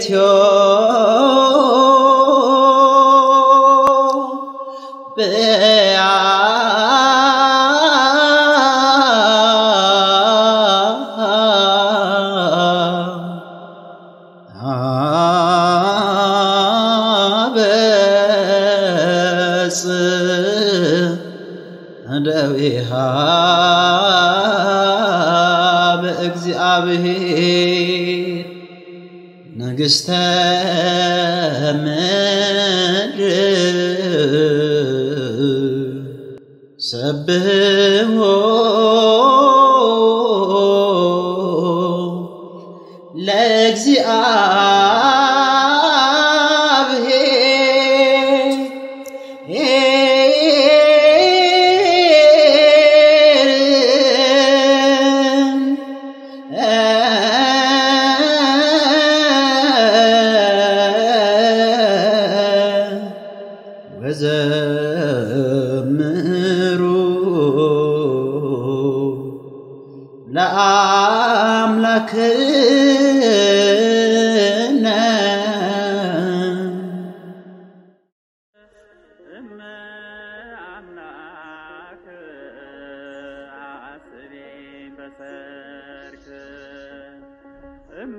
በኢትዮጵያ አበጽ እደዊሃ በእግዚአብሔር ንግሥተ ምድር ሰብሕዎ ለእግዚአብሔር ወዘምሩ ለአምላክነ እመ አምላክ አስቤ በሰርክ እመ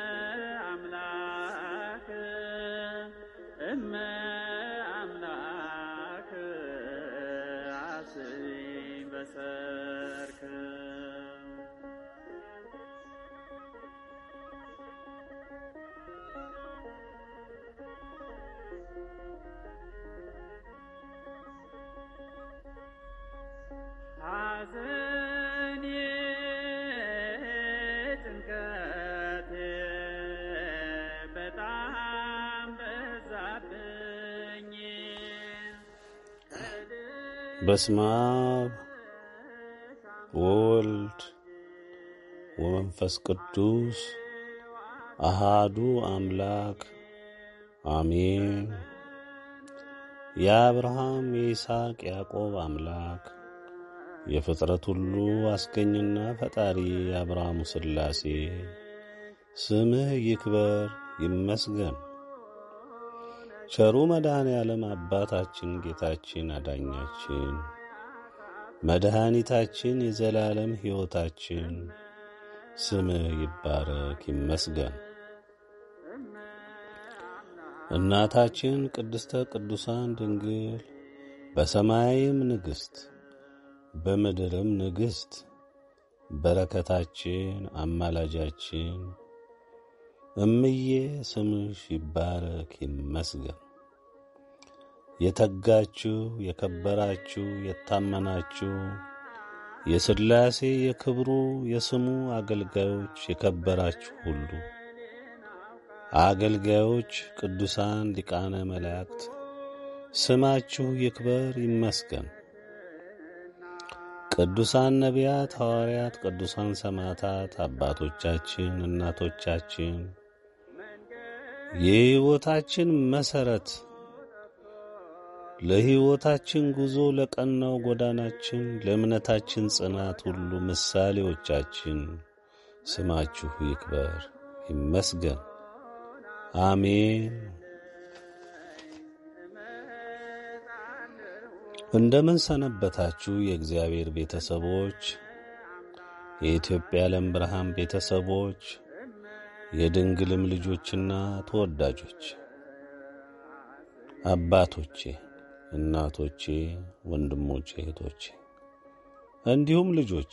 አምላክ እመ አምላክ አስቤ በሰርክ ሐዘኔ ጭንቀቴ በጣም በዛብኝ። በስመ አብ ወወልድ ወመንፈስ ቅዱስ አሃዱ አምላክ አሜን። የአብርሃም የይስሐቅ ያዕቆብ አምላክ የፍጥረት ሁሉ አስገኝና ፈጣሪ የአብርሃሙ ሥላሴ ስምህ ይክበር ይመስገን። ቸሩ መድኃኔ ዓለም አባታችን ጌታችን አዳኛችን መድኃኒታችን የዘላለም ሕይወታችን ስምህ ይባረክ ይመስገን። እናታችን ቅድስተ ቅዱሳን ድንግል በሰማይም ንግሥት በምድርም ንግሥት በረከታችን አማላጃችን እምዬ ስምሽ ይባረክ ይመስገን። የተጋችሁ የከበራችሁ የታመናችሁ የሥላሴ የክብሩ የስሙ አገልጋዮች የከበራችሁ ሁሉ አገልጋዮች ቅዱሳን ሊቃነ መላእክት ስማችሁ ይክበር ይመስገን። ቅዱሳን ነቢያት፣ ሐዋርያት፣ ቅዱሳን ሰማዕታት፣ አባቶቻችን፣ እናቶቻችን የሕይወታችን መሠረት ለሕይወታችን ጉዞ ለቀናው ጎዳናችን ለእምነታችን ጽናት ሁሉ ምሳሌዎቻችን ስማችሁ ይክበር ይመስገን። አሜን። እንደምን ሰነበታችሁ የእግዚአብሔር ቤተሰቦች፣ የኢትዮጵያ ዓለም ብርሃን ቤተሰቦች፣ የድንግልም ልጆችና ተወዳጆች አባቶቼ፣ እናቶቼ፣ ወንድሞቼ፣ እህቶቼ እንዲሁም ልጆቼ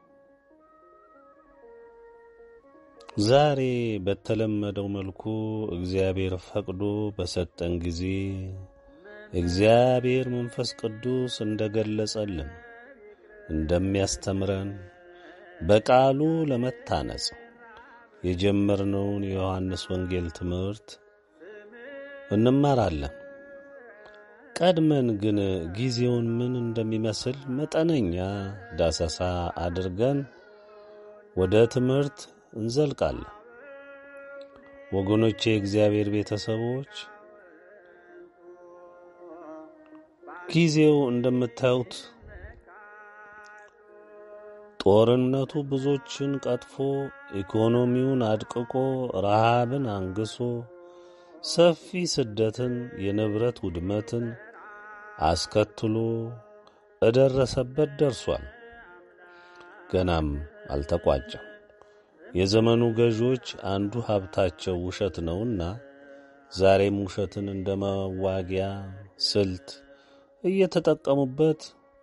ዛሬ በተለመደው መልኩ እግዚአብሔር ፈቅዶ በሰጠን ጊዜ እግዚአብሔር መንፈስ ቅዱስ እንደገለጸልን እንደሚያስተምረን በቃሉ ለመታነጽ የጀመርነውን የዮሐንስ ወንጌል ትምህርት እንማራለን። ቀድመን ግን ጊዜውን ምን እንደሚመስል መጠነኛ ዳሰሳ አድርገን ወደ ትምህርት እንዘልቃለን። ወገኖቼ፣ የእግዚአብሔር ቤተሰቦች ጊዜው እንደምታዩት ጦርነቱ ብዙዎችን ቀጥፎ ኢኮኖሚውን አድቅቆ ረሃብን አንግሶ ሰፊ ስደትን የንብረት ውድመትን አስከትሎ እደረሰበት ደርሷል። ገናም አልተቋጨም። የዘመኑ ገዢዎች አንዱ ሀብታቸው ውሸት ነውና ዛሬም ውሸትን እንደ መዋጊያ ስልት እየተጠቀሙበት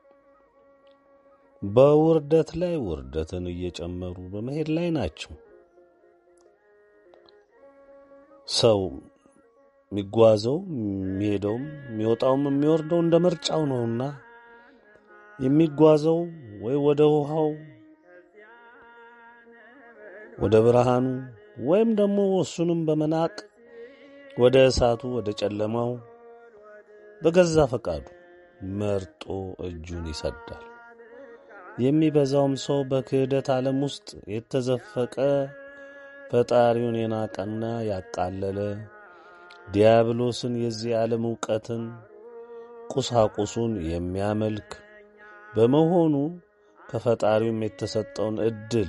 በውርደት ላይ ውርደትን እየጨመሩ በመሄድ ላይ ናቸው። ሰው የሚጓዘው የሚሄደውም የሚወጣውም የሚወርደው እንደ ምርጫው ነውና የሚጓዘው ወይ ወደ ውሃው ወደ ብርሃኑ ወይም ደግሞ እሱንም በመናቅ ወደ እሳቱ ወደ ጨለማው በገዛ ፈቃዱ መርጦ እጁን ይሰዳል። የሚበዛውም ሰው በክህደት ዓለም ውስጥ የተዘፈቀ ፈጣሪውን የናቀና ያቃለለ ዲያብሎስን የዚህ ዓለም ዕውቀትን ቁሳቁሱን የሚያመልክ በመሆኑ ከፈጣሪውም የተሰጠውን ዕድል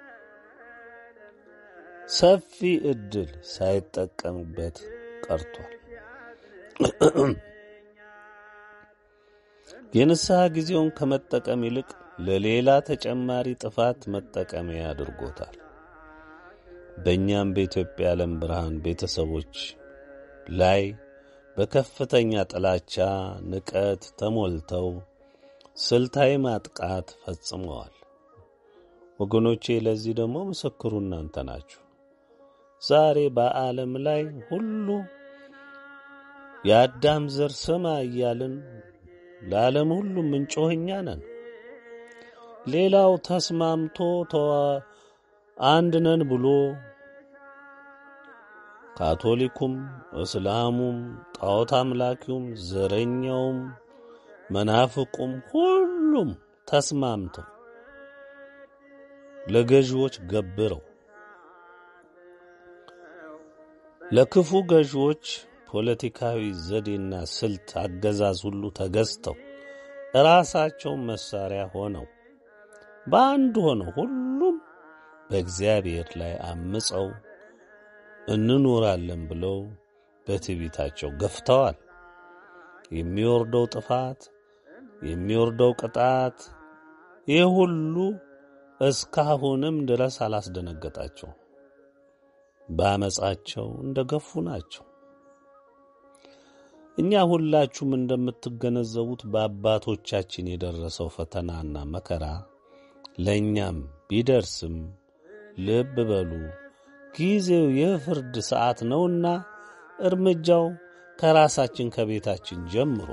ሰፊ ዕድል ሳይጠቀምበት ቀርቷል። የንስሐ ጊዜውን ከመጠቀም ይልቅ ለሌላ ተጨማሪ ጥፋት መጠቀሚያ አድርጎታል። በእኛም በኢትዮጵያ ዓለም ብርሃን ቤተሰቦች ላይ በከፍተኛ ጥላቻ፣ ንቀት ተሞልተው ስልታዊ ማጥቃት ፈጽመዋል። ወገኖቼ ለዚህ ደግሞ ምስክሩ እናንተ ናችሁ። ዛሬ በዓለም ላይ ሁሉ የአዳም ዘር ስማ እያልን ለዓለም ሁሉ ምንጮህ እኛ ነን። ሌላው ተስማምቶ ተዋ አንድ ነን ብሎ ካቶሊኩም፣ እስላሙም፣ ጣዖት አምላኪውም፣ ዘረኛውም፣ መናፍቁም ሁሉም ተስማምተው ለገዢዎች ገብረው ለክፉ ገዢዎች ፖለቲካዊ ዘዴና ስልት አገዛዝ ሁሉ ተገዝተው ራሳቸውን መሳሪያ ሆነው በአንድ ሆነው ሁሉም በእግዚአብሔር ላይ አምፀው እንኖራለን ብለው በትዕቢታቸው ገፍተዋል። የሚወርደው ጥፋት፣ የሚወርደው ቅጣት ይህ ሁሉ እስካሁንም ድረስ አላስደነገጣቸው። በአመፃቸው እንደ ገፉ ናቸው። እኛ ሁላችሁም እንደምትገነዘቡት በአባቶቻችን የደረሰው ፈተናና መከራ ለእኛም ቢደርስም ልብ በሉ ጊዜው የፍርድ ሰዓት ነውና እርምጃው ከራሳችን ከቤታችን ጀምሮ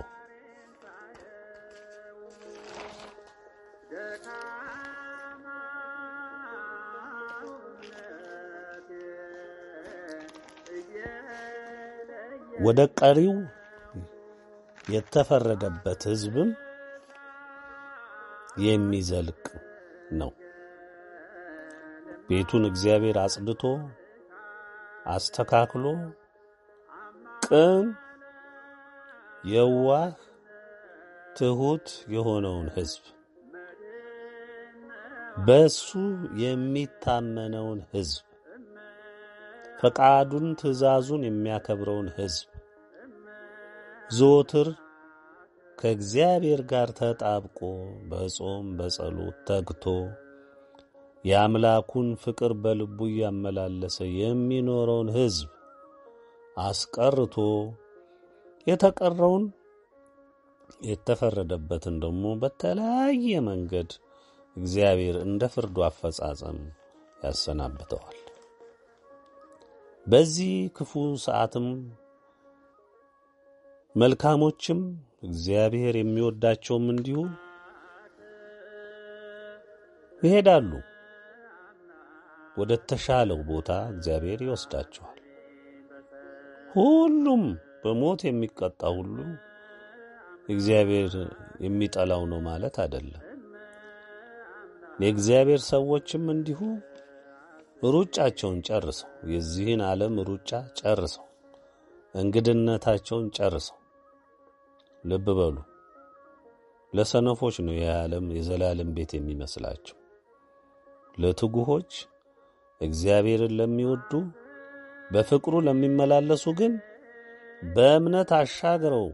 ወደ ቀሪው የተፈረደበት ሕዝብም የሚዘልቅ ነው። ቤቱን እግዚአብሔር አጽድቶ አስተካክሎ ቅን፣ የዋህ፣ ትሑት የሆነውን ሕዝብ በሱ የሚታመነውን ሕዝብ ፈቃዱን ትእዛዙን የሚያከብረውን ሕዝብ ዘወትር ከእግዚአብሔር ጋር ተጣብቆ በጾም በጸሎት ተግቶ የአምላኩን ፍቅር በልቡ እያመላለሰ የሚኖረውን ሕዝብ አስቀርቶ የተቀረውን የተፈረደበትን ደግሞ በተለያየ መንገድ እግዚአብሔር እንደ ፍርዱ አፈጻጸም ያሰናብተዋል። በዚህ ክፉ ሰዓትም መልካሞችም እግዚአብሔር የሚወዳቸውም እንዲሁ ይሄዳሉ። ወደ ተሻለው ቦታ እግዚአብሔር ይወስዳቸዋል። ሁሉም በሞት የሚቀጣ ሁሉ እግዚአብሔር የሚጠላው ነው ማለት አይደለም። የእግዚአብሔር ሰዎችም እንዲሁ ሩጫቸውን ጨርሰው የዚህን ዓለም ሩጫ ጨርሰው እንግድነታቸውን ጨርሰው ልብ በሉ። ለሰነፎች ነው ይህ ዓለም የዘላለም ቤት የሚመስላቸው። ለትጉሆች እግዚአብሔርን ለሚወዱ በፍቅሩ ለሚመላለሱ ግን በእምነት አሻግረው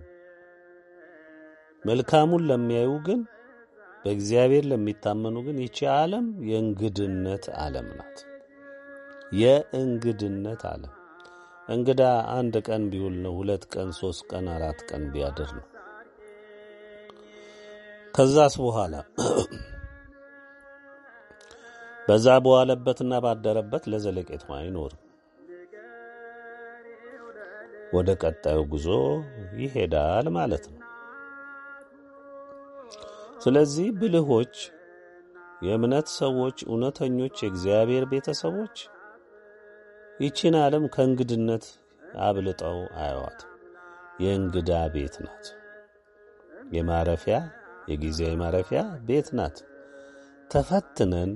መልካሙን ለሚያዩ ግን በእግዚአብሔር ለሚታመኑ ግን ይቺ ዓለም የእንግድነት ዓለም ናት። የእንግድነት ዓለም እንግዳ አንድ ቀን ቢውል ነው። ሁለት ቀን፣ ሶስት ቀን፣ አራት ቀን ቢያድር ነው። ከዛስ በኋላ በዛ በዋለበትና ባደረበት ለዘለቄታው አይኖርም። ወደ ቀጣዩ ጉዞ ይሄዳል ማለት ነው። ስለዚህ ብልሆች፣ የእምነት ሰዎች፣ እውነተኞች የእግዚአብሔር ቤተሰቦች ይቺን ዓለም ከእንግድነት አብልጠው አያዋት። የእንግዳ ቤት ናት። የማረፊያ የጊዜያዊ ማረፊያ ቤት ናት። ተፈትነን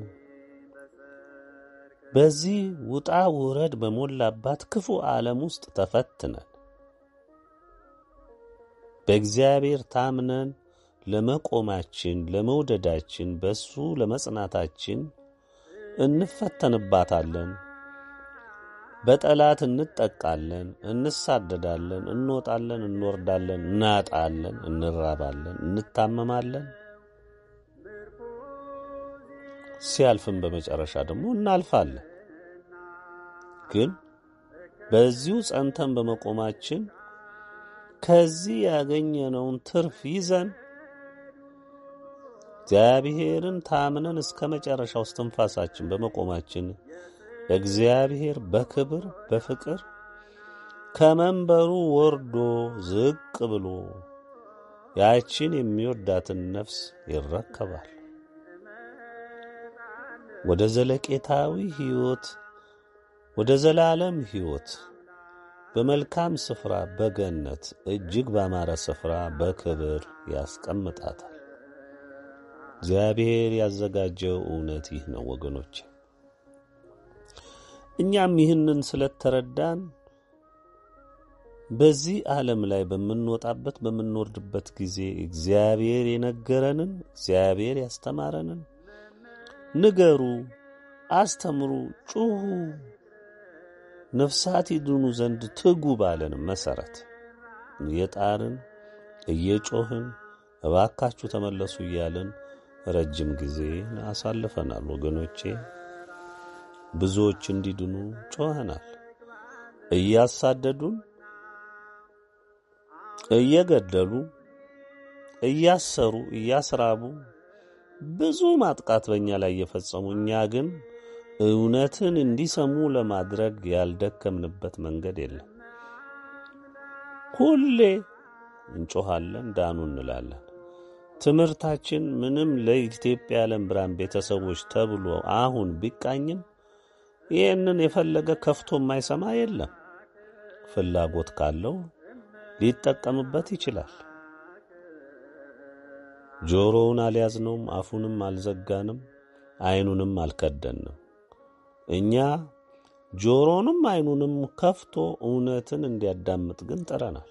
በዚህ ውጣ ውረድ በሞላባት ክፉ ዓለም ውስጥ ተፈትነን በእግዚአብሔር ታምነን ለመቆማችን፣ ለመውደዳችን፣ በሱ ለመጽናታችን እንፈተንባታለን። በጠላት እንጠቃለን፣ እንሳደዳለን፣ እንወጣለን፣ እንወርዳለን፣ እናጣለን፣ እንራባለን፣ እንታመማለን። ሲያልፍም በመጨረሻ ደግሞ እናልፋለን። ግን በዚሁ ጸንተን በመቆማችን ከዚህ ያገኘነውን ትርፍ ይዘን እግዚአብሔርን ታምነን እስከ መጨረሻው እስትንፋሳችን በመቆማችን እግዚአብሔር በክብር በፍቅር ከመንበሩ ወርዶ ዝቅ ብሎ ያችን የሚወዳትን ነፍስ ይረከባል። ወደ ዘለቄታዊ ሕይወት ወደ ዘላለም ሕይወት በመልካም ስፍራ በገነት እጅግ ባማረ ስፍራ በክብር ያስቀምጣታል። እግዚአብሔር ያዘጋጀው እውነት ይህ ነው ወገኖች። እኛም ይህንን ስለተረዳን በዚህ ዓለም ላይ በምንወጣበት በምንወርድበት ጊዜ እግዚአብሔር የነገረንን እግዚአብሔር ያስተማረንን ንገሩ፣ አስተምሩ፣ ጩኹ፣ ነፍሳት ይድኑ ዘንድ ትጉ ባለን መሰረት እየጣርን እየጮህን እባካችሁ ተመለሱ እያልን ረጅም ጊዜ አሳልፈናል ወገኖቼ። ብዙዎች እንዲድኑ ጮኸናል። እያሳደዱን፣ እየገደሉ፣ እያሰሩ፣ እያስራቡ ብዙ ማጥቃት በእኛ ላይ እየፈጸሙ እኛ ግን እውነትን እንዲሰሙ ለማድረግ ያልደከምንበት መንገድ የለም። ሁሌ እንጮኻለን፣ ዳኑ እንላለን። ትምህርታችን ምንም ለኢትዮጵያ የዓለም ብርሃን ቤተሰቦች ተብሎ አሁን ቢቃኝም ይህንን የፈለገ ከፍቶ የማይሰማ የለም። ፍላጎት ካለው ሊጠቀምበት ይችላል። ጆሮውን አልያዝነውም፣ አፉንም አልዘጋንም፣ ዓይኑንም አልከደንም። እኛ ጆሮንም ዓይኑንም ከፍቶ እውነትን እንዲያዳምጥ ግን ጥረናል።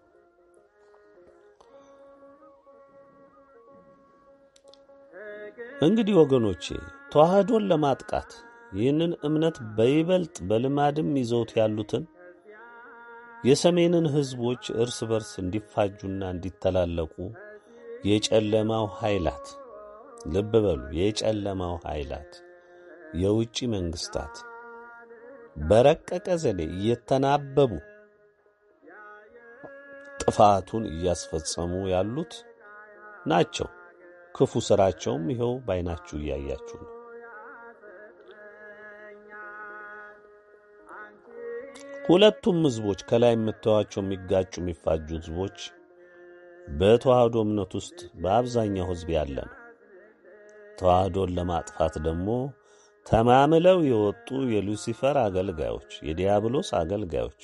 እንግዲህ ወገኖቼ ተዋህዶን ለማጥቃት ይህንን እምነት በይበልጥ በልማድም ይዘውት ያሉትን የሰሜንን ሕዝቦች እርስ በርስ እንዲፋጁና እንዲተላለቁ የጨለማው ኃይላት ልብ በሉ፣ የጨለማው ኃይላት የውጭ መንግስታት በረቀቀ ዘዴ እየተናበቡ ጥፋቱን እያስፈጸሙ ያሉት ናቸው። ክፉ ሥራቸውም ይኸው ባይናችሁ እያያችሁ ነው። ሁለቱም ሕዝቦች ከላይ የምታዩዋቸው የሚጋጩ የሚፋጁ ሕዝቦች በተዋህዶ እምነት ውስጥ በአብዛኛው ሕዝብ ያለ ነው። ተዋህዶን ለማጥፋት ደግሞ ተማምለው የወጡ የሉሲፈር አገልጋዮች፣ የዲያብሎስ አገልጋዮች፣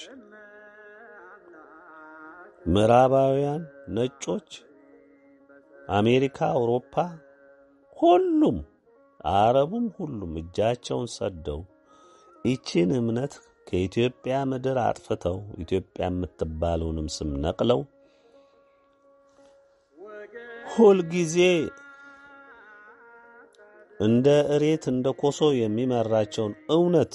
ምዕራባውያን፣ ነጮች፣ አሜሪካ፣ አውሮፓ፣ ሁሉም አረቡም ሁሉም እጃቸውን ሰደው ይችን እምነት ከኢትዮጵያ ምድር አጥፍተው ኢትዮጵያ የምትባለውንም ስም ነቅለው ሁልጊዜ እንደ እሬት እንደ ኮሶ የሚመራቸውን እውነት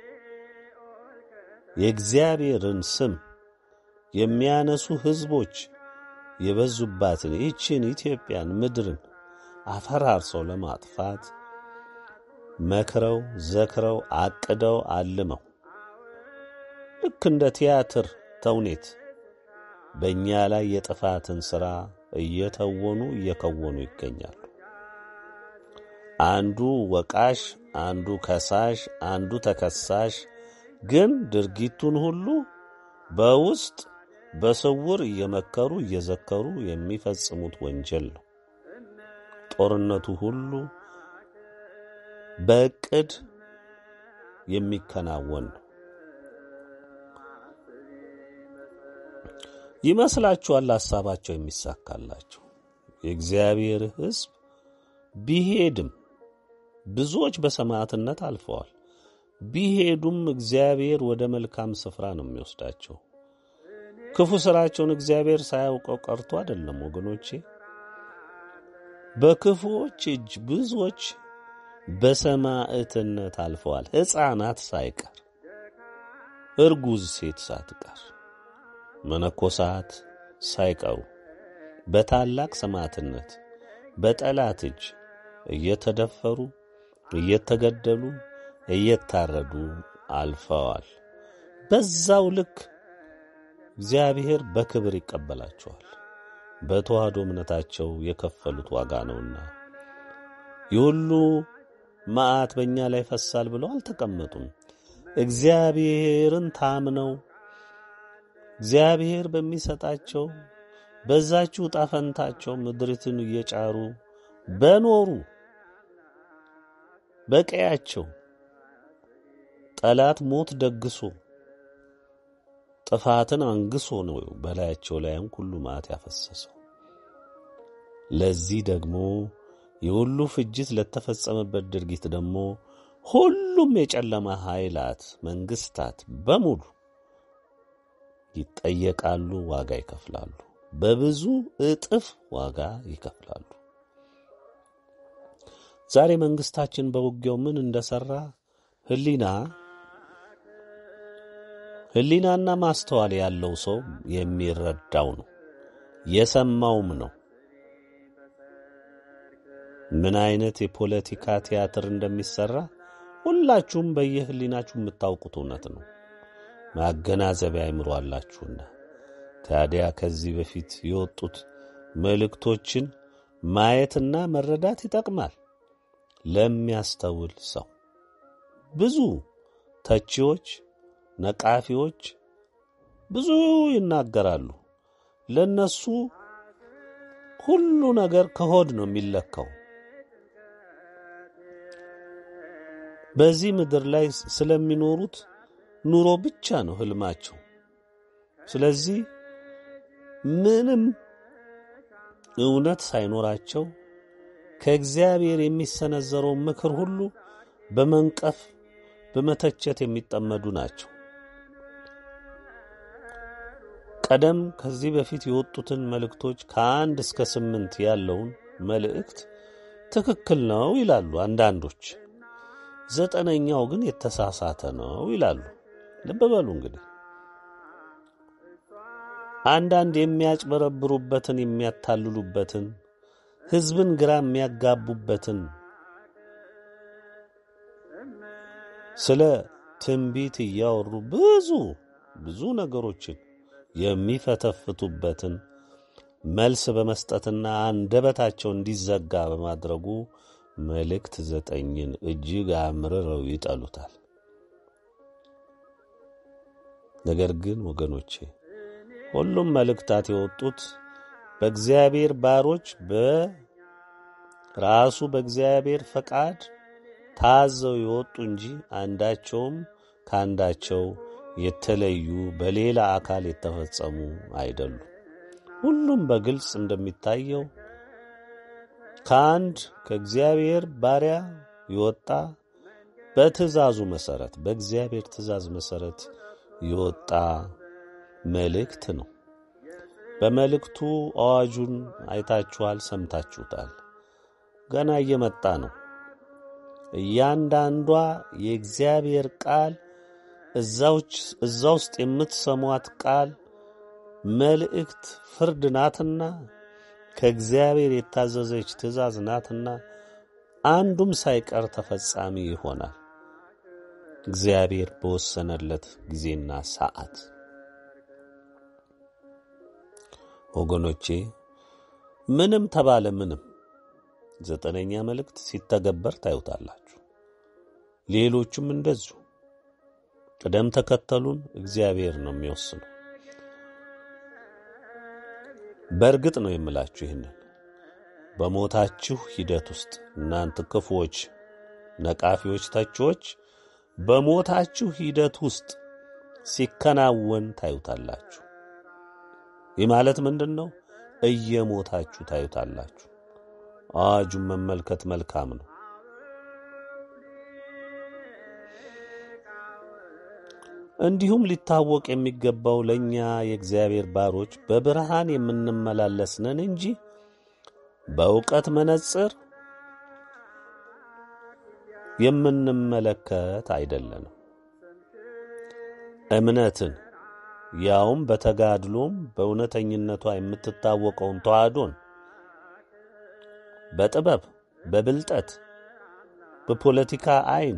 የእግዚአብሔርን ስም የሚያነሱ ሕዝቦች የበዙባትን ይህችን ኢትዮጵያን ምድርን አፈራርሰው ለማጥፋት መክረው ዘክረው አቅደው አልመው ልክ እንደ ቲያትር ተውኔት በእኛ ላይ የጥፋትን ሥራ እየተወኑ እየከወኑ ይገኛሉ። አንዱ ወቃሽ፣ አንዱ ከሳሽ፣ አንዱ ተከሳሽ፣ ግን ድርጊቱን ሁሉ በውስጥ በስውር እየመከሩ እየዘከሩ የሚፈጽሙት ወንጀል ነው። ጦርነቱ ሁሉ በእቅድ የሚከናወን ነው። ይመስላችኋል ሐሳባቸው የሚሳካላቸው? የእግዚአብሔር ሕዝብ ቢሄድም ብዙዎች በሰማዕትነት አልፈዋል። ቢሄዱም እግዚአብሔር ወደ መልካም ስፍራ ነው የሚወስዳቸው። ክፉ ሥራቸውን እግዚአብሔር ሳያውቀው ቀርቶ አይደለም ወገኖቼ። በክፉዎች እጅ ብዙዎች በሰማዕትነት አልፈዋል። ሕፃናት ሳይቀር እርጉዝ ሴት ሳትቀር መነኮሳት ሳይቀሩ በታላቅ ሰማዕትነት በጠላት እጅ እየተደፈሩ እየተገደሉ እየታረዱ አልፈዋል። በዛው ልክ እግዚአብሔር በክብር ይቀበላቸዋል። በተዋህዶ እምነታቸው የከፈሉት ዋጋ ነውና የሁሉ መዓት በእኛ ላይ ፈሳል ብለው አልተቀመጡም። እግዚአብሔርን ታምነው እግዚአብሔር በሚሰጣቸው በዛችሁ ዕጣ ፈንታቸው ምድሪትን እየጫሩ በኖሩ በቀያቸው ጠላት ሞት ደግሶ ጥፋትን አንግሶ ነው በላያቸው ላይም ሁሉ መዓት ያፈሰሰው። ለዚህ ደግሞ የሁሉ ፍጅት ለተፈጸመበት ድርጊት ደግሞ ሁሉም የጨለማ ኃይላት መንግስታት በሙሉ ይጠየቃሉ፣ ዋጋ ይከፍላሉ። በብዙ እጥፍ ዋጋ ይከፍላሉ። ዛሬ መንግስታችን በውጊያው ምን እንደሰራ ህሊና ህሊናና ማስተዋል ያለው ሰው የሚረዳው ነው፣ የሰማውም ነው። ምን አይነት የፖለቲካ ቲያትር እንደሚሰራ ሁላችሁም በየህሊናችሁ የምታውቁት እውነት ነው። ማገናዘቢያ አይምሮ አላችሁና ታዲያ ከዚህ በፊት የወጡት መልእክቶችን ማየትና መረዳት ይጠቅማል ለሚያስተውል ሰው። ብዙ ተቺዎች፣ ነቃፊዎች ብዙ ይናገራሉ። ለነሱ ሁሉ ነገር ከሆድ ነው የሚለካው። በዚህ ምድር ላይ ስለሚኖሩት ኑሮ ብቻ ነው ህልማቸው። ስለዚህ ምንም እውነት ሳይኖራቸው ከእግዚአብሔር የሚሰነዘረው ምክር ሁሉ በመንቀፍ በመተቸት የሚጠመዱ ናቸው። ቀደም ከዚህ በፊት የወጡትን መልእክቶች ከአንድ እስከ ስምንት ያለውን መልእክት ትክክል ነው ይላሉ አንዳንዶች። ዘጠነኛው ግን የተሳሳተ ነው ይላሉ። ልብ በሉ እንግዲህ አንዳንድ የሚያጭበረብሩበትን የሚያታልሉበትን ሕዝብን ግራ የሚያጋቡበትን ስለ ትንቢት እያወሩ ብዙ ብዙ ነገሮችን የሚፈተፍቱበትን መልስ በመስጠትና አንደበታቸው እንዲዘጋ በማድረጉ መልእክት ዘጠኝን እጅግ አምርረው ይጠሉታል። ነገር ግን ወገኖቼ ሁሉም መልእክታት የወጡት በእግዚአብሔር ባሮች በራሱ በእግዚአብሔር ፈቃድ ታዘው የወጡ እንጂ አንዳቸውም ከአንዳቸው የተለዩ በሌላ አካል የተፈጸሙ አይደሉም። ሁሉም በግልጽ እንደሚታየው ከአንድ ከእግዚአብሔር ባሪያ የወጣ በትእዛዙ መሰረት በእግዚአብሔር ትእዛዝ መሰረት የወጣ መልእክት ነው። በመልእክቱ አዋጁን አይታችኋል፣ ሰምታችሁታል። ገና እየመጣ ነው። እያንዳንዷ የእግዚአብሔር ቃል እዛውች- እዛ ውስጥ የምትሰሟት ቃል መልእክት ፍርድ ናትና ከእግዚአብሔር የታዘዘች ትእዛዝ ናትና አንዱም ሳይቀር ተፈጻሚ ይሆናል እግዚአብሔር በወሰነለት ጊዜና ሰዓት። ወገኖቼ ምንም ተባለ ምንም ዘጠነኛ መልእክት ሲተገበር ታዩታላችሁ። ሌሎቹም እንደዚሁ ቅደም ተከተሉን እግዚአብሔር ነው የሚወስነው። በእርግጥ ነው የምላችሁ ይህንን በሞታችሁ ሂደት ውስጥ እናንተ ክፉዎች፣ ነቃፊዎች፣ ተቺዎች በሞታችሁ ሂደት ውስጥ ሲከናወን ታዩታላችሁ። ይህ ማለት ምንድን ነው? እየሞታችሁ ታዩታላችሁ። አዋጁን መመልከት መልካም ነው። እንዲሁም ሊታወቅ የሚገባው ለእኛ የእግዚአብሔር ባሮች በብርሃን የምንመላለስ ነን እንጂ በእውቀት መነጽር የምንመለከት አይደለንም። እምነትን ያውም በተጋድሎም በእውነተኝነቷ የምትታወቀውን ተዋህዶን በጥበብ በብልጠት በፖለቲካ አይን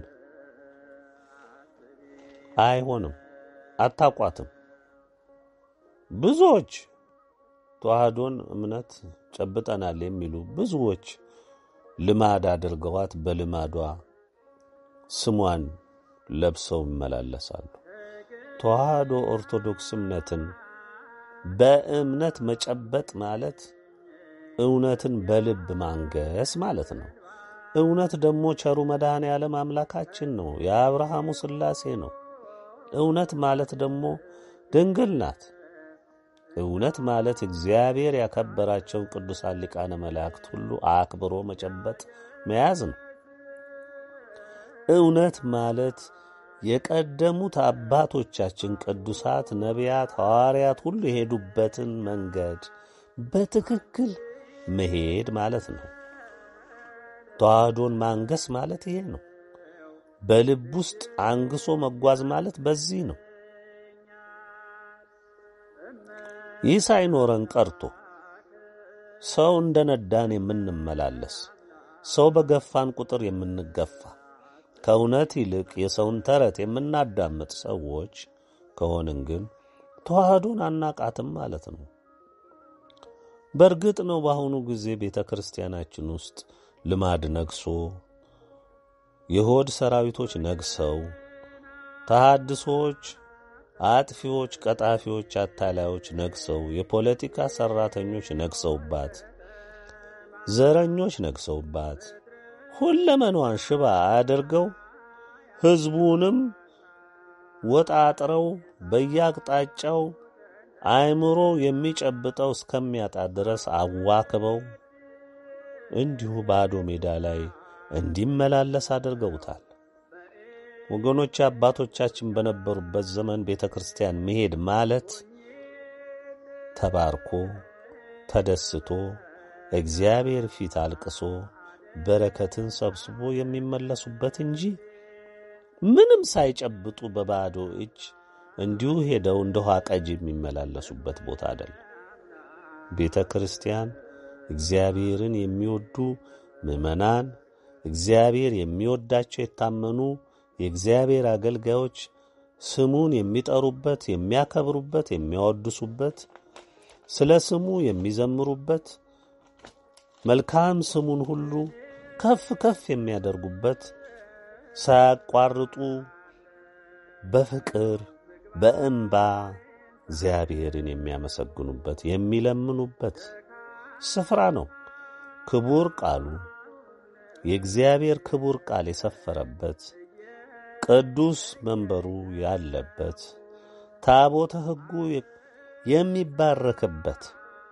አይሆንም፣ አታቋትም። ብዙዎች ተዋህዶን እምነት ጨብጠናል የሚሉ ብዙዎች ልማድ አድርገዋት በልማዷ ስሟን ለብሰው ይመላለሳሉ። ተዋህዶ ኦርቶዶክስ እምነትን በእምነት መጨበጥ ማለት እውነትን በልብ ማንገስ ማለት ነው። እውነት ደግሞ ቸሩ መድኃኔ ዓለም አምላካችን ነው፣ የአብርሃሙ ሥላሴ ነው። እውነት ማለት ደግሞ ድንግል ናት። እውነት ማለት እግዚአብሔር ያከበራቸውን ቅዱሳን ሊቃነ መላእክት ሁሉ አክብሮ መጨበጥ መያዝ ነው። እውነት ማለት የቀደሙት አባቶቻችን ቅዱሳት ነቢያት፣ ሐዋርያት ሁሉ የሄዱበትን መንገድ በትክክል መሄድ ማለት ነው። ተዋህዶን ማንገስ ማለት ይሄ ነው። በልብ ውስጥ አንግሶ መጓዝ ማለት በዚህ ነው። ይህ ሳይኖረን ቀርቶ ሰው እንደ ነዳን የምንመላለስ ሰው በገፋን ቁጥር የምንገፋ ከእውነት ይልቅ የሰውን ተረት የምናዳምጥ ሰዎች ከሆንን ግን ተዋህዶን አናቃትም ማለት ነው። በእርግጥ ነው በአሁኑ ጊዜ ቤተ ክርስቲያናችን ውስጥ ልማድ ነግሶ የሆድ ሰራዊቶች ነግሰው ተሐድሶዎች፣ አጥፊዎች፣ ቀጣፊዎች፣ አታላዮች ነግሰው የፖለቲካ ሠራተኞች ነግሰውባት ዘረኞች ነግሰውባት ሁለመናዋን ሽባ አድርገው ሕዝቡንም ወጣጥረው በየአቅጣጫው አእምሮ የሚጨብጠው እስከሚያጣ ድረስ አዋክበው እንዲሁ ባዶ ሜዳ ላይ እንዲመላለስ አድርገውታል። ወገኖች አባቶቻችን በነበሩበት ዘመን ቤተ ክርስቲያን መሄድ ማለት ተባርኮ ተደስቶ እግዚአብሔር ፊት አልቅሶ በረከትን ሰብስቦ የሚመለሱበት እንጂ ምንም ሳይጨብጡ በባዶ እጅ እንዲሁ ሄደው እንደ ውሃ ቀጅ የሚመላለሱበት ቦታ አይደለም። ቤተ ክርስቲያን እግዚአብሔርን የሚወዱ ምዕመናን፣ እግዚአብሔር የሚወዳቸው የታመኑ የእግዚአብሔር አገልጋዮች ስሙን የሚጠሩበት፣ የሚያከብሩበት፣ የሚያወድሱበት፣ ስለ ስሙ የሚዘምሩበት፣ መልካም ስሙን ሁሉ ከፍ ከፍ የሚያደርጉበት ሳያቋርጡ በፍቅር በእንባ እግዚአብሔርን የሚያመሰግኑበት የሚለምኑበት ስፍራ ነው። ክቡር ቃሉ የእግዚአብሔር ክቡር ቃል የሰፈረበት ቅዱስ መንበሩ ያለበት ታቦተ ሕጉ የሚባረክበት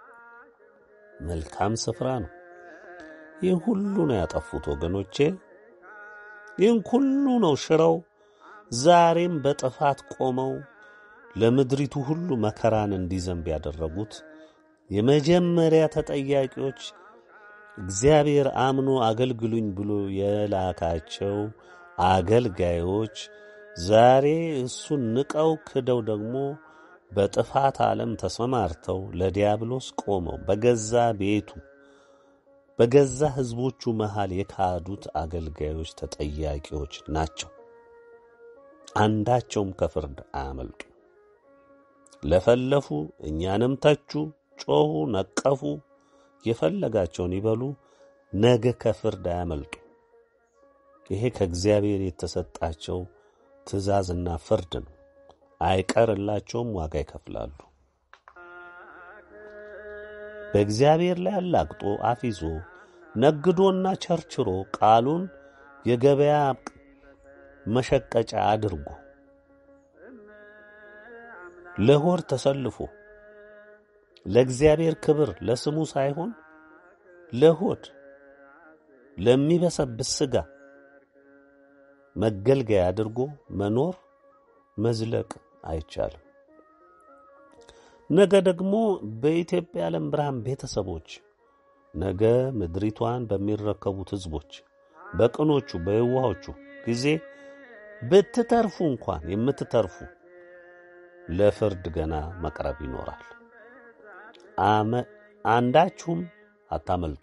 መልካም ስፍራ ነው። ይህን ሁሉ ነው ያጠፉት ወገኖቼ። ይህን ሁሉ ነው ሽረው ዛሬም በጥፋት ቆመው ለምድሪቱ ሁሉ መከራን እንዲዘንብ ያደረጉት የመጀመሪያ ተጠያቂዎች እግዚአብሔር አምኖ አገልግሉኝ ብሎ የላካቸው አገልጋዮች ዛሬ እሱን ንቀው ክደው ደግሞ በጥፋት ዓለም ተሰማርተው ለዲያብሎስ ቆመው በገዛ ቤቱ በገዛ ሕዝቦቹ መሃል የካዱት አገልጋዮች ተጠያቂዎች ናቸው። አንዳቸውም ከፍርድ አያመልጡ። ለፈለፉ፣ እኛንም ተቹ፣ ጮኹ፣ ነቀፉ፣ የፈለጋቸውን ይበሉ፣ ነገ ከፍርድ አያመልጡ። ይሄ ከእግዚአብሔር የተሰጣቸው ትእዛዝና ፍርድ ነው። አይቀርላቸውም፣ ዋጋ ይከፍላሉ። በእግዚአብሔር ላይ አላግጦ አፊዞ ነግዶና ቸርችሮ ቃሉን የገበያ መሸቀጫ አድርጎ ለሆድ ተሰልፎ ለእግዚአብሔር ክብር ለስሙ ሳይሆን ለሆድ ለሚበሰብስ ሥጋ መገልገያ አድርጎ መኖር መዝለቅ አይቻልም። ነገ ደግሞ በኢትዮጵያ ዓለም ብርሃን ቤተሰቦች ነገ ምድሪቷን በሚረከቡት ሕዝቦች በቅኖቹ በየዋሆቹ ጊዜ ብትተርፉ እንኳን የምትተርፉ ለፍርድ ገና መቅረብ ይኖራል። አንዳችሁም አታመልጡ።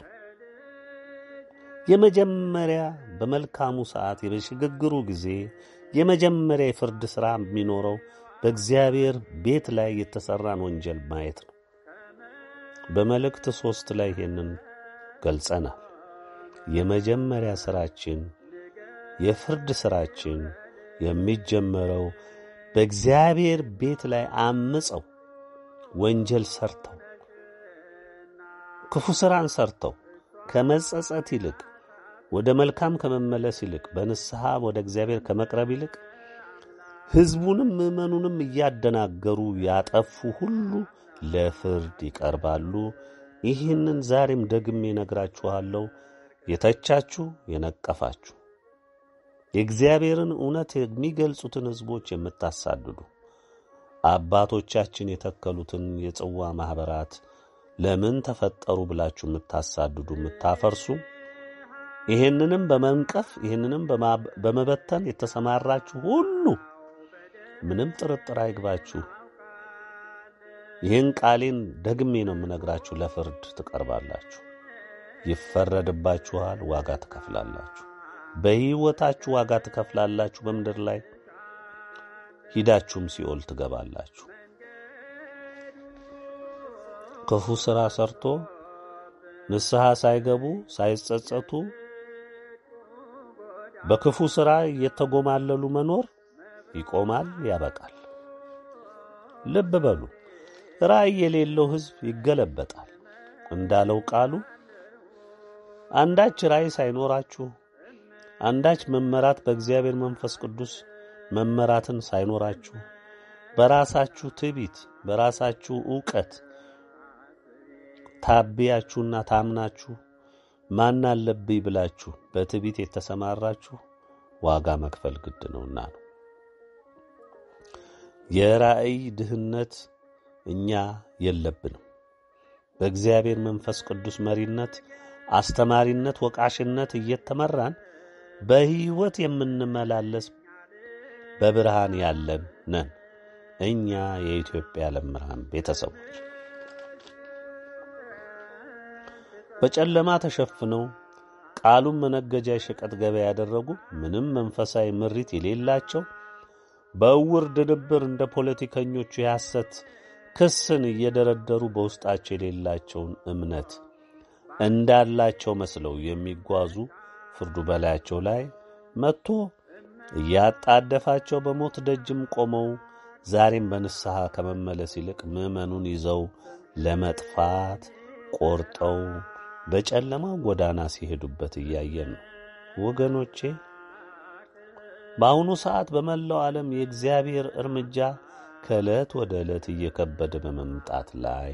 የመጀመሪያ በመልካሙ ሰዓት የሽግግሩ ጊዜ የመጀመሪያ የፍርድ ሥራ የሚኖረው በእግዚአብሔር ቤት ላይ የተሠራን ወንጀል ማየት ነው። በመልእክት ሦስት ላይ ይሄንን ገልጸናል። የመጀመሪያ ሥራችን የፍርድ ሥራችን የሚጀመረው በእግዚአብሔር ቤት ላይ አምፀው ወንጀል ሰርተው ክፉ ሥራን ሰርተው ከመጸጸት ይልቅ ወደ መልካም ከመመለስ ይልቅ በንስሐ ወደ እግዚአብሔር ከመቅረብ ይልቅ ሕዝቡንም ምዕመኑንም እያደናገሩ ያጠፉ ሁሉ ለፍርድ ይቀርባሉ። ይህንን ዛሬም ደግሜ ነግራችኋለሁ። የተቻችሁ የነቀፋችሁ የእግዚአብሔርን እውነት የሚገልጹትን ሕዝቦች የምታሳድዱ አባቶቻችን የተከሉትን የጽዋ ማኅበራት ለምን ተፈጠሩ ብላችሁ የምታሳድዱ የምታፈርሱ ይህንንም በመንቀፍ ይህንንም በመበተን የተሰማራችሁ ሁሉ ምንም ጥርጥር አይግባችሁ። ይህን ቃሌን ደግሜ ነው የምነግራችሁ። ለፍርድ ትቀርባላችሁ፣ ይፈረድባችኋል፣ ዋጋ ትከፍላላችሁ። በሕይወታችሁ ዋጋ ትከፍላላችሁ። በምድር ላይ ሂዳችሁም ሲኦል ትገባላችሁ። ክፉ ሥራ ሰርቶ ንስሐ ሳይገቡ ሳይጸጸቱ በክፉ ሥራ እየተጎማለሉ መኖር ይቆማል፣ ያበቃል። ልብ በሉ። ራእይ የሌለው ሕዝብ ይገለበጣል እንዳለው ቃሉ አንዳች ራእይ ሳይኖራችሁ አንዳች መመራት በእግዚአብሔር መንፈስ ቅዱስ መመራትን ሳይኖራችሁ በራሳችሁ ትዕቢት በራሳችሁ ዕውቀት ታብያችሁና ታምናችሁ ማን አለብኝ ብላችሁ በትዕቢት የተሰማራችሁ ዋጋ መክፈል ግድ ነውና ነው። የራእይ ድህነት እኛ የለብንም። በእግዚአብሔር መንፈስ ቅዱስ መሪነት፣ አስተማሪነት፣ ወቃሽነት እየተመራን በሕይወት የምንመላለስ በብርሃን ያለን ነን። እኛ የኢትዮጵያ ዓለም ብርሃን ቤተሰቦች በጨለማ ተሸፍነው ቃሉን መነገጃ የሸቀጥ ገበያ ያደረጉ ምንም መንፈሳዊ ምሪት የሌላቸው በእውር ድንብር እንደ ፖለቲከኞቹ የሐሰት ክስን እየደረደሩ በውስጣቸው የሌላቸውን እምነት እንዳላቸው መስለው የሚጓዙ ፍርዱ በላያቸው ላይ መጥቶ እያጣደፋቸው በሞት ደጅም ቆመው ዛሬም በንስሐ ከመመለስ ይልቅ ምዕመኑን ይዘው ለመጥፋት ቆርጠው በጨለማው ጎዳና ሲሄዱበት እያየን ነው። ወገኖቼ በአሁኑ ሰዓት በመላው ዓለም የእግዚአብሔር እርምጃ ከዕለት ወደ ዕለት እየከበደ በመምጣት ላይ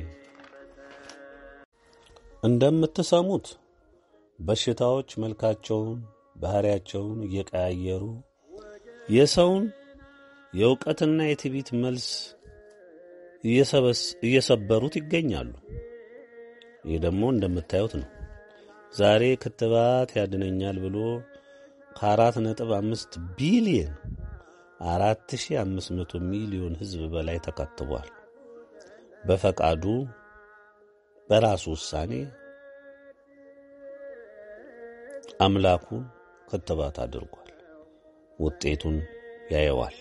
እንደምትሰሙት በሽታዎች መልካቸውን፣ ባሕሪያቸውን እየቀያየሩ የሰውን የእውቀትና የትዕቢት መልስ እየሰበሩት ይገኛሉ። ይህ ደግሞ እንደምታዩት ነው። ዛሬ ክትባት ያድነኛል ብሎ ከአራት ነጥብ አምስት ቢሊየን አራት ሺህ አምስት መቶ ሚሊዮን ሕዝብ በላይ ተከትቧል። በፈቃዱ በራሱ ውሳኔ አምላኩን ክትባት አድርጓል። ውጤቱን ያየዋል።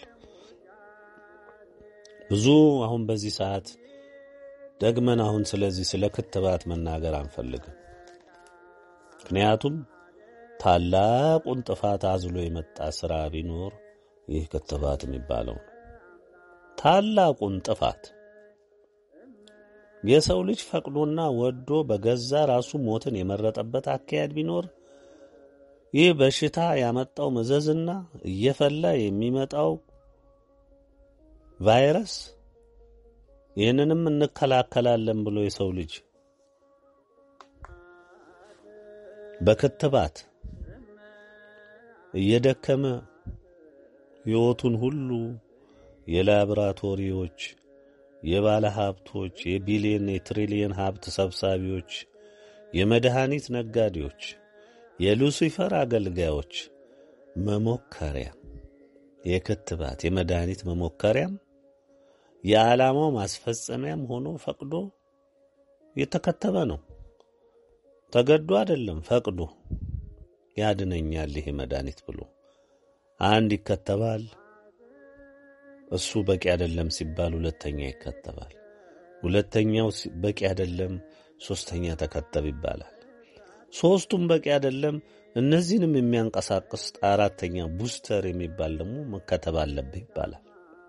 ብዙ አሁን በዚህ ሰዓት ደግመን አሁን ስለዚህ ስለ ክትባት መናገር አንፈልግም። ምክንያቱም ታላቁን ጥፋት አዝሎ የመጣ ሥራ ቢኖር ይህ ክትባት የሚባለው ነው። ታላቁን ጥፋት የሰው ልጅ ፈቅዶና ወዶ በገዛ ራሱ ሞትን የመረጠበት አካሄድ ቢኖር ይህ በሽታ ያመጣው መዘዝና እየፈላ የሚመጣው ቫይረስ ይህንንም እንከላከላለን ብሎ የሰው ልጅ በክትባት እየደከመ ሕይወቱን ሁሉ የላቦራቶሪዎች፣ የባለ ሀብቶች፣ የቢሊየን የትሪሊየን ሀብት ሰብሳቢዎች፣ የመድኃኒት ነጋዴዎች፣ የሉሲፈር አገልጋዮች መሞከሪያ የክትባት የመድኃኒት መሞከሪያም የዓላማው ማስፈጸሚያም ሆኖ ፈቅዶ የተከተበ ነው። ተገዶ አይደለም፣ ፈቅዶ ያድነኛል ይሄ መድኃኒት ብሎ አንድ ይከተባል። እሱ በቂ አይደለም ሲባል ሁለተኛ ይከተባል። ሁለተኛው በቂ አይደለም፣ ሶስተኛ ተከተብ ይባላል። ሶስቱም በቂ አይደለም፣ እነዚህንም የሚያንቀሳቅስ አራተኛ ቡስተር የሚባል ደግሞ መከተብ አለብህ ይባላል።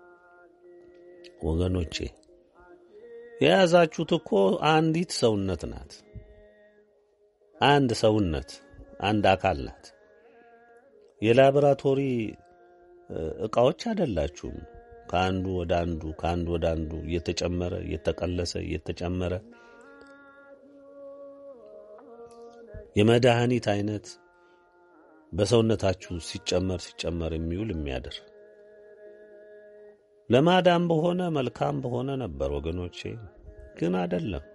ወገኖቼ የያዛችሁት እኮ አንዲት ሰውነት ናት። አንድ ሰውነት አንድ አካል ናት። የላቦራቶሪ ዕቃዎች አይደላችሁም። ከአንዱ ወደ አንዱ ከአንዱ ወደ አንዱ እየተጨመረ እየተቀለሰ እየተጨመረ የመድኃኒት አይነት በሰውነታችሁ ሲጨመር ሲጨመር የሚውል የሚያድር ለማዳን በሆነ መልካም በሆነ ነበር ወገኖቼ፣ ግን አይደለም።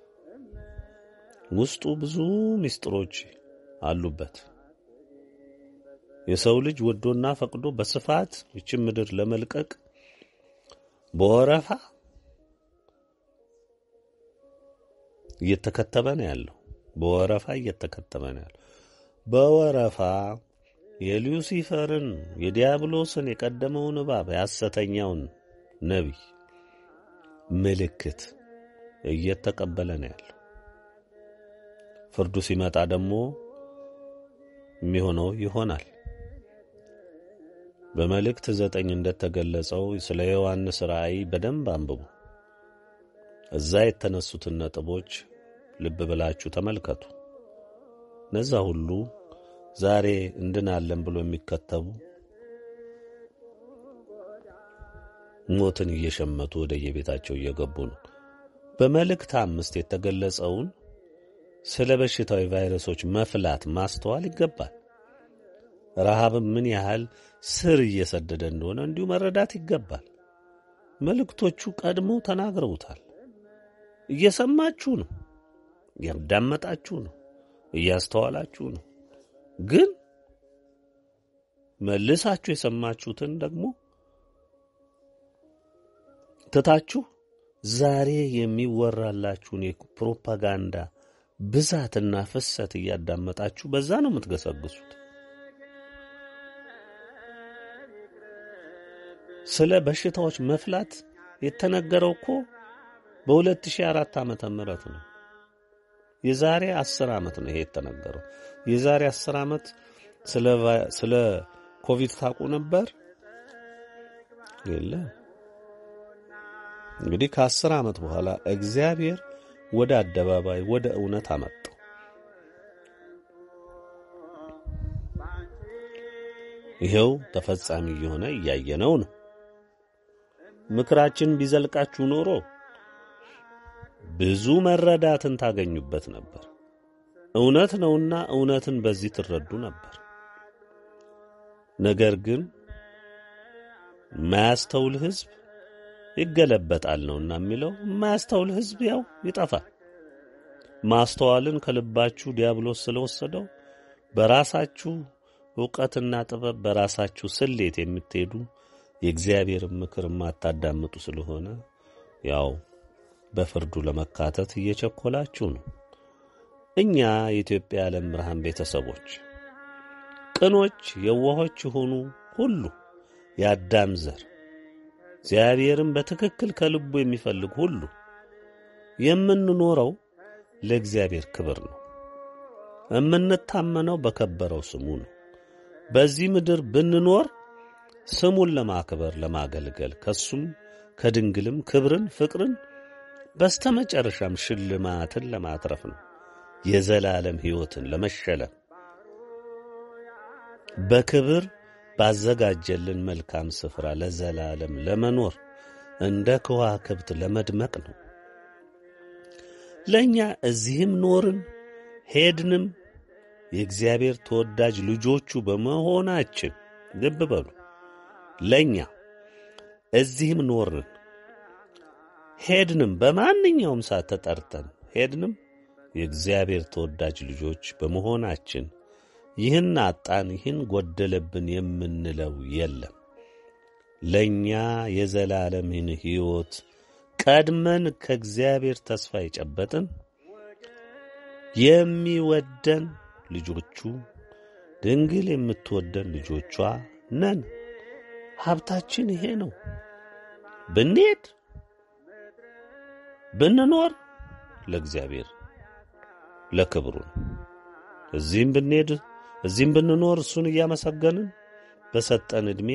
ውስጡ ብዙ ምስጢሮች አሉበት። የሰው ልጅ ወዶና ፈቅዶ በስፋት ይችን ምድር ለመልቀቅ በወረፋ እየተከተበ ነው ያለው። በወረፋ እየተከተበ ነው ያለው። በወረፋ የሉሲፈርን የዲያብሎስን የቀደመውን እባብ የሐሰተኛውን ነቢይ ምልክት እየተቀበለ ነው ያለው። ፍርዱ ሲመጣ ደግሞ የሚሆነው ይሆናል። በመልእክት ዘጠኝ እንደተገለጸው ስለ ዮሐንስ ራእይ በደንብ አንብቡ። እዛ የተነሱትን ነጥቦች ልብ ብላችሁ ተመልከቱ። እነዛ ሁሉ ዛሬ እንድናለን ብሎ የሚከተቡ ሞትን እየሸመቱ ወደ የቤታቸው እየገቡ ነው። በመልእክት አምስት የተገለጸውን ስለ በሽታዊ ቫይረሶች መፍላት ማስተዋል ይገባል። ረሃብም ምን ያህል ስር እየሰደደ እንደሆነ እንዲሁ መረዳት ይገባል። መልእክቶቹ ቀድመው ተናግረውታል። እየሰማችሁ ነው፣ እያዳመጣችሁ ነው፣ እያስተዋላችሁ ነው። ግን መልሳችሁ የሰማችሁትን ደግሞ ትታችሁ ዛሬ የሚወራላችሁን የፕሮፓጋንዳ ብዛትና ፍሰት እያዳመጣችሁ በዛ ነው የምትገሰግሱት። ስለ በሽታዎች መፍላት የተነገረው እኮ በ2004 ዓመተ ምህረት ነው። የዛሬ 10 ዓመት ነው ይሄ የተነገረው። የዛሬ 10 ዓመት ስለ ኮቪድ ታውቁ ነበር? የለም። እንግዲህ ከአስር ዓመት በኋላ እግዚአብሔር ወደ አደባባይ ወደ እውነት አመጣው። ይኸው ተፈጻሚ እየሆነ እያየነው ነው። ምክራችን ቢዘልቃችሁ ኖሮ ብዙ መረዳትን ታገኙበት ነበር። እውነት ነውና እውነትን በዚህ ትረዱ ነበር። ነገር ግን የማያስተውል ሕዝብ ይገለበጣል ነውና የሚለው የማያስተውል ሕዝብ ያው ይጠፋል። ማስተዋልን ከልባችሁ ዲያብሎስ ስለወሰደው በራሳችሁ ዕውቀትና ጥበብ በራሳችሁ ስሌት የምትሄዱ የእግዚአብሔርን ምክር የማታዳምጡ ስለሆነ ያው በፍርዱ ለመካተት እየቸኮላችሁ ነው። እኛ የኢትዮጵያ የዓለም ብርሃን ቤተሰቦች ቅኖች፣ የዋሆች የሆኑ ሁሉ የአዳም ዘር እግዚአብሔርን በትክክል ከልቡ የሚፈልግ ሁሉ የምንኖረው ለእግዚአብሔር ክብር ነው። የምንታመነው በከበረው ስሙ ነው። በዚህ ምድር ብንኖር ስሙን ለማክበር ለማገልገል፣ ከሱም ከድንግልም ክብርን፣ ፍቅርን በስተመጨረሻም ሽልማትን ለማትረፍ ነው። የዘላለም ሕይወትን ለመሸለም በክብር ባዘጋጀልን መልካም ስፍራ ለዘላለም ለመኖር እንደ ከዋክብት ለመድመቅ ነው። ለእኛ እዚህም ኖርን ሄድንም የእግዚአብሔር ተወዳጅ ልጆቹ በመሆናችን ልብ በሉ። ለእኛ እዚህም ኖርን ሄድንም፣ በማንኛውም ሰዓት ተጠርተን ሄድንም የእግዚአብሔር ተወዳጅ ልጆች በመሆናችን ይህን አጣን፣ ይህን ጎደለብን የምንለው የለም። ለእኛ የዘላለምን ሕይወት ቀድመን ከእግዚአብሔር ተስፋ የጨበጥን የሚወደን ልጆቹ ድንግል የምትወደን ልጆቿ ነን። ሀብታችን ይሄ ነው። ብንሄድ ብንኖር ለእግዚአብሔር ለክብሩ ነው። እዚህም ብንሄድ እዚህም ብንኖር እሱን እያመሰገንን በሰጠን ዕድሜ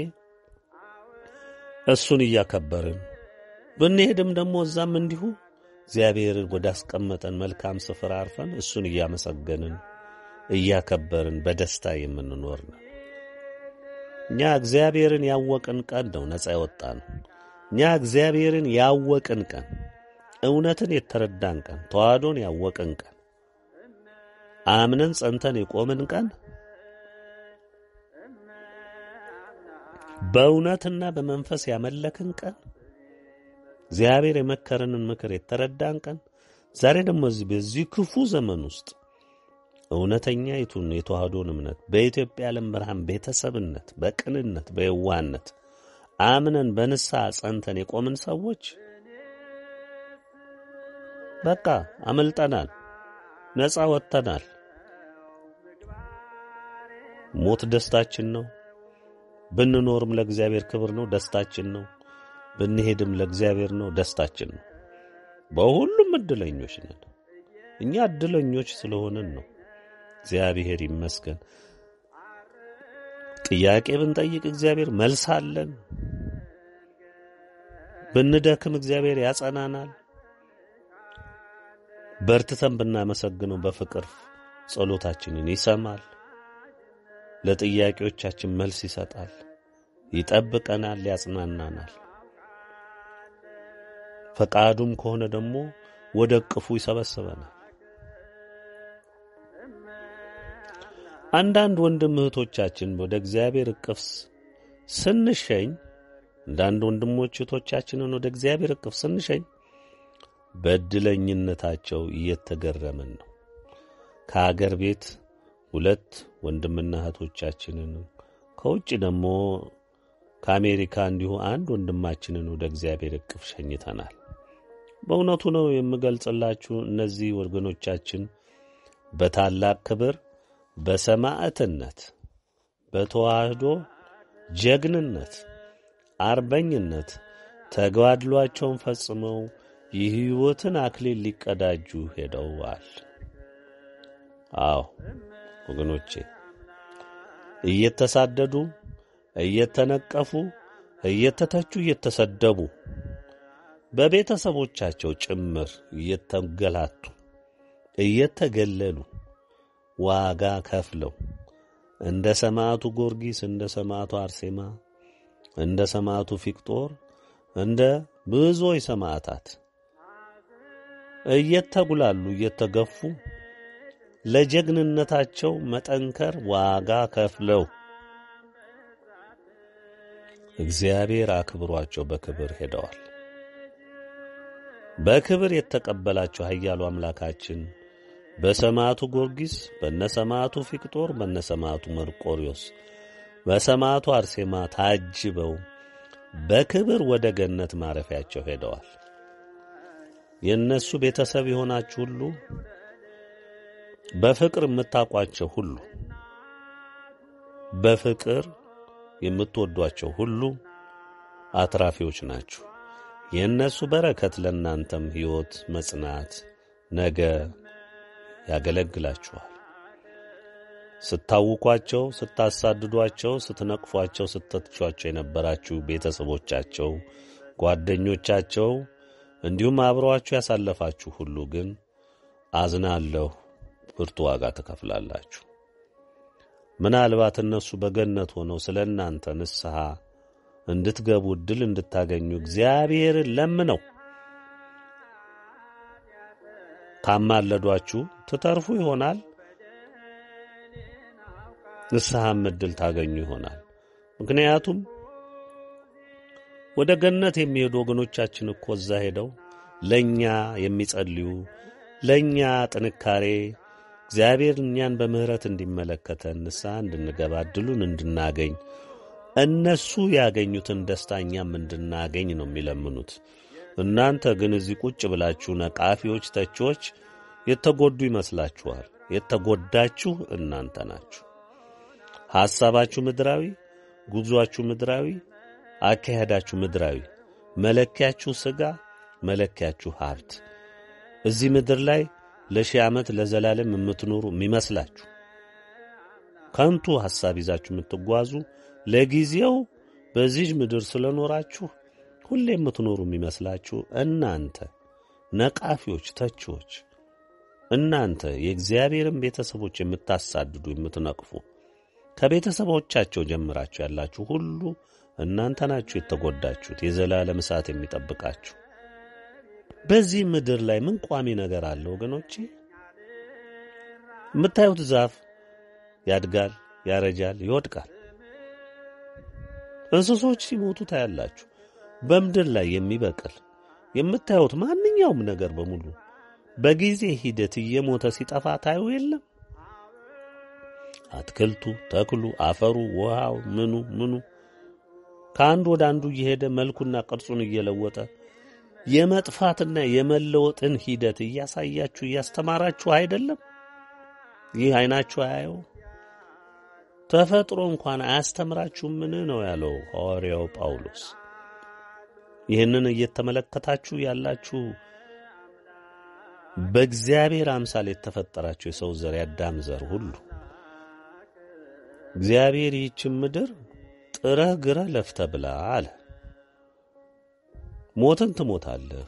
እሱን እያከበርን ብንሄድም ደግሞ እዛም እንዲሁ እግዚአብሔርን ወዳስቀመጠን መልካም ስፍራ አርፈን እሱን እያመሰገንን እያከበርን በደስታ የምንኖር ነው። እኛ እግዚአብሔርን ያወቅን ቀን ነው ነፃ የወጣ ነው። እኛ እግዚአብሔርን ያወቅን ቀን፣ እውነትን የተረዳን ቀን፣ ተዋህዶን ያወቅን ቀን፣ አምነን ጸንተን የቆምን ቀን፣ በእውነትና በመንፈስ ያመለክን ቀን እግዚአብሔር የመከረንን ምክር የተረዳን ቀን ዛሬ ደግሞ እዚህ በዚህ ክፉ ዘመን ውስጥ እውነተኛ ይቱን የተዋህዶን እምነት በኢትዮጵያ ዓለም ብርሃን ቤተሰብነት፣ በቅንነት፣ በየዋህነት አምነን በንስሐ ጸንተን የቆምን ሰዎች በቃ አመልጠናል፣ ነፃ ወጥተናል። ሞት ደስታችን ነው። ብንኖርም ለእግዚአብሔር ክብር ነው፣ ደስታችን ነው። ብንሄድም ለእግዚአብሔር ነው፣ ደስታችን ነው። በሁሉም እድለኞች ነን። እኛ እድለኞች ስለሆንን ነው። እግዚአብሔር ይመስገን። ጥያቄ ብንጠይቅ እግዚአብሔር መልስ አለን። ብንደክም እግዚአብሔር ያጸናናል። በርትተን ብናመሰግነው በፍቅር ጸሎታችንን ይሰማል። ለጥያቄዎቻችን መልስ ይሰጣል። ይጠብቀናል፣ ያጽናናናል። ፈቃዱም ከሆነ ደግሞ ወደ እቅፉ ይሰበስበናል። አንዳንድ ወንድም እህቶቻችን ወደ እግዚአብሔር እቅፍ ስንሸኝ አንዳንድ ወንድሞች እህቶቻችንን ወደ እግዚአብሔር እቅፍ ስንሸኝ በእድለኝነታቸው እየተገረምን ነው። ከአገር ቤት ሁለት ወንድምና እህቶቻችንን ከውጭ ደግሞ ከአሜሪካ እንዲሁ አንድ ወንድማችንን ወደ እግዚአብሔር እቅፍ ሸኝተናል። በእውነቱ ነው የምገልጽላችሁ እነዚህ ወገኖቻችን በታላቅ ክብር በሰማዕትነት በተዋህዶ ጀግንነት፣ አርበኝነት ተጋድሏቸውን ፈጽመው የሕይወትን አክሊል ሊቀዳጁ ሄደዋል። አዎ ወገኖቼ እየተሳደዱ እየተነቀፉ እየተተቹ እየተሰደቡ በቤተሰቦቻቸው ጭምር እየተገላቱ እየተገለሉ ዋጋ ከፍለው እንደ ሰማዕቱ ጊዮርጊስ እንደ ሰማዕቱ አርሴማ እንደ ሰማዕቱ ፊቅጦር እንደ ብዙዎች ሰማዕታት እየተጉላሉ እየተገፉ ለጀግንነታቸው መጠንከር ዋጋ ከፍለው እግዚአብሔር አክብሯቸው በክብር ሄደዋል። በክብር የተቀበላቸው ኃያሉ አምላካችን በሰማዕቱ ጊዮርጊስ፣ በነሰማዕቱ ፊቅጦር፣ በነሰማዕቱ መርቆሪዎስ፣ በሰማዕቱ አርሴማ ታጅበው በክብር ወደ ገነት ማረፊያቸው ሄደዋል። የእነሱ ቤተሰብ የሆናችሁ ሁሉ በፍቅር የምታውቋቸው ሁሉ በፍቅር የምትወዷቸው ሁሉ አትራፊዎች ናችሁ። የእነሱ በረከት ለእናንተም ሕይወት መጽናት ነገ ያገለግላችኋል። ስታውቋቸው፣ ስታሳድዷቸው፣ ስትነቅፏቸው፣ ስተትቿቸው የነበራችሁ ቤተሰቦቻቸው፣ ጓደኞቻቸው እንዲሁም አብረዋችሁ ያሳለፋችሁ ሁሉ ግን አዝናለሁ፣ ብርቱ ዋጋ ትከፍላላችሁ። ምናልባት እነሱ በገነት ሆነው ስለ እናንተ ንስሐ እንድትገቡ ዕድል እንድታገኙ እግዚአብሔርን ለምነው ካማለዷችሁ ትተርፉ ይሆናል። ንስሐም ዕድል ታገኙ ይሆናል። ምክንያቱም ወደ ገነት የሚሄዱ ወገኖቻችን እኮ እዛ ሄደው ለእኛ የሚጸልዩ ለእኛ ጥንካሬ እግዚአብሔር እኛን በምሕረት እንዲመለከተን ንስሐ እንድንገባ ዕድሉን እንድናገኝ እነሱ ያገኙትን ደስታ እኛም እንድናገኝ ነው የሚለምኑት። እናንተ ግን እዚህ ቁጭ ብላችሁ ነቃፊዎች፣ ተቺዎች የተጎዱ ይመስላችኋል። የተጎዳችሁ እናንተ ናችሁ። ሐሳባችሁ ምድራዊ፣ ጉዞአችሁ ምድራዊ፣ አካሄዳችሁ ምድራዊ፣ መለኪያችሁ ሥጋ፣ መለኪያችሁ ሀብት። እዚህ ምድር ላይ ለሺህ ዓመት ለዘላለም የምትኖሩ የሚመስላችሁ ከንቱ ሐሳብ ይዛችሁ የምትጓዙ ለጊዜው በዚህ ምድር ስለኖራችሁ ሁሌ የምትኖሩ የሚመስላችሁ እናንተ ነቃፊዎች፣ ተቺዎች፣ እናንተ የእግዚአብሔርን ቤተሰቦች የምታሳድዱ የምትነቅፉ ከቤተሰቦቻቸው ጀምራችሁ ያላችሁ ሁሉ እናንተ ናችሁ የተጎዳችሁት። የዘላለም እሳት የሚጠብቃችሁ በዚህ ምድር ላይ ምን ቋሚ ነገር አለ ወገኖቼ? የምታዩት ዛፍ ያድጋል፣ ያረጃል፣ ይወድቃል። እንስሶች ሲሞቱ ታያላችሁ። በምድር ላይ የሚበቅል የምታዩት ማንኛውም ነገር በሙሉ በጊዜ ሂደት እየሞተ ሲጠፋ ታዩ የለም? አትክልቱ፣ ተክሉ፣ አፈሩ፣ ውሃው፣ ምኑ ምኑ ከአንዱ ወደ አንዱ እየሄደ መልኩና ቅርጹን እየለወጠ የመጥፋትና የመለወጥን ሂደት እያሳያችሁ እያስተማራችሁ አይደለም? ይህ አይናችሁ አያየው? ተፈጥሮ እንኳን አያስተምራችሁም? ምን ነው ያለው ሐዋርያው ጳውሎስ። ይህንን እየተመለከታችሁ ያላችሁ በእግዚአብሔር አምሳል የተፈጠራችሁ የሰው ዘር ያዳም ዘር ሁሉ እግዚአብሔር ይህችን ምድር ጥረህ ግረህ ለፍተህ ብላ አለ። ሞትን ትሞታለህ።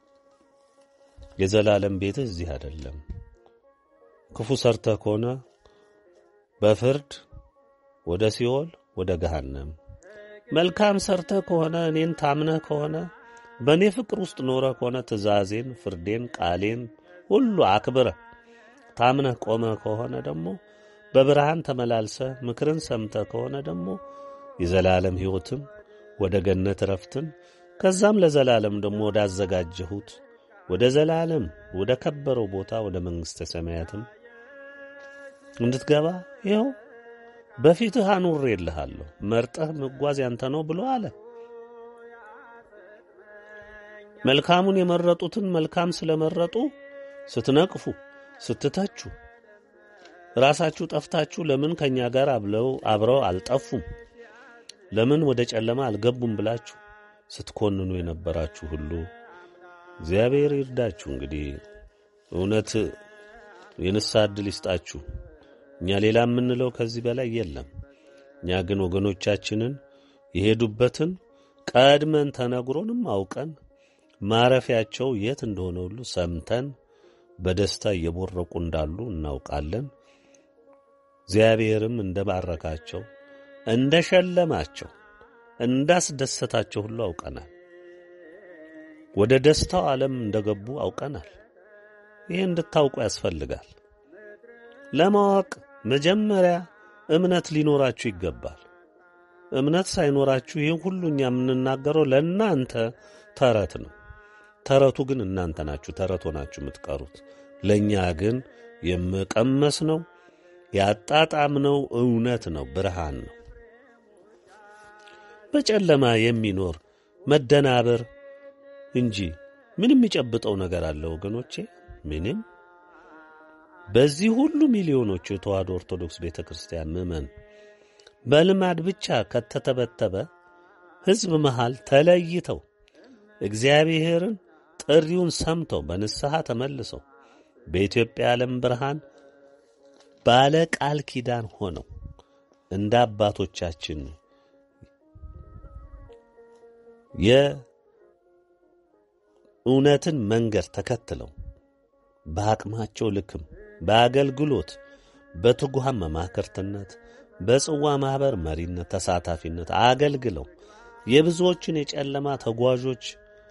የዘላለም ቤትህ እዚህ አይደለም። ክፉ ሰርተህ ከሆነ በፍርድ ወደ ሲኦል ወደ ገሃነም፣ መልካም ሰርተህ ከሆነ እኔን ታምነህ ከሆነ በእኔ ፍቅር ውስጥ ኖረህ ከሆነ ትእዛዜን፣ ፍርዴን፣ ቃሌን ሁሉ አክብረህ ታምነህ ቆመህ ከሆነ ደግሞ በብርሃን ተመላልሰህ ምክርን ሰምተህ ከሆነ ደግሞ የዘላለም ሕይወትም ወደ ገነት ረፍትን ከዛም ለዘላለም ደግሞ ወዳዘጋጀሁት ወደ ዘላለም ወደ ከበረው ቦታ ወደ መንግሥተ ሰማያትም እንድትገባ ይኸው በፊትህ አኑሬልሃለሁ። መርጠህ መጓዝ ያንተ ነው ብሎ አለ። መልካሙን የመረጡትን መልካም ስለመረጡ ስትነቅፉ፣ ስትተቹ ራሳችሁ ጠፍታችሁ ለምን ከእኛ ጋር አብለው አብረው አልጠፉም ለምን ወደ ጨለማ አልገቡም ብላችሁ ስትኮንኑ የነበራችሁ ሁሉ እግዚአብሔር ይርዳችሁ። እንግዲህ እውነት የንስሐ ዕድል ይስጣችሁ። እኛ ሌላ የምንለው ከዚህ በላይ የለም። እኛ ግን ወገኖቻችንን የሄዱበትን ቀድመን ተነግሮንም አውቀን ማረፊያቸው የት እንደሆነ ሁሉ ሰምተን በደስታ እየቦረቁ እንዳሉ እናውቃለን። እግዚአብሔርም እንደ ባረካቸው እንደ ሸለማቸው እንዳስደሰታቸው ሁሉ አውቀናል። ወደ ደስታው ዓለም እንደገቡ አውቀናል። ይህ እንድታውቁ ያስፈልጋል። ለማወቅ መጀመሪያ እምነት ሊኖራችሁ ይገባል። እምነት ሳይኖራችሁ ይህን ሁሉ እኛ የምንናገረው ለእናንተ ተረት ነው። ተረቱ ግን እናንተ ናችሁ። ተረት ሆናችሁ የምትቀሩት ለእኛ ግን የመቀመስ ነው ያጣጣምነው እውነት ነው፣ ብርሃን ነው። በጨለማ የሚኖር መደናበር እንጂ ምንም የሚጨብጠው ነገር አለ ወገኖቼ? ምንም። በዚህ ሁሉ ሚሊዮኖቹ የተዋሕዶ ኦርቶዶክስ ቤተ ክርስቲያን ምዕመን በልማድ ብቻ ከተተበተበ ሕዝብ መሃል ተለይተው እግዚአብሔርን ጥሪውን ሰምተው በንስሐ ተመልሰው በኢትዮጵያ ዓለም ብርሃን ባለ ቃል ኪዳን ሆነው እንደ አባቶቻችን የእውነትን መንገድ ተከትለው በአቅማቸው ልክም በአገልግሎት በትጉሃን መማክርትነት በጽዋ ማኅበር መሪነት ተሳታፊነት አገልግለው የብዙዎችን የጨለማ ተጓዦች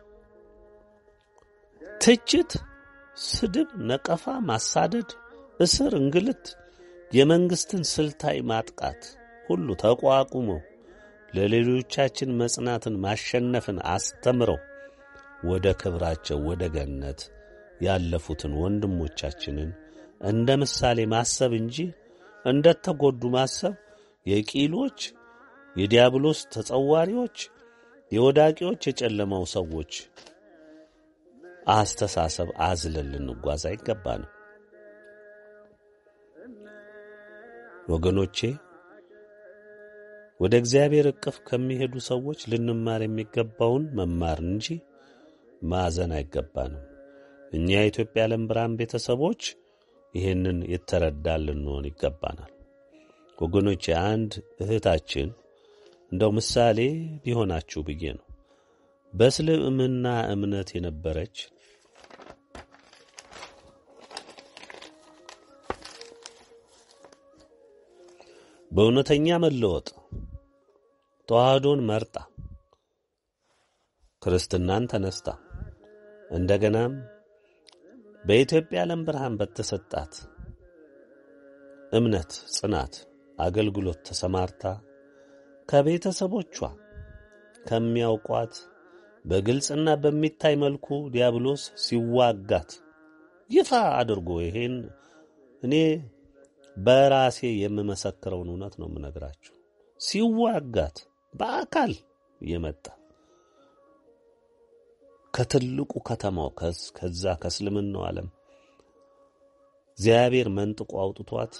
ትችት፣ ስድብ፣ ነቀፋ፣ ማሳደድ፣ እስር፣ እንግልት፣ የመንግሥትን ስልታዊ ማጥቃት ሁሉ ተቋቁመው ለሌሎቻችን መጽናትን ማሸነፍን አስተምረው ወደ ክብራቸው ወደ ገነት ያለፉትን ወንድሞቻችንን እንደ ምሳሌ ማሰብ እንጂ እንደተጎዱ ማሰብ የቂሎች የዲያብሎስ ተጸዋሪዎች የወዳቂዎች የጨለማው ሰዎች አስተሳሰብ አዝለን ልንጓዝ አይገባንም። ወገኖቼ ወደ እግዚአብሔር እቅፍ ከሚሄዱ ሰዎች ልንማር የሚገባውን መማር እንጂ ማዘን አይገባንም። እኛ የኢትዮጵያ ዓለም ብርሃን ቤተሰቦች ይህንን የተረዳን ልንሆን ይገባናል። ወገኖቼ አንድ እህታችን እንደው ምሳሌ ቢሆናችሁ ብዬ ነው። በእስልምና እምነት የነበረች በእውነተኛ መለወጥ ተዋህዶን መርጣ ክርስትናን ተነስታ እንደገናም በኢትዮጵያ ዓለም ብርሃን በተሰጣት እምነት ጽናት አገልግሎት ተሰማርታ ከቤተሰቦቿ ከሚያውቋት በግልጽና በሚታይ መልኩ ዲያብሎስ ሲዋጋት ይፋ አድርጎ ይሄን እኔ በራሴ የምመሰክረውን እውነት ነው የምነግራችሁ። ሲዋጋት በአካል የመጣ ከትልቁ ከተማው ከዛ ከእስልምናው ዓለም እግዚአብሔር መንጥቆ አውጥቷት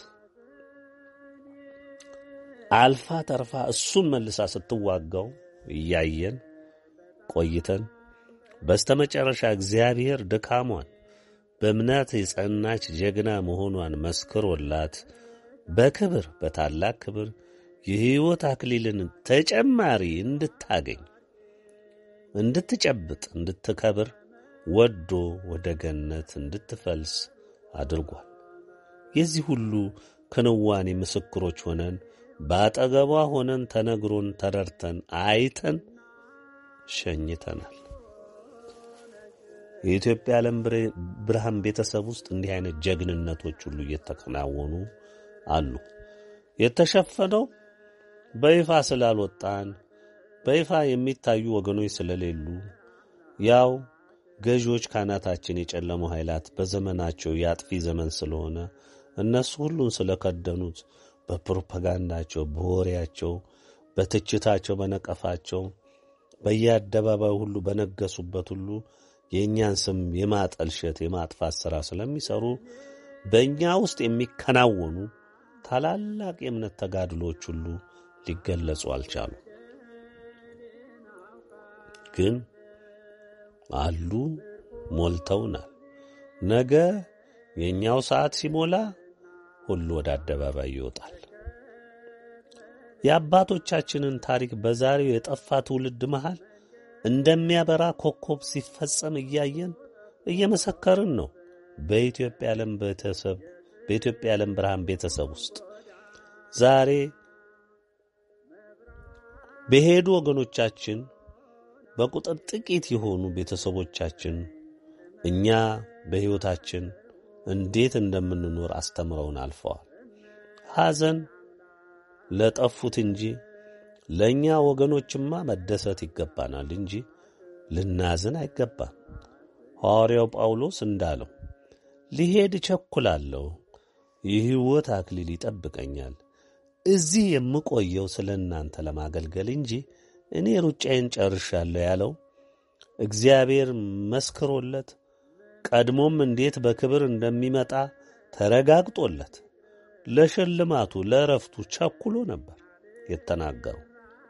አልፋ ተርፋ እሱን መልሳ ስትዋጋው እያየን ቆይተን በስተመጨረሻ እግዚአብሔር ድካሟን በእምነት የጸናች ጀግና መሆኗን መስክሮላት በክብር በታላቅ ክብር የሕይወት አክሊልን ተጨማሪ እንድታገኝ እንድትጨብጥ እንድትከብር ወዶ ወደ ገነት እንድትፈልስ አድርጓል። የዚህ ሁሉ ክንዋኔ ምስክሮች ሆነን በአጠገቧ ሆነን ተነግሮን ተረድተን አይተን ሸኝተናል። የኢትዮጵያ ዓለም ብርሃን ቤተሰብ ውስጥ እንዲህ አይነት ጀግንነቶች ሁሉ እየተከናወኑ አሉ። የተሸፈነው በይፋ ስላልወጣን በይፋ የሚታዩ ወገኖች ስለሌሉ ያው ገዢዎች ካናታችን የጨለሙ ኃይላት በዘመናቸው የአጥፊ ዘመን ስለሆነ እነሱ ሁሉን ስለከደኑት በፕሮፓጋንዳቸው፣ በወሬያቸው፣ በትችታቸው፣ በነቀፋቸው በየአደባባዩ ሁሉ በነገሱበት ሁሉ የእኛን ስም የማጠልሸት የማጥፋት ሥራ ስለሚሠሩ በእኛ ውስጥ የሚከናወኑ ታላላቅ የእምነት ተጋድሎች ሁሉ ሊገለጹ አልቻሉ። ግን አሉ፣ ሞልተውናል። ነገ የእኛው ሰዓት ሲሞላ ሁሉ ወደ አደባባይ ይወጣል። የአባቶቻችንን ታሪክ በዛሬው የጠፋ ትውልድ መሃል እንደሚያበራ ኮከብ ሲፈጸም እያየን እየመሰከርን ነው። በኢትዮጵያ ዓለም ቤተሰብ በኢትዮጵያ ዓለም ብርሃን ቤተሰብ ውስጥ ዛሬ በሄዱ ወገኖቻችን በቁጥር ጥቂት የሆኑ ቤተሰቦቻችን እኛ በሕይወታችን እንዴት እንደምንኖር አስተምረውን አልፈዋል። ሐዘን ለጠፉት እንጂ ለእኛ ወገኖችማ መደሰት ይገባናል እንጂ ልናዝን አይገባም። ሐዋርያው ጳውሎስ እንዳለው ሊሄድ እቸኩላለሁ። የሕይወት አክሊል ይጠብቀኛል። እዚህ የምቆየው ስለ እናንተ ለማገልገል እንጂ እኔ ሩጫዬን ጨርሻለሁ ያለው እግዚአብሔር መስክሮለት ቀድሞም እንዴት በክብር እንደሚመጣ ተረጋግጦለት ለሽልማቱ ለእረፍቱ ቸኩሎ ነበር የተናገረው።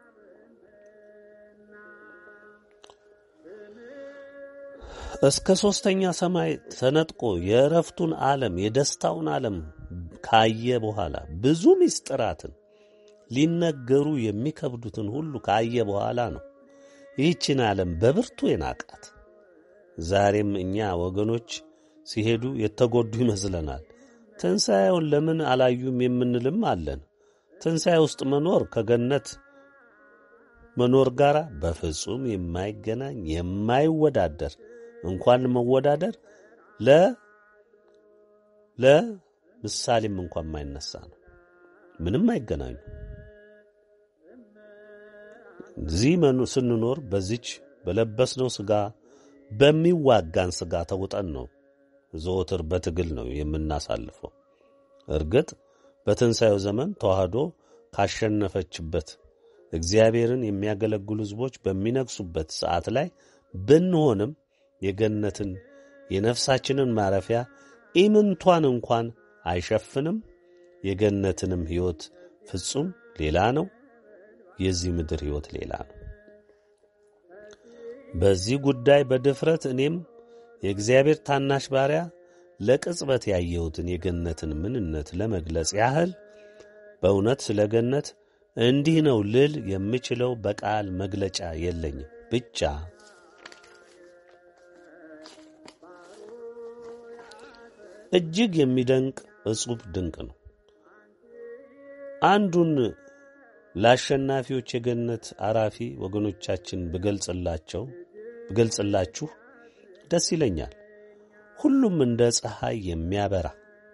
እስከ ሦስተኛ ሰማይ ተነጥቆ የእረፍቱን ዓለም የደስታውን ዓለም ካየ በኋላ ብዙ ምስጢራትን ሊነገሩ የሚከብዱትን ሁሉ ካየ በኋላ ነው ይህችን ዓለም በብርቱ የናቃት። ዛሬም እኛ ወገኖች ሲሄዱ የተጎዱ ይመስለናል። ትንሣኤውን ለምን አላዩም የምንልም አለን። ትንሣኤ ውስጥ መኖር ከገነት መኖር ጋር በፍጹም የማይገናኝ የማይወዳደር እንኳን መወዳደር ለ ለምሳሌም እንኳን የማይነሳ ነው። ምንም አይገናኙ። እዚህ መኑ ስንኖር በዚች በለበስነው ሥጋ በሚዋጋን ሥጋ ተውጠን ነው ዘወትር በትግል ነው የምናሳልፈው። እርግጥ በትንሣኤው ዘመን ተዋህዶ ካሸነፈችበት እግዚአብሔርን የሚያገለግሉ ሕዝቦች በሚነግሱበት ሰዓት ላይ ብንሆንም የገነትን የነፍሳችንን ማረፊያ ኢምንቷን እንኳን አይሸፍንም። የገነትንም ሕይወት ፍጹም ሌላ ነው። የዚህ ምድር ሕይወት ሌላ ነው። በዚህ ጉዳይ በድፍረት እኔም የእግዚአብሔር ታናሽ ባሪያ ለቅጽበት ያየሁትን የገነትን ምንነት ለመግለጽ ያህል በእውነት ስለ ገነት እንዲህ ነው ልል የምችለው በቃል መግለጫ የለኝም። ብቻ እጅግ የሚደንቅ እጹብ ድንቅ ነው። አንዱን ለአሸናፊዎች የገነት አራፊ ወገኖቻችን ብገልጽላቸው ብገልጽላችሁ ደስ ይለኛል። ሁሉም እንደ ፀሐይ የሚያበራ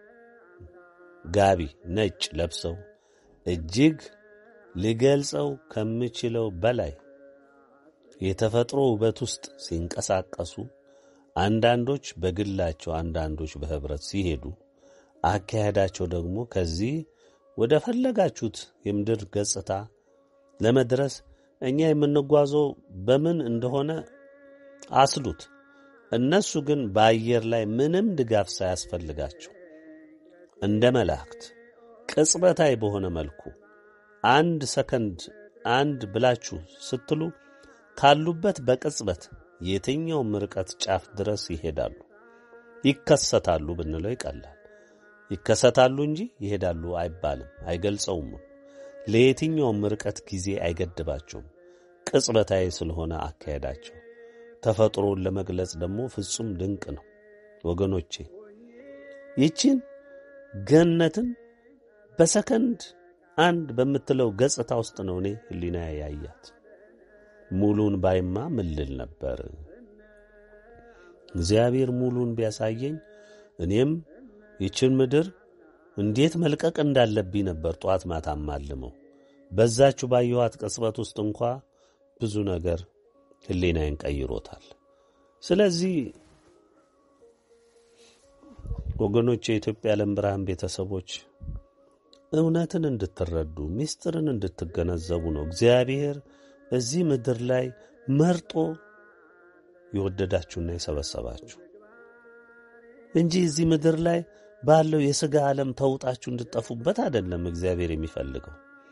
ጋቢ ነጭ ለብሰው እጅግ ሊገልጸው ከምችለው በላይ የተፈጥሮ ውበት ውስጥ ሲንቀሳቀሱ፣ አንዳንዶች በግላቸው፣ አንዳንዶች በኅብረት ሲሄዱ፣ አካሄዳቸው ደግሞ ከዚህ ወደ ፈለጋችሁት የምድር ገጽታ ለመድረስ እኛ የምንጓዘው በምን እንደሆነ አስሉት። እነሱ ግን በአየር ላይ ምንም ድጋፍ ሳያስፈልጋቸው እንደ መላእክት ቅጽበታዊ በሆነ መልኩ አንድ ሰከንድ አንድ ብላችሁ ስትሉ ካሉበት በቅጽበት የትኛውም ርቀት ጫፍ ድረስ ይሄዳሉ። ይከሰታሉ ብንለው ይቀላል። ይከሰታሉ እንጂ ይሄዳሉ አይባልም፣ አይገልጸውም። ለየትኛውም ርቀት ጊዜ አይገድባቸውም። ቅጽበታዊ ስለሆነ አካሄዳቸው ተፈጥሮን ለመግለጽ ደግሞ ፍጹም ድንቅ ነው። ወገኖቼ ይችን ገነትን በሰከንድ አንድ በምትለው ገጽታ ውስጥ ነው እኔ ሕሊና ያያት። ሙሉን ባይማ ምን ልል ነበር? እግዚአብሔር ሙሉን ቢያሳየኝ እኔም ይችን ምድር እንዴት መልቀቅ እንዳለብኝ ነበር ጧት ማታ ማልመው። በዛችሁ ባየኋት ቅጽበት ውስጥ እንኳ ብዙ ነገር ሕሊናዬን ቀይሮታል። ስለዚህ ወገኖች፣ የኢትዮጵያ ዓለም ብርሃን ቤተሰቦች እውነትን እንድትረዱ ምስጢርን እንድትገነዘቡ ነው እግዚአብሔር እዚህ ምድር ላይ መርጦ የወደዳችሁና የሰበሰባችሁ እንጂ እዚህ ምድር ላይ ባለው የሥጋ ዓለም ተውጣችሁ እንድትጠፉበት አይደለም እግዚአብሔር የሚፈልገው።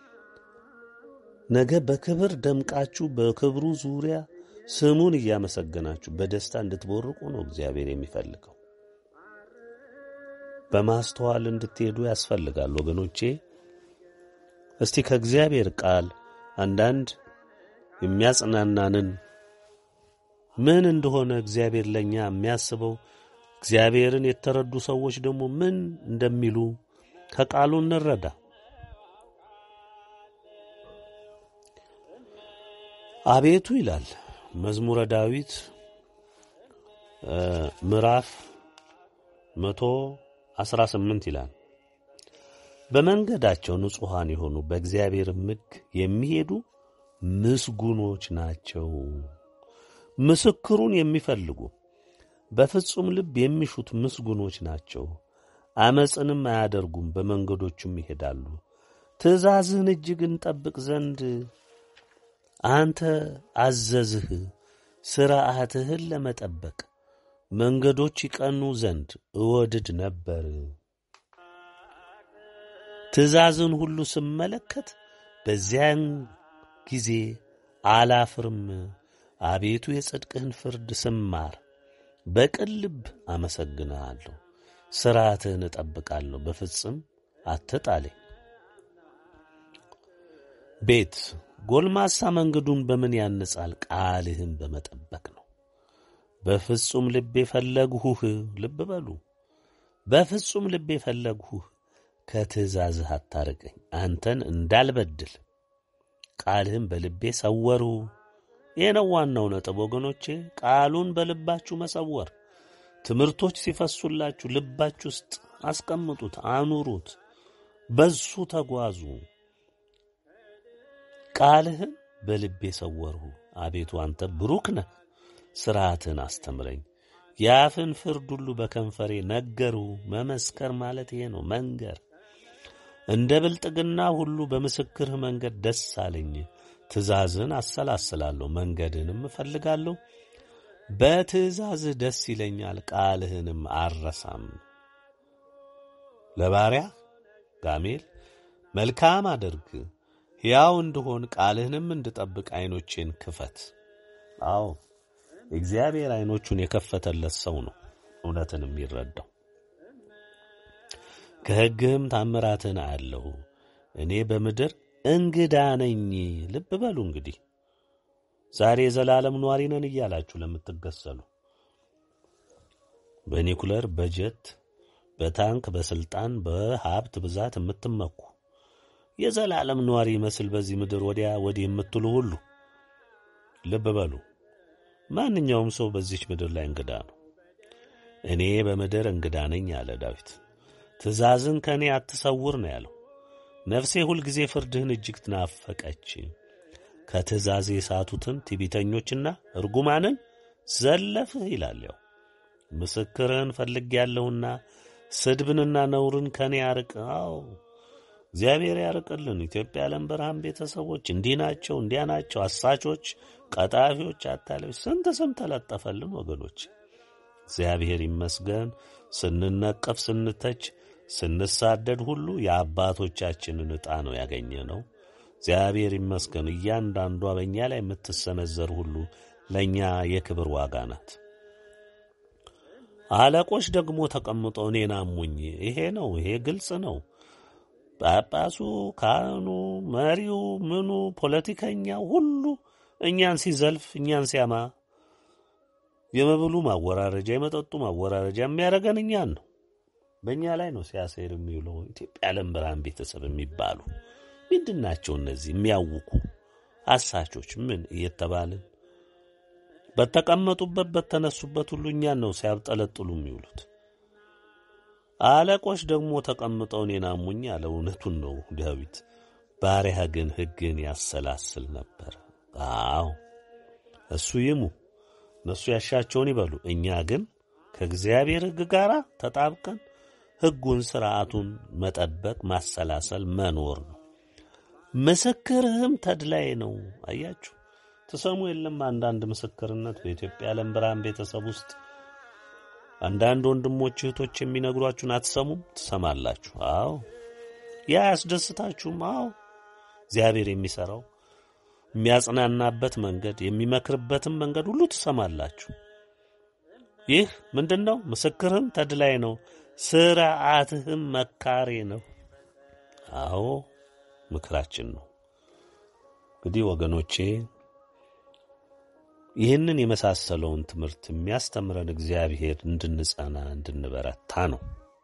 ነገ በክብር ደምቃችሁ በክብሩ ዙሪያ ስሙን እያመሰገናችሁ በደስታ እንድትቦርቁ ነው እግዚአብሔር የሚፈልገው። በማስተዋል እንድትሄዱ ያስፈልጋል ወገኖቼ። እስቲ ከእግዚአብሔር ቃል አንዳንድ የሚያጽናናንን ምን እንደሆነ እግዚአብሔር ለእኛ የሚያስበው እግዚአብሔርን የተረዱ ሰዎች ደግሞ ምን እንደሚሉ ከቃሉ እንረዳ። አቤቱ ይላል መዝሙረ ዳዊት ምዕራፍ መቶ አስራ ስምንት ይላል በመንገዳቸው ንጹሐን የሆኑ በእግዚአብሔር ሕግ የሚሄዱ ምስጉኖች ናቸው። ምስክሩን የሚፈልጉ በፍጹም ልብ የሚሹት ምስጉኖች ናቸው። አመፅንም አያደርጉም፣ በመንገዶቹም ይሄዳሉ። ትእዛዝህን እጅግ እንጠብቅ ዘንድ አንተ አዘዝህ። ሥርዓትህን ለመጠበቅ መንገዶች ይቀኑ ዘንድ እወድድ ነበር። ትእዛዝን ሁሉ ስመለከት በዚያን ጊዜ አላፍርም። አቤቱ የጽድቅህን ፍርድ ስማር በቅን ልብ አመሰግንሃለሁ። ሥርዓትህን እጠብቃለሁ፣ በፍጽም አትጣለኝ። ቤት ጎልማሳ መንገዱን በምን ያንጻል? ቃልህን በመጠበቅ ነው። በፍጹም ልቤ ፈለግሁህ። ልብ በሉ፣ በፍጹም ልቤ ፈለግሁህ። ከትእዛዝህ አታርቀኝ፣ አንተን እንዳልበድል ቃልህን በልቤ ሰወሩ። ይህ ነው ዋናው ነጥብ ወገኖቼ፣ ቃሉን በልባችሁ መሰወር። ትምህርቶች ሲፈሱላችሁ ልባችሁ ውስጥ አስቀምጡት፣ አኑሩት፣ በሱ ተጓዙ። ቃልህን በልቤ ሰወርሁ። አቤቱ አንተ ብሩክ ነህ፣ ሥርዓትህን አስተምረኝ። የአፍን ፍርድ ሁሉ በከንፈሬ ነገሩ። መመስከር ማለት ይሄ ነው፣ መንገር። እንደ ብልጥግና ሁሉ በምስክርህ መንገድ ደስ አለኝ። ትእዛዝህን አሰላስላለሁ፣ መንገድህንም እፈልጋለሁ። በትእዛዝህ ደስ ይለኛል፣ ቃልህንም አልረሳም። ለባሪያ ጋሜል መልካም አድርግ ሕያው እንድሆን ቃልህንም እንድጠብቅ ዐይኖቼን ክፈት። አዎ እግዚአብሔር ዐይኖቹን የከፈተለት ሰው ነው እውነትን የሚረዳው። ከሕግህም ታምራትን አያለሁ። እኔ በምድር እንግዳ ነኝ። ልብ በሉ እንግዲህ ዛሬ የዘላለም ኗሪ ነን እያላችሁ ለምትገሰሉ በኒኩለር በጀት በታንክ በስልጣን በሀብት ብዛት የምትመኩ የዘላለም ነዋሪ ይመስል በዚህ ምድር ወዲያ ወዲህ የምትሉ ሁሉ ልብ በሉ። ማንኛውም ሰው በዚች ምድር ላይ እንግዳ ነው። እኔ በምድር እንግዳ ነኝ አለ ዳዊት። ትእዛዝን ከእኔ አትሰውር ነው ያለው። ነፍሴ ሁልጊዜ ፍርድህን እጅግ ትናፈቀች። ከትእዛዜ የሳቱትን ትዕቢተኞችና እርጉማንን ዘለፍህ ይላል። ያው ምስክርህን ፈልጌያለሁና ስድብንና ነውርን ከእኔ አርቅ። አዎ እግዚአብሔር ያርቅልን። ኢትዮጵያ የዓለም ብርሃን ቤተሰቦች እንዲህ ናቸው፣ እንዲያ ናቸው፣ አሳቾች፣ ቀጣፊዎች፣ አታላዮች ስንት ስም ተለጠፈልን ወገኖች። እግዚአብሔር ይመስገን። ስንነቀፍ፣ ስንተች፣ ስንሳደድ ሁሉ የአባቶቻችንን ዕጣ ነው ያገኘ ነው። እግዚአብሔር ይመስገን። እያንዳንዷ በእኛ ላይ የምትሰነዘር ሁሉ ለእኛ የክብር ዋጋ ናት። አለቆች ደግሞ ተቀምጠው እኔን አሙኝ። ይሄ ነው፣ ይሄ ግልጽ ነው። ጳጳሱ፣ ካህኑ፣ መሪው፣ ምኑ፣ ፖለቲከኛው ሁሉ እኛን ሲዘልፍ እኛን ሲያማ የመብሉ ማወራረጃ የመጠጡ ማወራረጃ የሚያደርገን እኛን ነው። በእኛ ላይ ነው ሲያሴር የሚውለው። ኢትዮጵያ የዓለም ብርሃን ቤተሰብ የሚባሉ ምንድን ናቸው እነዚህ የሚያውኩ አሳቾች? ምን እየተባልን በተቀመጡበት በተነሱበት ሁሉ እኛን ነው ሲያብጠለጥሉ የሚውሉት። አለቆች ደግሞ ተቀምጠው እኔን አሙኝ አለ። እውነቱን ነው ዳዊት። ባሪያህ ግን ሕግን ያሰላስል ነበር። አዎ እሱ ይሙ፣ እነሱ ያሻቸውን ይበሉ። እኛ ግን ከእግዚአብሔር ሕግ ጋር ተጣብቀን ሕጉን ሥርዓቱን መጠበቅ፣ ማሰላሰል፣ መኖር ነው። ምስክርህም ተድላይ ነው። አያችሁ ትሰሙ የለም አንዳንድ ምስክርነት በኢትዮጵያ የዓለም ብርሃን ቤተሰብ ውስጥ አንዳንድ ወንድሞች እህቶች የሚነግሯችሁን አትሰሙም? ትሰማላችሁ። አዎ ያ አያስደስታችሁም? አዎ እግዚአብሔር የሚሠራው የሚያጽናናበት መንገድ የሚመክርበትን መንገድ ሁሉ ትሰማላችሁ። ይህ ምንድን ነው? ምስክርህም ተድላይ ነው፣ ሥርዓትህም መካሬ ነው። አዎ ምክራችን ነው። እንግዲህ ወገኖቼ ይህንን የመሳሰለውን ትምህርት የሚያስተምረን እግዚአብሔር እንድንጸና እንድንበረታ ነው።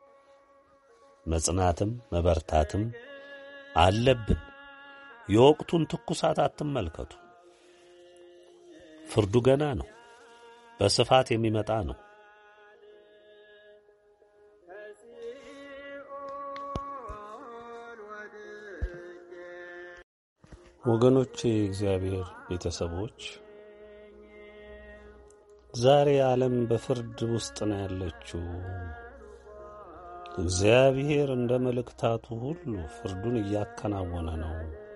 መጽናትም መበርታትም አለብን። የወቅቱን ትኩሳት አትመልከቱ። ፍርዱ ገና ነው፣ በስፋት የሚመጣ ነው። ወገኖቼ፣ የእግዚአብሔር ቤተሰቦች ዛሬ ዓለም በፍርድ ውስጥ ነው ያለችው። እግዚአብሔር እንደ መልእክታቱ ሁሉ ፍርዱን እያከናወነ ነው።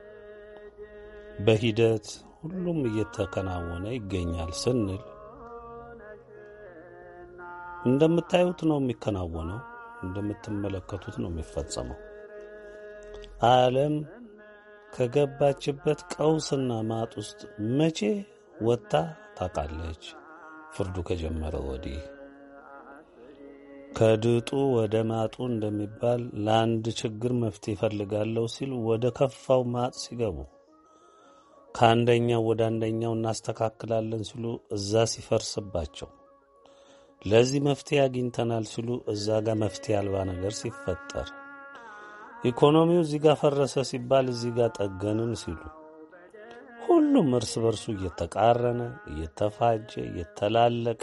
በሂደት ሁሉም እየተከናወነ ይገኛል ስንል እንደምታዩት ነው የሚከናወነው፣ እንደምትመለከቱት ነው የሚፈጸመው። ዓለም ከገባችበት ቀውስና ማጥ ውስጥ መቼ ወጥታ ታውቃለች? ፍርዱ ከጀመረ ወዲህ ከድጡ ወደ ማጡ እንደሚባል ለአንድ ችግር መፍትሄ ይፈልጋለሁ ሲል ወደ ከፋው ማጥ ሲገቡ ከአንደኛው ወደ አንደኛው እናስተካክላለን ሲሉ እዛ ሲፈርስባቸው ለዚህ መፍትሄ አግኝተናል ሲሉ እዛ ጋር መፍትሄ አልባ ነገር ሲፈጠር ኢኮኖሚው እዚህ ጋር ፈረሰ ሲባል እዚህ ጋር ጠገንን ሲሉ ሁሉም እርስ በርሱ እየተቃረነ እየተፋጀ እየተላለቀ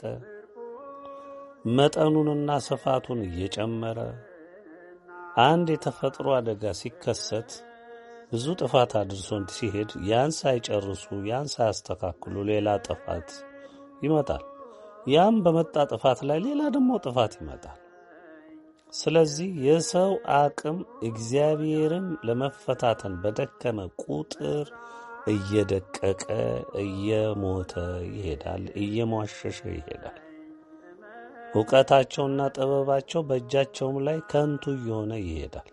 መጠኑንና ስፋቱን እየጨመረ አንድ የተፈጥሮ አደጋ ሲከሰት ብዙ ጥፋት አድርሶ ሲሄድ ያን ሳይጨርሱ ያን ሳያስተካክሉ ሌላ ጥፋት ይመጣል። ያም በመጣ ጥፋት ላይ ሌላ ደግሞ ጥፋት ይመጣል። ስለዚህ የሰው አቅም እግዚአብሔርን ለመፈታተን በደከመ ቁጥር እየደቀቀ እየሞተ ይሄዳል፣ እየሟሸሸ ይሄዳል። እውቀታቸውና ጥበባቸው በእጃቸውም ላይ ከንቱ እየሆነ ይሄዳል።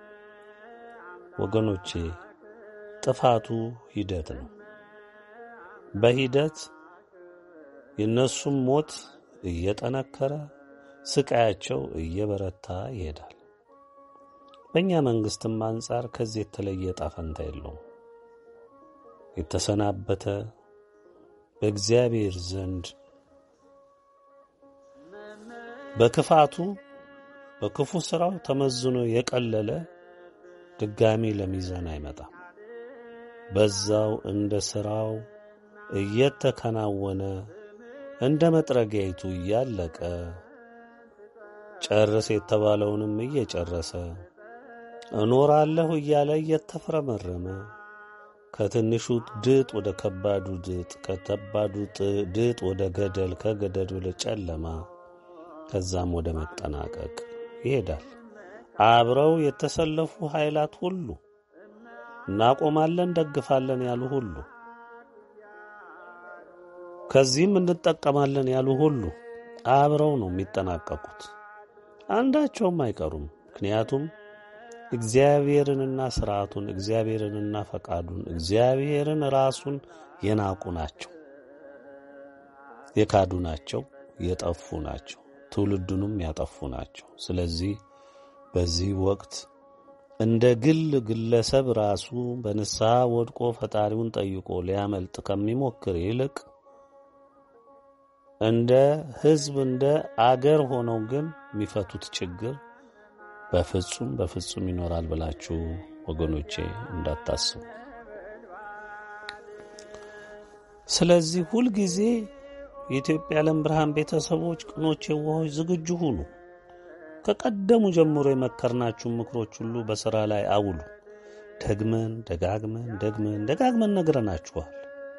ወገኖቼ ጥፋቱ ሂደት ነው። በሂደት የእነሱም ሞት እየጠነከረ ስቃያቸው እየበረታ ይሄዳል። በእኛ መንግስትም አንጻር ከዚህ የተለየ ዕጣ ፈንታ የለውም። የተሰናበተ በእግዚአብሔር ዘንድ በክፋቱ በክፉ ሥራው ተመዝኖ የቀለለ ድጋሚ ለሚዛን አይመጣም። በዛው እንደ ሥራው እየተከናወነ እንደ መጥረጊያይቱ እያለቀ ጨርስ የተባለውንም እየጨረሰ እኖራለሁ እያለ እየተፍረመረመ ከትንሹ ድጥ ወደ ከባዱ ድጥ፣ ከከባዱ ድጥ ወደ ገደል፣ ከገደል ወደ ጨለማ፣ ከዛም ወደ መጠናቀቅ ይሄዳል። አብረው የተሰለፉ ኃይላት ሁሉ እናቆማለን፣ ደግፋለን ያሉ ሁሉ ከዚህም እንጠቀማለን ያሉ ሁሉ አብረው ነው የሚጠናቀቁት። አንዳቸውም አይቀሩም። ምክንያቱም እግዚአብሔርንና ስርዓቱን እግዚአብሔርንና ፈቃዱን እግዚአብሔርን ራሱን የናቁ ናቸው፣ የካዱ ናቸው፣ የጠፉ ናቸው፣ ትውልዱንም ያጠፉ ናቸው። ስለዚህ በዚህ ወቅት እንደ ግል ግለሰብ ራሱ በንስሐ ወድቆ ፈጣሪውን ጠይቆ ሊያመልጥ ከሚሞክር ይልቅ እንደ ሕዝብ እንደ አገር ሆነው ግን የሚፈቱት ችግር በፍጹም በፍጹም ይኖራል ብላችሁ ወገኖቼ እንዳታስቡ። ስለዚህ ሁልጊዜ የኢትዮጵያ ዓለም ብርሃን ቤተሰቦች፣ ቅኖች፣ የዋሆች ዝግጁ ሁኑ። ከቀደሙ ጀምሮ የመከርናችሁን ምክሮች ሁሉ በሥራ ላይ አውሉ። ደግመን ደጋግመን ደግመን ደጋግመን ነግረናችኋል።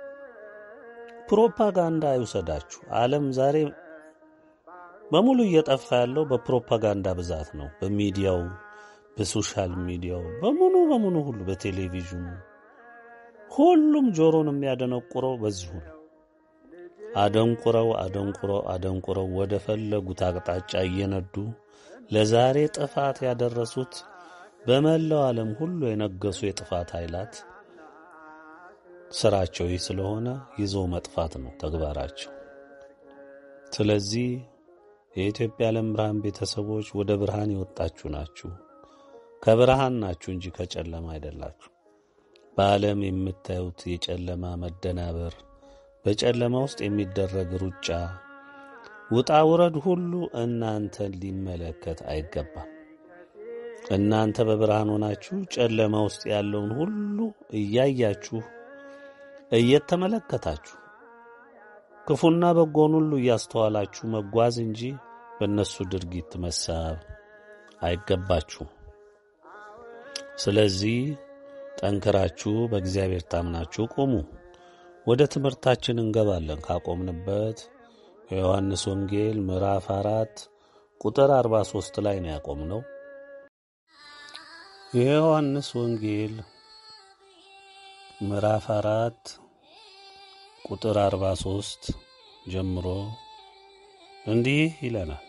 ፕሮፓጋንዳ አይውሰዳችሁ። ዓለም ዛሬ በሙሉ እየጠፋ ያለው በፕሮፓጋንዳ ብዛት ነው። በሚዲያው፣ በሶሻል ሚዲያው በሙሉ በሙሉ ሁሉ በቴሌቪዥኑ ሁሉም ጆሮን የሚያደነቁረው በዚሁ ነው። አደንቁረው አደንቁረው አደንቁረው ወደ ፈለጉት አቅጣጫ እየነዱ ለዛሬ ጥፋት ያደረሱት በመላው ዓለም ሁሉ የነገሱ የጥፋት ኃይላት ስራቸው ይህ ስለሆነ ይዘው መጥፋት ነው ተግባራቸው። ስለዚህ የኢትዮጵያ ዓለም ብርሃን ቤተሰቦች ወደ ብርሃን የወጣችሁ ናችሁ። ከብርሃን ናችሁ እንጂ ከጨለማ አይደላችሁ። በዓለም የምታዩት የጨለማ መደናበር፣ በጨለማ ውስጥ የሚደረግ ሩጫ፣ ውጣ ውረድ ሁሉ እናንተን ሊመለከት አይገባም። እናንተ በብርሃን ሆናችሁ ጨለማ ውስጥ ያለውን ሁሉ እያያችሁ እየተመለከታችሁ ክፉና በጎን ሁሉ እያስተዋላችሁ መጓዝ እንጂ በእነሱ ድርጊት መሳብ አይገባችሁ። ስለዚህ ጠንክራችሁ በእግዚአብሔር ታምናችሁ ቁሙ። ወደ ትምህርታችን እንገባለን። ካቆምንበት የዮሐንስ ወንጌል ምዕራፍ አራት ቁጥር አርባ ሦስት ላይ ነው ያቆምነው። የዮሐንስ ወንጌል ምዕራፍ አራት ቁጥር አርባ ሦስት ጀምሮ እንዲህ ይለናል።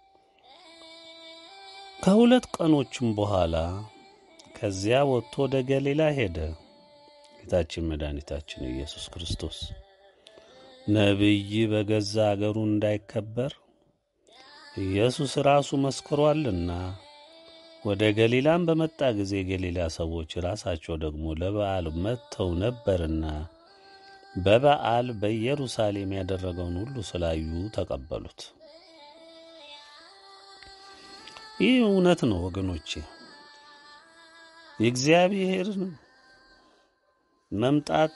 ከሁለት ቀኖችም በኋላ ከዚያ ወጥቶ ወደ ገሊላ ሄደ። ጌታችን መድኃኒታችን ኢየሱስ ክርስቶስ ነቢይ በገዛ አገሩ እንዳይከበር ኢየሱስ ራሱ መስክሯልና። ወደ ገሊላም በመጣ ጊዜ የገሊላ ሰዎች ራሳቸው ደግሞ ለበዓል መጥተው ነበርና በበዓል በኢየሩሳሌም ያደረገውን ሁሉ ስላዩ ተቀበሉት። ይህ እውነት ነው ወገኖቼ። የእግዚአብሔር መምጣት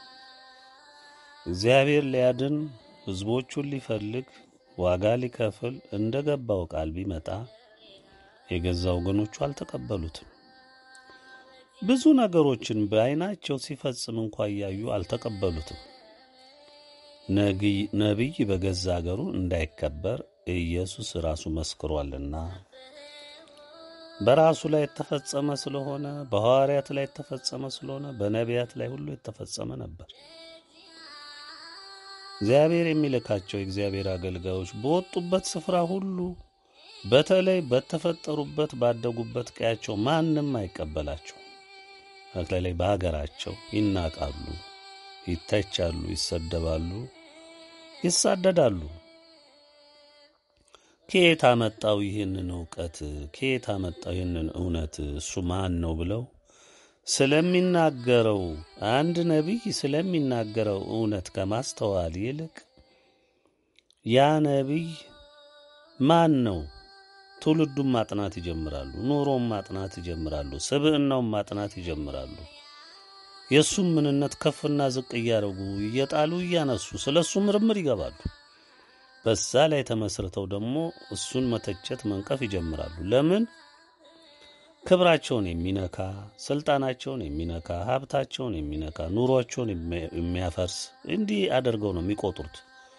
እግዚአብሔር ሊያድን ሕዝቦቹን ሊፈልግ ዋጋ ሊከፍል እንደ ገባው ቃል ቢመጣ የገዛ ወገኖቹ አልተቀበሉትም። ብዙ ነገሮችን በዓይናቸው ሲፈጽም እንኳ እያዩ አልተቀበሉትም። ነቢይ በገዛ አገሩ እንዳይከበር ኢየሱስ ራሱ መስክሯልና በራሱ ላይ የተፈጸመ ስለሆነ በሐዋርያት ላይ የተፈጸመ ስለሆነ በነቢያት ላይ ሁሉ የተፈጸመ ነበር። እግዚአብሔር የሚልካቸው የእግዚአብሔር አገልጋዮች በወጡበት ስፍራ ሁሉ በተለይ በተፈጠሩበት ባደጉበት ቀያቸው ማንም አይቀበላቸው። በተለይ በሀገራቸው ይናቃሉ፣ ይተቻሉ፣ ይሰደባሉ፣ ይሳደዳሉ። ከየት አመጣው ይህንን እውቀት? ከየት አመጣው ይህንን እውነት? እሱ ማን ነው ብለው ስለሚናገረው አንድ ነቢይ ስለሚናገረው እውነት ከማስተዋል ይልቅ ያ ነቢይ ማን ነው ትውልዱን ማጥናት ይጀምራሉ። ኑሮም ማጥናት ይጀምራሉ። ስብዕናውን ማጥናት ይጀምራሉ። የእሱም ምንነት ከፍና ዝቅ እያደረጉ እየጣሉ እያነሱ ስለ እሱ ምርምር ይገባሉ። በዛ ላይ ተመስርተው ደግሞ እሱን መተቸት መንቀፍ ይጀምራሉ። ለምን? ክብራቸውን የሚነካ ስልጣናቸውን የሚነካ ሀብታቸውን የሚነካ ኑሯቸውን የሚያፈርስ እንዲህ አድርገው ነው የሚቆጥሩት።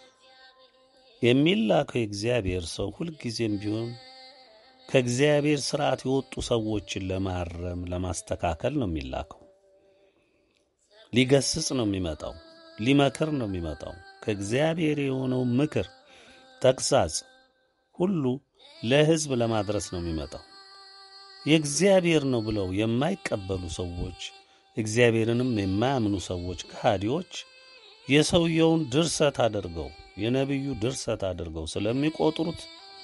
የሚላከው የእግዚአብሔር ሰው ሁልጊዜም ቢሆን ከእግዚአብሔር ስርዓት የወጡ ሰዎችን ለማረም ለማስተካከል ነው የሚላከው። ሊገስጽ ነው የሚመጣው። ሊመክር ነው የሚመጣው። ከእግዚአብሔር የሆነው ምክር፣ ተግሳጽ ሁሉ ለሕዝብ ለማድረስ ነው የሚመጣው። የእግዚአብሔር ነው ብለው የማይቀበሉ ሰዎች፣ እግዚአብሔርንም የማያምኑ ሰዎች፣ ከሃዲዎች የሰውየውን ድርሰት አድርገው የነቢዩ ድርሰት አድርገው ስለሚቆጥሩት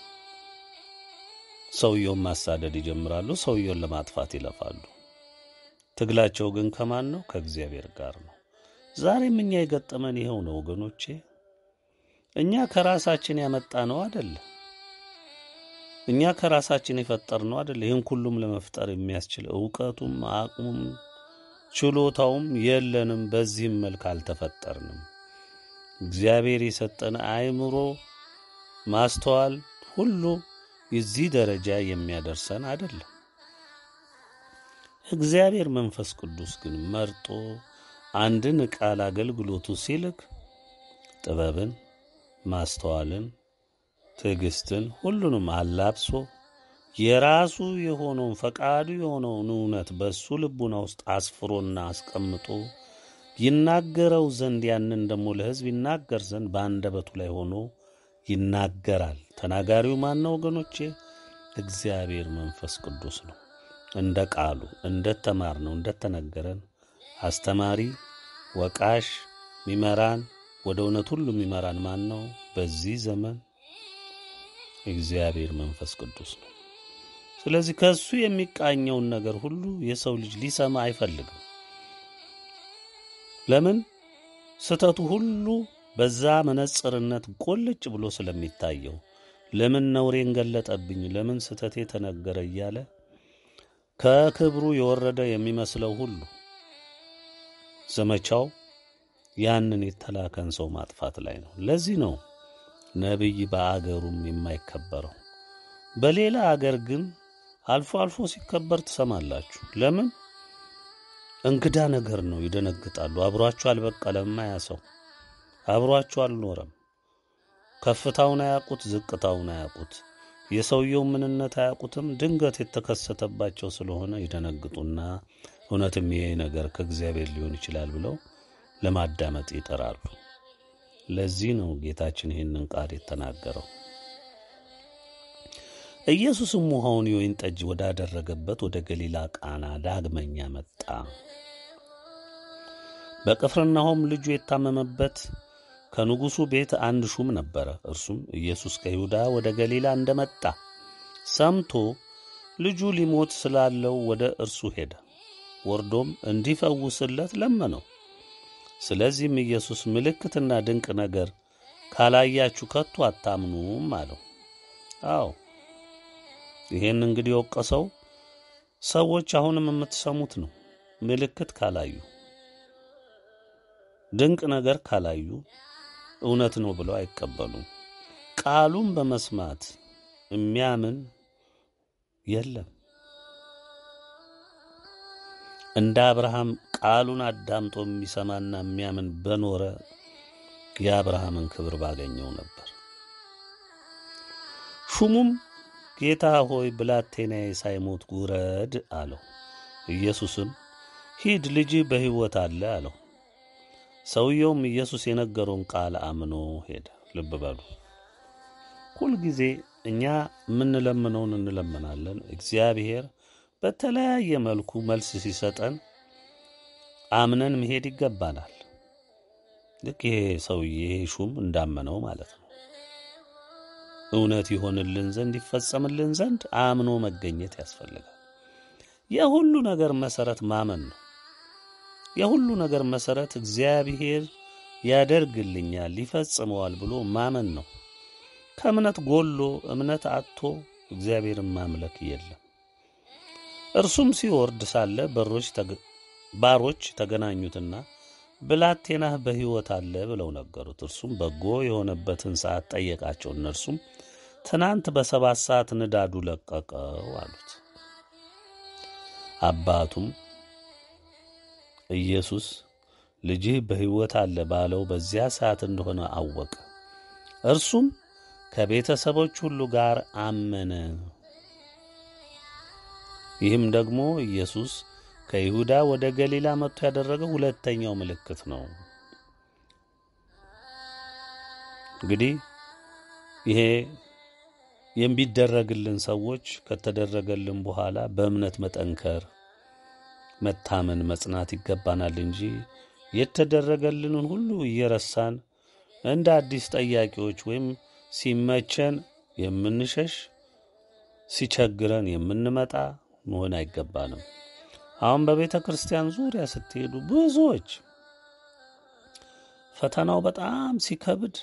ሰውየውን ማሳደድ ይጀምራሉ። ሰውየውን ለማጥፋት ይለፋሉ። ትግላቸው ግን ከማን ነው? ከእግዚአብሔር ጋር ነው። ዛሬም እኛ የገጠመን ይኸው ነው ወገኖቼ። እኛ ከራሳችን ያመጣ ነው አደለ? እኛ ከራሳችን የፈጠር ነው አደለ? ይህን ሁሉም ለመፍጠር የሚያስችል እውቀቱም አቅሙም ችሎታውም የለንም። በዚህም መልክ አልተፈጠርንም። እግዚአብሔር የሰጠን አእምሮ፣ ማስተዋል ሁሉ የዚህ ደረጃ የሚያደርሰን አይደለም። እግዚአብሔር መንፈስ ቅዱስ ግን መርጦ አንድን ቃል አገልግሎቱ ሲልክ ጥበብን፣ ማስተዋልን፣ ትዕግስትን ሁሉንም አላብሶ የራሱ የሆነውን ፈቃዱ የሆነውን እውነት በእሱ ልቡና ውስጥ አስፍሮና አስቀምጦ ይናገረው ዘንድ ያንን ደግሞ ለሕዝብ ይናገር ዘንድ በአንደበቱ ላይ ሆኖ ይናገራል። ተናጋሪው ማን ነው ወገኖቼ? እግዚአብሔር መንፈስ ቅዱስ ነው። እንደ ቃሉ እንደ ተማር ነው እንደተነገረን አስተማሪ፣ ወቃሽ፣ ሚመራን ወደ እውነት ሁሉ የሚመራን ማን ነው? በዚህ ዘመን እግዚአብሔር መንፈስ ቅዱስ ነው። ስለዚህ ከእሱ የሚቃኘውን ነገር ሁሉ የሰው ልጅ ሊሰማ አይፈልግም። ለምን? ስተቱ ሁሉ በዛ መነጽርነት ቆልጭ ብሎ ስለሚታየው ለምን ነውሬን ገለጠብኝ፣ ለምን ስተቴ ተነገረ እያለ ከክብሩ የወረደ የሚመስለው ሁሉ ዘመቻው ያንን የተላከን ሰው ማጥፋት ላይ ነው። ለዚህ ነው ነቢይ በአገሩም የማይከበረው። በሌላ አገር ግን አልፎ አልፎ ሲከበር ትሰማላችሁ። ለምን? እንግዳ ነገር ነው። ይደነግጣሉ። አብሯችሁ አልበቀለማ ያ ሰው አብሯችሁ አልኖረም። ከፍታውን አያውቁት፣ ዝቅታውን አያውቁት፣ የሰውየው ምንነት አያውቁትም። ድንገት የተከሰተባቸው ስለሆነ ይደነግጡና እውነትም ይሄ ነገር ከእግዚአብሔር ሊሆን ይችላል ብለው ለማዳመጥ ይጠራሉ። ለዚህ ነው ጌታችን ይህንን ቃል የተናገረው። ኢየሱስም ውሃውን የወይን ጠጅ ወዳደረገበት ወደ ገሊላ ቃና ዳግመኛ መጣ። በቅፍርናሆም ልጁ የታመመበት ከንጉሡ ቤት አንድ ሹም ነበረ። እርሱም ኢየሱስ ከይሁዳ ወደ ገሊላ እንደመጣ ሰምቶ ልጁ ሊሞት ስላለው ወደ እርሱ ሄደ። ወርዶም እንዲፈውስለት ለመነው። ስለዚህም ኢየሱስ ምልክትና ድንቅ ነገር ካላያችሁ ከቶ አታምኑም አለው። አዎ ይሄን እንግዲህ የወቀሰው ሰዎች አሁንም የምትሰሙት ነው። ምልክት ካላዩ፣ ድንቅ ነገር ካላዩ እውነት ነው ብለው አይቀበሉም። ቃሉን በመስማት የሚያምን የለም። እንደ አብርሃም ቃሉን አዳምጦ የሚሰማና የሚያምን በኖረ የአብርሃምን ክብር ባገኘው ነበር። ሹሙም ጌታ ሆይ ብላቴናዬ ሳይሞት ውረድ አለው። ኢየሱስም ሂድ ልጅህ በሕይወት አለ አለው። ሰውየውም ኢየሱስ የነገረውን ቃል አምኖ ሄደ። ልብ በሉ፣ ሁልጊዜ እኛ የምንለምነውን እንለምናለን። እግዚአብሔር በተለያየ መልኩ መልስ ሲሰጠን አምነን መሄድ ይገባናል። ልክ ይሄ ሰውዬ ይሄ ሹም እንዳመነው ማለት ነው። እውነት ይሆንልን ዘንድ ይፈጸምልን ዘንድ አምኖ መገኘት ያስፈልጋል። የሁሉ ነገር መሰረት ማመን ነው። የሁሉ ነገር መሰረት እግዚአብሔር ያደርግልኛል፣ ይፈጽመዋል ብሎ ማመን ነው። ከእምነት ጎሎ እምነት አጥቶ እግዚአብሔርን ማምለክ የለም። እርሱም ሲወርድ ሳለ በሮች ባሮች ተገናኙትና ብላቴናህ በሕይወት አለ ብለው ነገሩት። እርሱም በጎ የሆነበትን ሰዓት ጠየቃቸው። እነርሱም ትናንት በሰባት ሰዓት ንዳዱ ለቀቀው አሉት። አባቱም ኢየሱስ ልጅህ በሕይወት አለ ባለው በዚያ ሰዓት እንደሆነ አወቀ። እርሱም ከቤተሰቦች ሁሉ ጋር አመነ። ይህም ደግሞ ኢየሱስ ከይሁዳ ወደ ገሊላ መጥቶ ያደረገው ሁለተኛው ምልክት ነው። እንግዲህ ይሄ የሚደረግልን ሰዎች ከተደረገልን በኋላ በእምነት መጠንከር፣ መታመን፣ መጽናት ይገባናል እንጂ የተደረገልንን ሁሉ እየረሳን እንደ አዲስ ጠያቂዎች ወይም ሲመቸን የምንሸሽ ሲቸግረን የምንመጣ መሆን አይገባንም። አሁን በቤተ ክርስቲያን ዙሪያ ስትሄዱ ብዙዎች ፈተናው በጣም ሲከብድ፣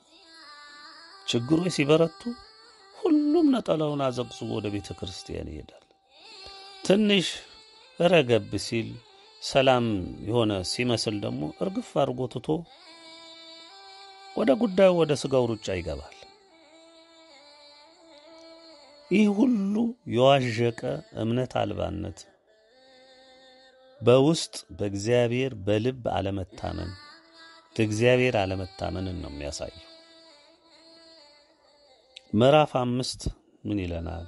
ችግሮች ሲበረቱ ሁሉም ነጠላውን አዘቅዝቆ ወደ ቤተ ክርስቲያን ይሄዳል። ትንሽ ረገብ ሲል ሰላም የሆነ ሲመስል ደግሞ እርግፍ አድርጎ ትቶ ወደ ጉዳዩ ወደ ሥጋው ሩጫ ይገባል። ይህ ሁሉ የዋዠቀ እምነት አልባነት በውስጥ በእግዚአብሔር በልብ አለመታመን በእግዚአብሔር አለመታመንን ነው የሚያሳየው። ምዕራፍ አምስት ምን ይለናል?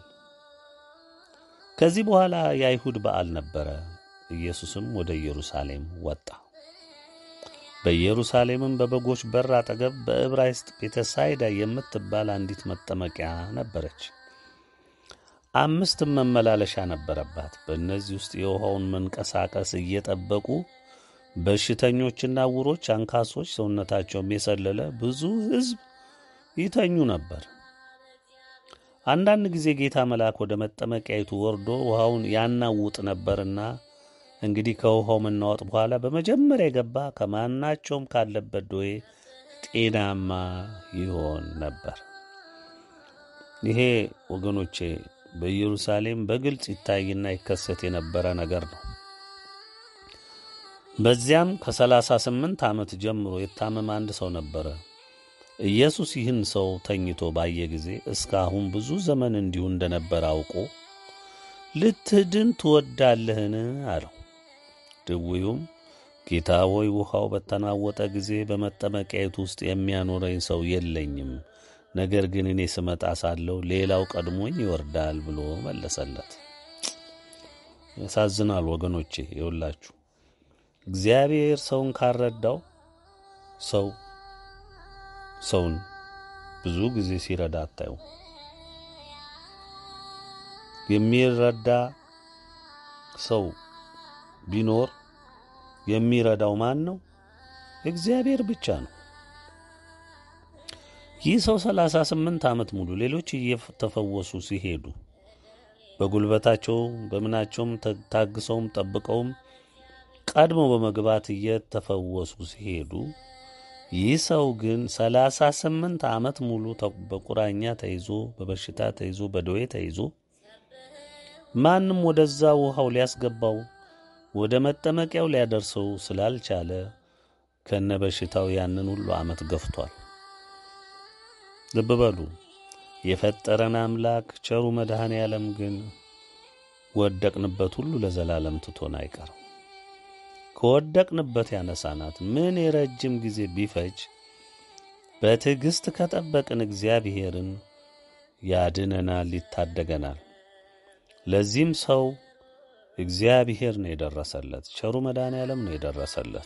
ከዚህ በኋላ የአይሁድ በዓል ነበረ። ኢየሱስም ወደ ኢየሩሳሌም ወጣ። በኢየሩሳሌምም በበጎች በር አጠገብ በዕብራይስጥ ቤተሳይዳ የምትባል አንዲት መጠመቂያ ነበረች። አምስትም መመላለሻ ነበረባት። በእነዚህ ውስጥ የውሃውን መንቀሳቀስ እየጠበቁ በሽተኞችና ዕውሮች፣ አንካሶች፣ ሰውነታቸውም የሰለለ ብዙ ሕዝብ ይተኙ ነበር። አንዳንድ ጊዜ ጌታ መልአክ ወደ መጠመቂያይቱ ወርዶ ውሃውን ያናውጥ ነበርና እንግዲህ ከውሃው መናወጥ በኋላ በመጀመሪያ የገባ ከማናቸውም ካለበት ደዌ ጤናማ ይሆን ነበር። ይሄ ወገኖቼ በኢየሩሳሌም በግልጽ ይታይና ይከሰት የነበረ ነገር ነው። በዚያም ከሰላሳ ስምንት ዓመት ጀምሮ የታመመ አንድ ሰው ነበረ። ኢየሱስ ይህን ሰው ተኝቶ ባየ ጊዜ እስካሁን ብዙ ዘመን እንዲሁ እንደነበረ አውቆ ልትድን ትወዳለህን? አለው። ድውዩም ጌታ ሆይ ውሃው በተናወጠ ጊዜ በመጠመቂያየቱ ውስጥ የሚያኖረኝ ሰው የለኝም፣ ነገር ግን እኔ ስመጣ ሳለሁ ሌላው ቀድሞኝ ይወርዳል ብሎ መለሰለት። ያሳዝናል ወገኖቼ። የውላችሁ እግዚአብሔር ሰውን ካረዳው ሰው ሰውን ብዙ ጊዜ ሲረዳ አታዩ። የሚረዳ ሰው ቢኖር የሚረዳው ማን ነው? እግዚአብሔር ብቻ ነው። ይህ ሰው ሰላሳ ስምንት ዓመት ሙሉ ሌሎች እየተፈወሱ ሲሄዱ በጉልበታቸው በምናቸውም ታግሰውም ጠብቀውም ቀድመው በመግባት እየተፈወሱ ሲሄዱ ይህ ሰው ግን ሰላሳ ስምንት ዓመት ሙሉ በቁራኛ ተይዞ በበሽታ ተይዞ በደዌ ተይዞ ማንም ወደዛ ውሃው ሊያስገባው ወደ መጠመቂያው ሊያደርሰው ስላልቻለ ከነ በሽታው ያንን ሁሉ ዓመት ገፍቷል። ልብ በሉ። የፈጠረን አምላክ ቸሩ መድኃኔ ዓለም ግን ወደቅንበት ሁሉ ለዘላለም ትቶን አይቀርም። ከወደቅንበት ያነሳናት ምን የረጅም ጊዜ ቢፈጅ በትዕግሥት ከጠበቅን እግዚአብሔርን ያድነናል፣ ይታደገናል። ለዚህም ሰው እግዚአብሔር ነው የደረሰለት፣ ቸሩ መድኃኔ ዓለም ነው የደረሰለት።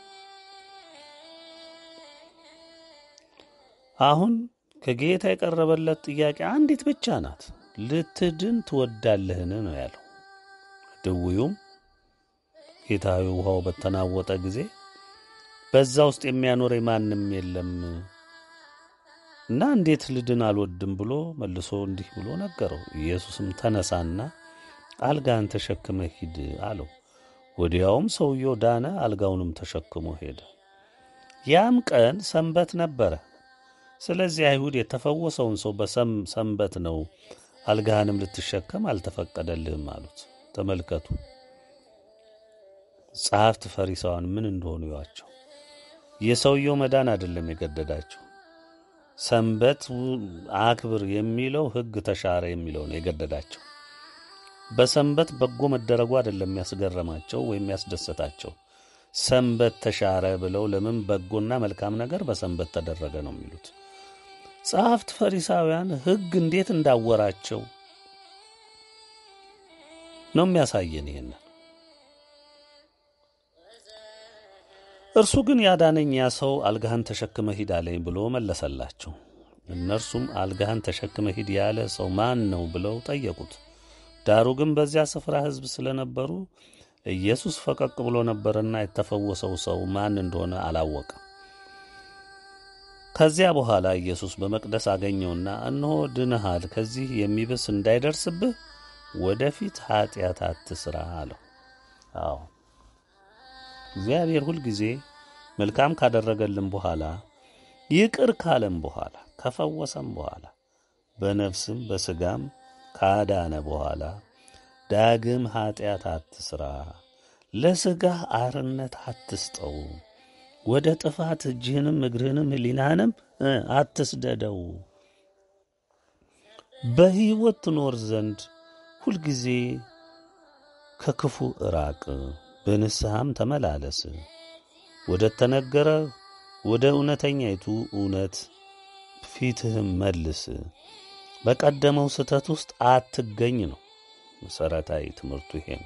አሁን ከጌታ የቀረበለት ጥያቄ አንዲት ብቻ ናት። ልትድን ትወዳለህን ነው ያለው። ድውዩም ጌታዊ ውሃው በተናወጠ ጊዜ በዛ ውስጥ የሚያኖረኝ ማንም የለም እና እንዴት ልድን አልወድም ብሎ መልሶ እንዲህ ብሎ ነገረው። ኢየሱስም ተነሳና አልጋን ተሸክመ ሂድ አለው። ወዲያውም ሰውየው ዳነ፣ አልጋውንም ተሸክሞ ሄደ። ያም ቀን ሰንበት ነበረ። ስለዚህ አይሁድ የተፈወሰውን ሰው በሰንበት ነው አልጋህንም ልትሸከም አልተፈቀደልህም አሉት። ተመልከቱ፣ ጸሐፍት ፈሪሳውያን ምን እንደሆኑ ይዋቸው። የሰውየው መዳን አይደለም የገደዳቸው፣ ሰንበት አክብር የሚለው ሕግ ተሻረ የሚለው ነው የገደዳቸው። በሰንበት በጎ መደረጉ አይደለም ያስገረማቸው ወይም ያስደሰታቸው። ሰንበት ተሻረ ብለው ለምን በጎና መልካም ነገር በሰንበት ተደረገ ነው የሚሉት። ጸሐፍት ፈሪሳውያን ሕግ እንዴት እንዳወራቸው ነው የሚያሳየን። ይሄንን እርሱ ግን ያዳነኝ ያ ሰው አልጋህን ተሸክመ ሂድ አለኝ ብሎ መለሰላቸው። እነርሱም አልጋህን ተሸክመ ሂድ ያለ ሰው ማን ነው ብለው ጠየቁት። ዳሩ ግን በዚያ ስፍራ ሕዝብ ስለነበሩ ኢየሱስ ፈቀቅ ብሎ ነበርና የተፈወሰው ሰው ማን እንደሆነ አላወቀም። ከዚያ በኋላ ኢየሱስ በመቅደስ አገኘውና እነሆ ድነሃል፣ ከዚህ የሚብስ እንዳይደርስብህ ወደፊት ኀጢአት አትሥራ አለው። አዎ እግዚአብሔር ሁልጊዜ መልካም ካደረገልን በኋላ ይቅር ካለም በኋላ ከፈወሰም በኋላ በነፍስም በሥጋም ካዳነ በኋላ ዳግም ኀጢአት አትሥራ፣ ለሥጋህ አርነት አትስጠው፣ ወደ ጥፋት እጅህንም እግርህንም ሕሊናህንም አትስደደው። በሕይወት ትኖር ዘንድ ሁልጊዜ ከክፉ እራቅ፣ በንስሐም ተመላለስ፣ ወደ ተነገረ ወደ እውነተኛይቱ እውነት ፊትህም መልስ፣ በቀደመው ስህተት ውስጥ አትገኝ ነው። መሠረታዊ ትምህርቱ ይሄ ነው።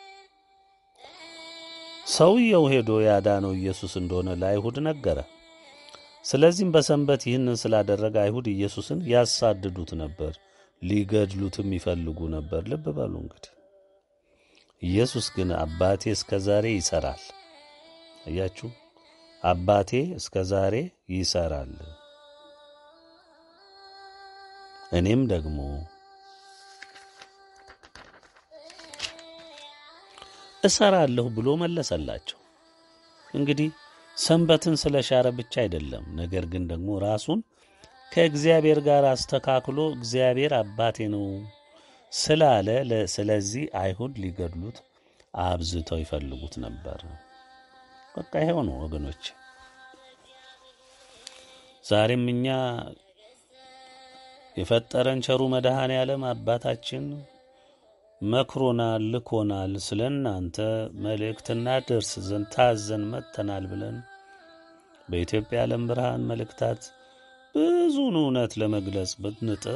ሰውየው ሄዶ ያዳነው ኢየሱስ እንደሆነ ለአይሁድ ነገረ። ስለዚህም በሰንበት ይህንን ስላደረገ አይሁድ ኢየሱስን ያሳድዱት ነበር፣ ሊገድሉትም ይፈልጉ ነበር። ልብ በሉ እንግዲህ ኢየሱስ ግን አባቴ እስከ ዛሬ ይሠራል። እያችሁ አባቴ እስከ ዛሬ ይሠራል፣ እኔም ደግሞ እሰራለሁ ብሎ መለሰላቸው። እንግዲህ ሰንበትን ስለ ሻረ ብቻ አይደለም፣ ነገር ግን ደግሞ ራሱን ከእግዚአብሔር ጋር አስተካክሎ እግዚአብሔር አባቴ ነው ስላለ፣ ስለዚህ አይሁድ ሊገድሉት አብዝተው ይፈልጉት ነበር። በቃ ይሄው ነው ወገኖች። ዛሬም እኛ የፈጠረን ቸሩ መድኃኔ ዓለም አባታችን መክሮናል፣ ልኮናል። ስለ እናንተ መልእክት እናደርስ ዘንድ ታዘን መጥተናል ብለን በኢትዮጵያ ዓለም ብርሃን መልእክታት ብዙን እውነት ለመግለጽ ብንጥር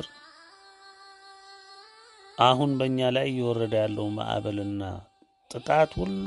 አሁን በእኛ ላይ እየወረደ ያለው ማዕበልና ጥቃት ሁሉ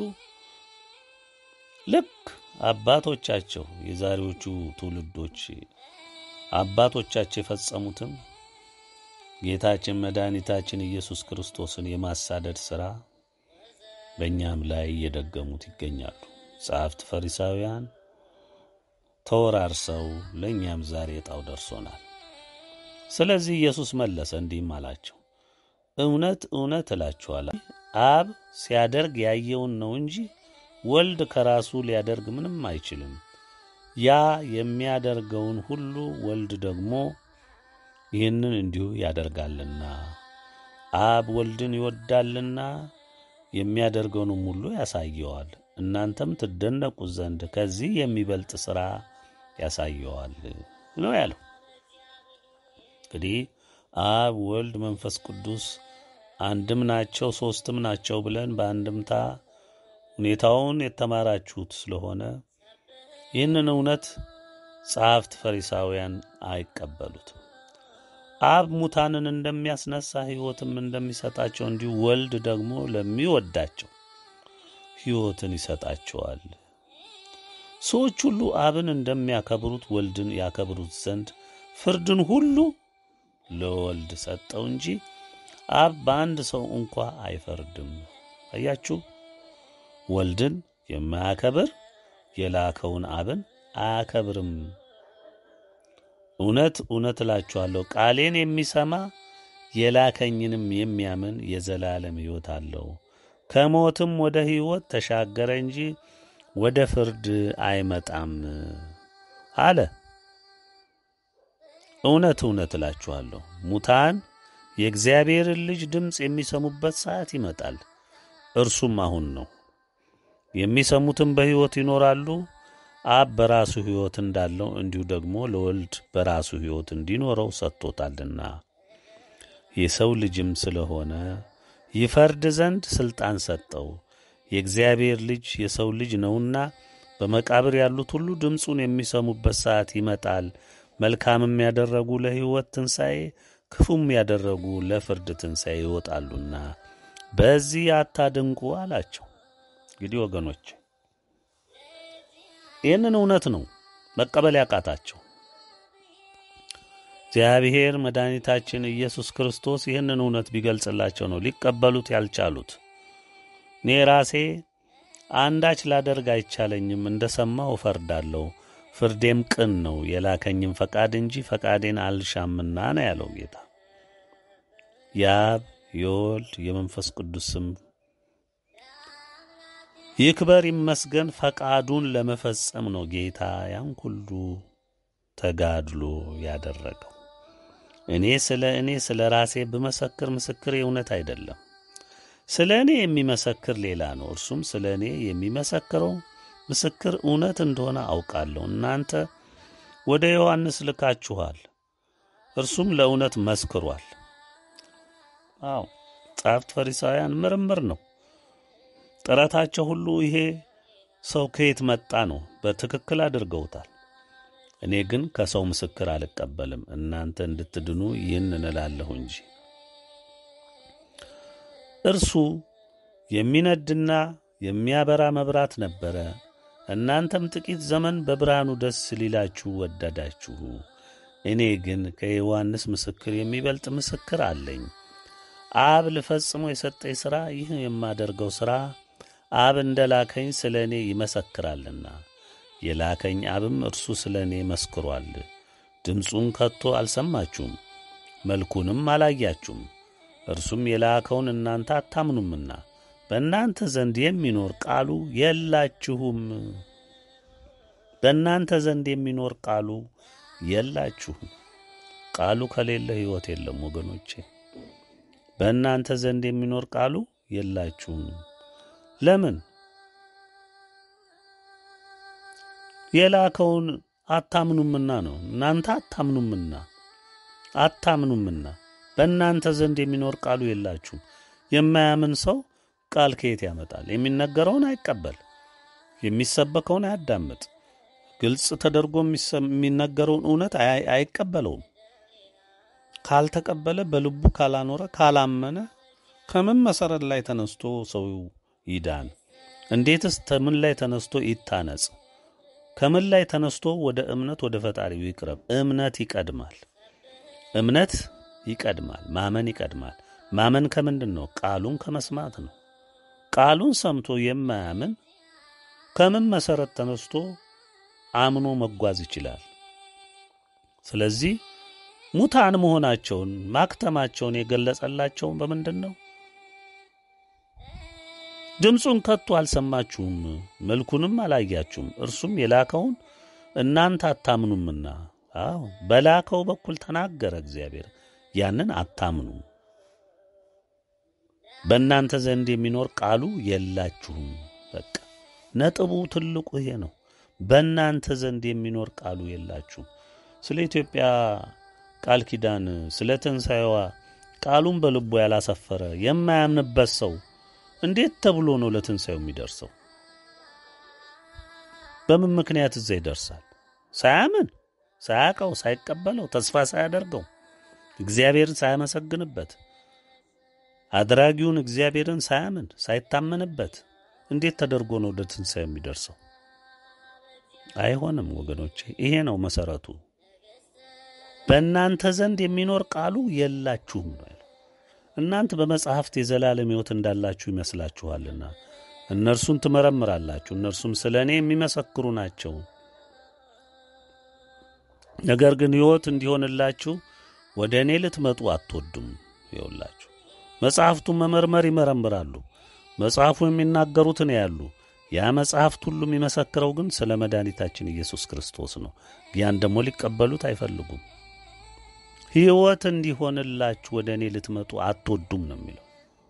ልክ አባቶቻቸው የዛሬዎቹ ትውልዶች አባቶቻቸው የፈጸሙትን ጌታችን መድኃኒታችን ኢየሱስ ክርስቶስን የማሳደድ ሥራ በእኛም ላይ እየደገሙት ይገኛሉ። ጸሐፍት ፈሪሳውያን ተወራርሰው ለእኛም ዛሬ ዕጣው ደርሶናል። ስለዚህ ኢየሱስ መለሰ እንዲህም አላቸው፣ እውነት እውነት እላችኋለሁ አብ ሲያደርግ ያየውን ነው እንጂ ወልድ ከራሱ ሊያደርግ ምንም አይችልም። ያ የሚያደርገውን ሁሉ ወልድ ደግሞ ይህንን እንዲሁ ያደርጋልና አብ ወልድን ይወዳልና የሚያደርገውንም ሁሉ ያሳየዋል። እናንተም ትደነቁ ዘንድ ከዚህ የሚበልጥ ሥራ ያሳየዋል ነው ያለው። እንግዲህ አብ ወልድ፣ መንፈስ ቅዱስ አንድም ናቸው ሦስትም ናቸው ብለን በአንድምታ ሁኔታውን የተማራችሁት ስለሆነ ይህንን እውነት ጸሐፍት ፈሪሳውያን አይቀበሉትም። አብ ሙታንን እንደሚያስነሳ ሕይወትም እንደሚሰጣቸው እንዲሁ ወልድ ደግሞ ለሚወዳቸው ሕይወትን ይሰጣቸዋል። ሰዎች ሁሉ አብን እንደሚያከብሩት ወልድን ያከብሩት ዘንድ ፍርድን ሁሉ ለወልድ ሰጠው እንጂ አብ በአንድ ሰው እንኳ አይፈርድም። አያችሁ፣ ወልድን የማያከብር የላከውን አብን አያከብርም። እውነት እውነት እላችኋለሁ ቃሌን የሚሰማ የላከኝንም የሚያምን የዘላለም ሕይወት አለው፣ ከሞትም ወደ ሕይወት ተሻገረ እንጂ ወደ ፍርድ አይመጣም አለ። እውነት እውነት እላችኋለሁ ሙታን የእግዚአብሔርን ልጅ ድምፅ የሚሰሙበት ሰዓት ይመጣል፣ እርሱም አሁን ነው። የሚሰሙትም በሕይወት ይኖራሉ። አብ በራሱ ሕይወት እንዳለው እንዲሁ ደግሞ ለወልድ በራሱ ሕይወት እንዲኖረው ሰጥቶታልና የሰው ልጅም ስለሆነ ይፈርድ ዘንድ ሥልጣን ሰጠው። የእግዚአብሔር ልጅ የሰው ልጅ ነውና በመቃብር ያሉት ሁሉ ድምፁን የሚሰሙበት ሰዓት ይመጣል። መልካምም ያደረጉ ለሕይወት ትንሣኤ፣ ክፉም ያደረጉ ለፍርድ ትንሣኤ ይወጣሉና በዚህ አታድንቁ አላቸው። እንግዲህ ወገኖች ይህንን እውነት ነው መቀበል ያቃታቸው። እግዚአብሔር መድኃኒታችን ኢየሱስ ክርስቶስ ይህንን እውነት ቢገልጽላቸው ነው ሊቀበሉት ያልቻሉት። እኔ ራሴ አንዳች ላደርግ አይቻለኝም፣ እንደ ሰማሁ እፈርዳለሁ፣ ፍርዴም ቅን ነው፣ የላከኝም ፈቃድ እንጂ ፈቃዴን አልሻምና ነው ያለው ጌታ። የአብ የወልድ የመንፈስ ቅዱስ ስም ይክበር ይመስገን። ፈቃዱን ለመፈጸም ነው ጌታ ያን ሁሉ ተጋድሎ ያደረገው። እኔ ስለ እኔ ስለ ራሴ ብመሰክር ምስክር እውነት አይደለም። ስለ እኔ የሚመሰክር ሌላ ነው። እርሱም ስለ እኔ የሚመሰክረው ምስክር እውነት እንደሆነ አውቃለሁ። እናንተ ወደ ዮሐንስ ልካችኋል፣ እርሱም ለእውነት መስክሯል። አዎ ጸሐፍት ፈሪሳውያን ምርምር ነው ጥረታቸው ሁሉ ይሄ ሰው ከየት መጣ ነው። በትክክል አድርገውታል። እኔ ግን ከሰው ምስክር አልቀበልም፣ እናንተ እንድትድኑ ይህን እንላለሁ እንጂ። እርሱ የሚነድና የሚያበራ መብራት ነበረ። እናንተም ጥቂት ዘመን በብርሃኑ ደስ ሊላችሁ ወደዳችሁ። እኔ ግን ከዮሐንስ ምስክር የሚበልጥ ምስክር አለኝ። አብ ልፈጽሞ የሰጠኝ ሥራ ይህ የማደርገው ሥራ አብ እንደ ላከኝ ስለ እኔ ይመሰክራልና የላከኝ አብም እርሱ ስለ እኔ መስክሯል። ድምፁን ከቶ አልሰማችሁም፣ መልኩንም አላያችሁም። እርሱም የላከውን እናንተ አታምኑምና በእናንተ ዘንድ የሚኖር ቃሉ የላችሁም። በእናንተ ዘንድ የሚኖር ቃሉ የላችሁም። ቃሉ ከሌለ ሕይወት የለም ወገኖቼ። በእናንተ ዘንድ የሚኖር ቃሉ የላችሁም። ለምን? የላከውን አታምኑምና ነው። እናንተ አታምኑምና አታምኑምና በእናንተ ዘንድ የሚኖር ቃሉ የላችሁም። የማያምን ሰው ቃል ከየት ያመጣል? የሚነገረውን አይቀበል፣ የሚሰበከውን አያዳምጥ። ግልጽ ተደርጎ የሚሰ- የሚነገረውን እውነት አይ- አይቀበለውም። ካልተቀበለ በልቡ ካላኖረ ካላመነ ከምን መሰረት ላይ ተነስቶ ሰው ይዳን? እንዴትስ ከምን ላይ ተነስቶ ይታነጽ? ከምን ላይ ተነስቶ ወደ እምነት ወደ ፈጣሪው ይቅረብ? እምነት ይቀድማል። እምነት ይቀድማል። ማመን ይቀድማል። ማመን ከምንድን ነው? ቃሉን ከመስማት ነው። ቃሉን ሰምቶ የማያምን ከምን መሰረት ተነስቶ አምኖ መጓዝ ይችላል? ስለዚህ ሙታን መሆናቸውን ማክተማቸውን የገለጸላቸውን በምንድን ነው? ድምፁን ከቶ አልሰማችሁም፣ መልኩንም አላያችሁም፣ እርሱም የላከውን እናንተ አታምኑምና። አዎ በላከው በኩል ተናገረ እግዚአብሔር፣ ያንን አታምኑ። በእናንተ ዘንድ የሚኖር ቃሉ የላችሁም። በቃ ነጥቡ ትልቁ ይሄ ነው። በእናንተ ዘንድ የሚኖር ቃሉ የላችሁም። ስለ ኢትዮጵያ ቃል ኪዳን ስለ ትንሣኤዋ ቃሉን በልቡ ያላሰፈረ የማያምንበት ሰው እንዴት ተብሎ ነው ለትንሣኤው የሚደርሰው? በምን ምክንያት እዛ ይደርሳል? ሳያምን፣ ሳያቀው፣ ሳይቀበለው፣ ተስፋ ሳያደርገው፣ እግዚአብሔርን ሳያመሰግንበት፣ አድራጊውን እግዚአብሔርን ሳያምን፣ ሳይታመንበት እንዴት ተደርጎ ነው ወደ ትንሣኤው የሚደርሰው? አይሆንም ወገኖቼ። ይሄ ነው መሰረቱ። በእናንተ ዘንድ የሚኖር ቃሉ የላችሁም ነው ያለው። እናንተ በመጽሐፍት የዘላለም ሕይወት እንዳላችሁ ይመስላችኋልና እነርሱን ትመረምራላችሁ፣ እነርሱም ስለ እኔ የሚመሰክሩ ናቸው። ነገር ግን ሕይወት እንዲሆንላችሁ ወደ እኔ ልትመጡ አትወዱም። ይውላችሁ መጽሐፍቱን መመርመር ይመረምራሉ፣ መጽሐፉ የሚናገሩትን ያሉ ያ መጽሐፍት ሁሉ የሚመሰክረው ግን ስለ መድኃኒታችን ኢየሱስ ክርስቶስ ነው። ያን ደግሞ ሊቀበሉት አይፈልጉም። ሕይወት እንዲሆንላችሁ ወደ እኔ ልትመጡ አትወዱም ነው የሚለው።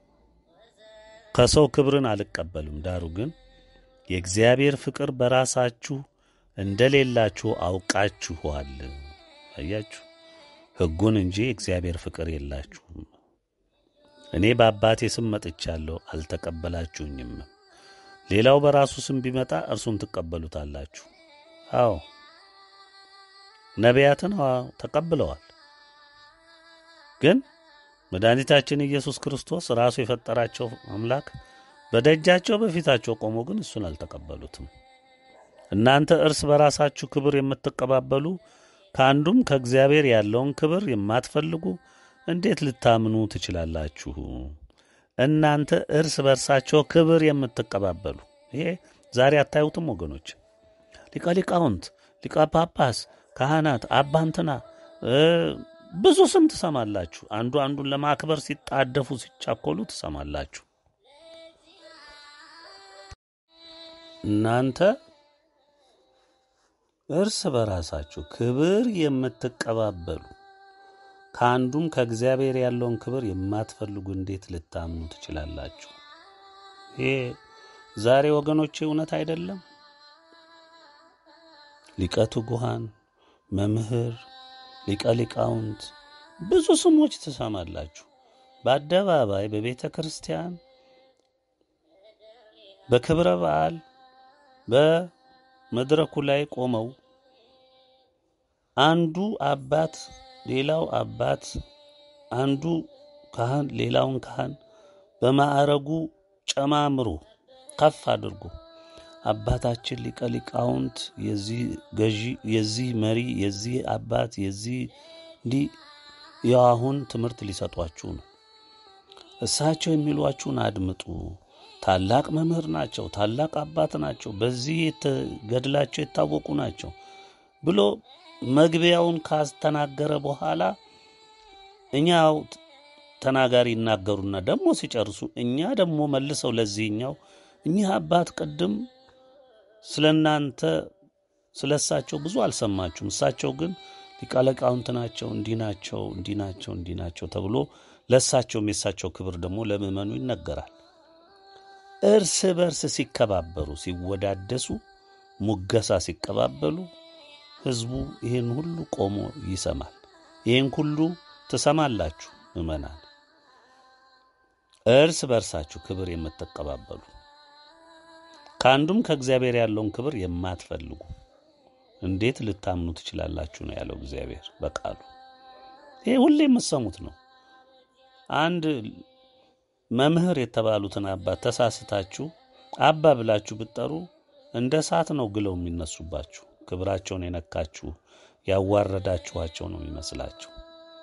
ከሰው ክብርን አልቀበልም፣ ዳሩ ግን የእግዚአብሔር ፍቅር በራሳችሁ እንደሌላችሁ አውቃችኋል። አያችሁ፣ ሕጉን እንጂ የእግዚአብሔር ፍቅር የላችሁም። እኔ በአባቴ ስም መጥቻለሁ፣ አልተቀበላችሁኝም። ሌላው በራሱ ስም ቢመጣ እርሱን ትቀበሉታላችሁ። አዎ ነቢያትን አዎ ተቀብለዋል። ግን መድኃኒታችን ኢየሱስ ክርስቶስ ራሱ የፈጠራቸው አምላክ በደጃቸው በፊታቸው ቆሞ ግን እሱን አልተቀበሉትም። እናንተ እርስ በራሳችሁ ክብር የምትቀባበሉ ከአንዱም ከእግዚአብሔር ያለውን ክብር የማትፈልጉ እንዴት ልታምኑ ትችላላችሁ? እናንተ እርስ በርሳቸው ክብር የምትቀባበሉ ይሄ ዛሬ አታዩትም ወገኖች? ሊቀ ሊቃውንት፣ ሊቀ ጳጳስ፣ ካህናት፣ አባንትና ብዙ ስም ትሰማላችሁ። አንዱ አንዱን ለማክበር ሲጣደፉ ሲቻኮሉ ትሰማላችሁ። እናንተ እርስ በራሳችሁ ክብር የምትቀባበሉ ከአንዱም ከእግዚአብሔር ያለውን ክብር የማትፈልጉ እንዴት ልታምኑ ትችላላችሁ? ይሄ ዛሬ ወገኖቼ እውነት አይደለም? ሊቀ ትጉሃን፣ መምህር፣ ሊቀ ሊቃውንት ብዙ ስሞች ትሰማላችሁ። በአደባባይ በቤተ ክርስቲያን በክብረ በዓል በመድረኩ ላይ ቆመው አንዱ አባት ሌላው አባት አንዱ ካህን ሌላውን ካህን በማዕረጉ ጨማምሮ ከፍ አድርጎ አባታችን ሊቀ ሊቃውንት የዚህ ገዢ የዚህ መሪ የዚህ አባት የዚህ እንዲህ ያው አሁን ትምህርት ሊሰጧችሁ ነው። እሳቸው የሚሏችሁን አድምጡ። ታላቅ መምህር ናቸው፣ ታላቅ አባት ናቸው፣ በዚህ ገድላቸው የታወቁ ናቸው ብሎ መግቢያውን ካስተናገረ በኋላ እኛው ተናጋሪ ይናገሩና ደግሞ ሲጨርሱ እኛ ደግሞ መልሰው ለዚህኛው እኚህ አባት ቅድም ስለ እናንተ ስለ እሳቸው ብዙ አልሰማችሁም፣ እሳቸው ግን ሊቀ ሊቃውንት ናቸው፣ እንዲህ ናቸው፣ እንዲህ ናቸው፣ እንዲህ ናቸው ተብሎ ለእሳቸውም የእሳቸው ክብር ደግሞ ለምዕመኑ ይነገራል። እርስ በርስ ሲከባበሩ፣ ሲወዳደሱ፣ ሙገሳ ሲቀባበሉ ሕዝቡ ይህን ሁሉ ቆሞ ይሰማል። ይህን ሁሉ ትሰማላችሁ ምዕመናን። እርስ በርሳችሁ ክብር የምትቀባበሉ ከአንዱም ከእግዚአብሔር ያለውን ክብር የማትፈልጉ እንዴት ልታምኑ ትችላላችሁ ነው ያለው እግዚአብሔር በቃሉ። ይሄ ሁሌ የምትሰሙት ነው። አንድ መምህር የተባሉትን አባት ተሳስታችሁ አባ ብላችሁ ብትጠሩ እንደ እሳት ነው ግለው የሚነሱባችሁ። ክብራቸውን የነካችሁ ያዋረዳችኋቸው ነው የሚመስላችሁ።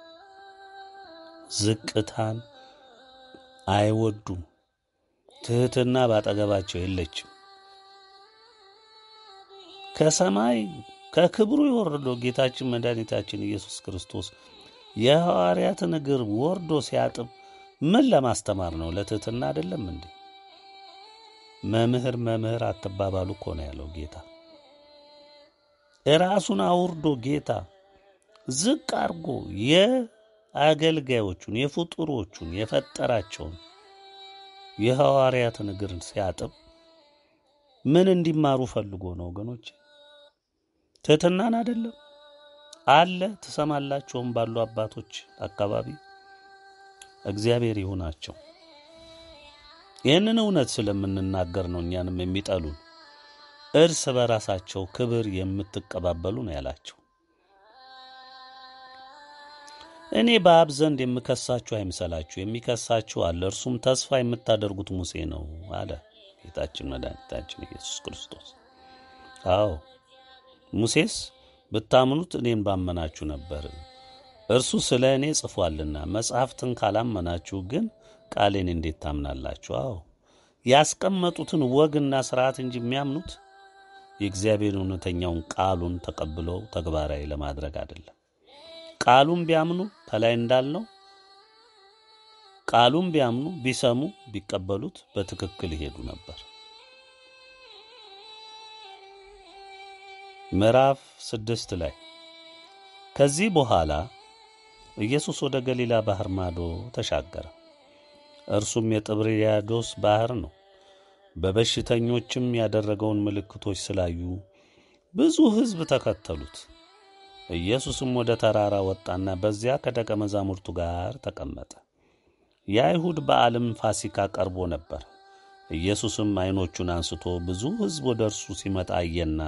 ዝቅታን አይወዱም። ትሕትና ባጠገባቸው የለችም። ከሰማይ ከክብሩ የወረደው ጌታችን መድኃኒታችን ኢየሱስ ክርስቶስ የሐዋርያትን እግር ወርዶ ሲያጥብ ምን ለማስተማር ነው? ለትሕትና አይደለም እንዴ? መምህር መምህር አትባባሉ እኮ ነው ያለው ጌታ። ራሱን አውርዶ ጌታ ዝቅ አድርጎ የአገልጋዮቹን የፍጡሮቹን የፈጠራቸውን የሐዋርያትን እግር ሲያጥብ ምን እንዲማሩ ፈልጎ ነው ወገኖች? ትሕትናን አይደለም አለ። ትሰማላቸውም ባሉ አባቶች አካባቢ እግዚአብሔር ይሁናቸው። ይህንን እውነት ስለምንናገር ነው እኛንም የሚጠሉን። እርስ በራሳቸው ክብር የምትቀባበሉ ነው ያላቸው። እኔ በአብ ዘንድ የምከሳችሁ አይምሰላችሁ፣ የሚከሳችሁ አለ፣ እርሱም ተስፋ የምታደርጉት ሙሴ ነው አለ ጌታችን መድኃኒታችን ኢየሱስ ክርስቶስ። አዎ ሙሴስ ብታምኑት እኔን ባመናችሁ ነበር፣ እርሱ ስለ እኔ ጽፏልና። መጽሐፍትን ካላመናችሁ ግን ቃሌን እንዴት ታምናላችሁ? አዎ ያስቀመጡትን ወግና ስርዓት እንጂ የሚያምኑት የእግዚአብሔር እውነተኛውን ቃሉን ተቀብለው ተግባራዊ ለማድረግ አይደለም። ቃሉን ቢያምኑ ከላይ እንዳልነው ቃሉን ቢያምኑ ቢሰሙ ቢቀበሉት በትክክል ይሄዱ ነበር። ምዕራፍ ስድስት ላይ ከዚህ በኋላ ኢየሱስ ወደ ገሊላ ባህር ማዶ ተሻገረ። እርሱም የጥብርያዶስ ባህር ነው። በበሽተኞችም ያደረገውን ምልክቶች ስላዩ ብዙ ሕዝብ ተከተሉት። ኢየሱስም ወደ ተራራ ወጣና በዚያ ከደቀ መዛሙርቱ ጋር ተቀመጠ። የአይሁድ በዓልም ፋሲካ ቀርቦ ነበር። ኢየሱስም ዐይኖቹን አንስቶ ብዙ ሕዝብ ወደ እርሱ ሲመጣ አየና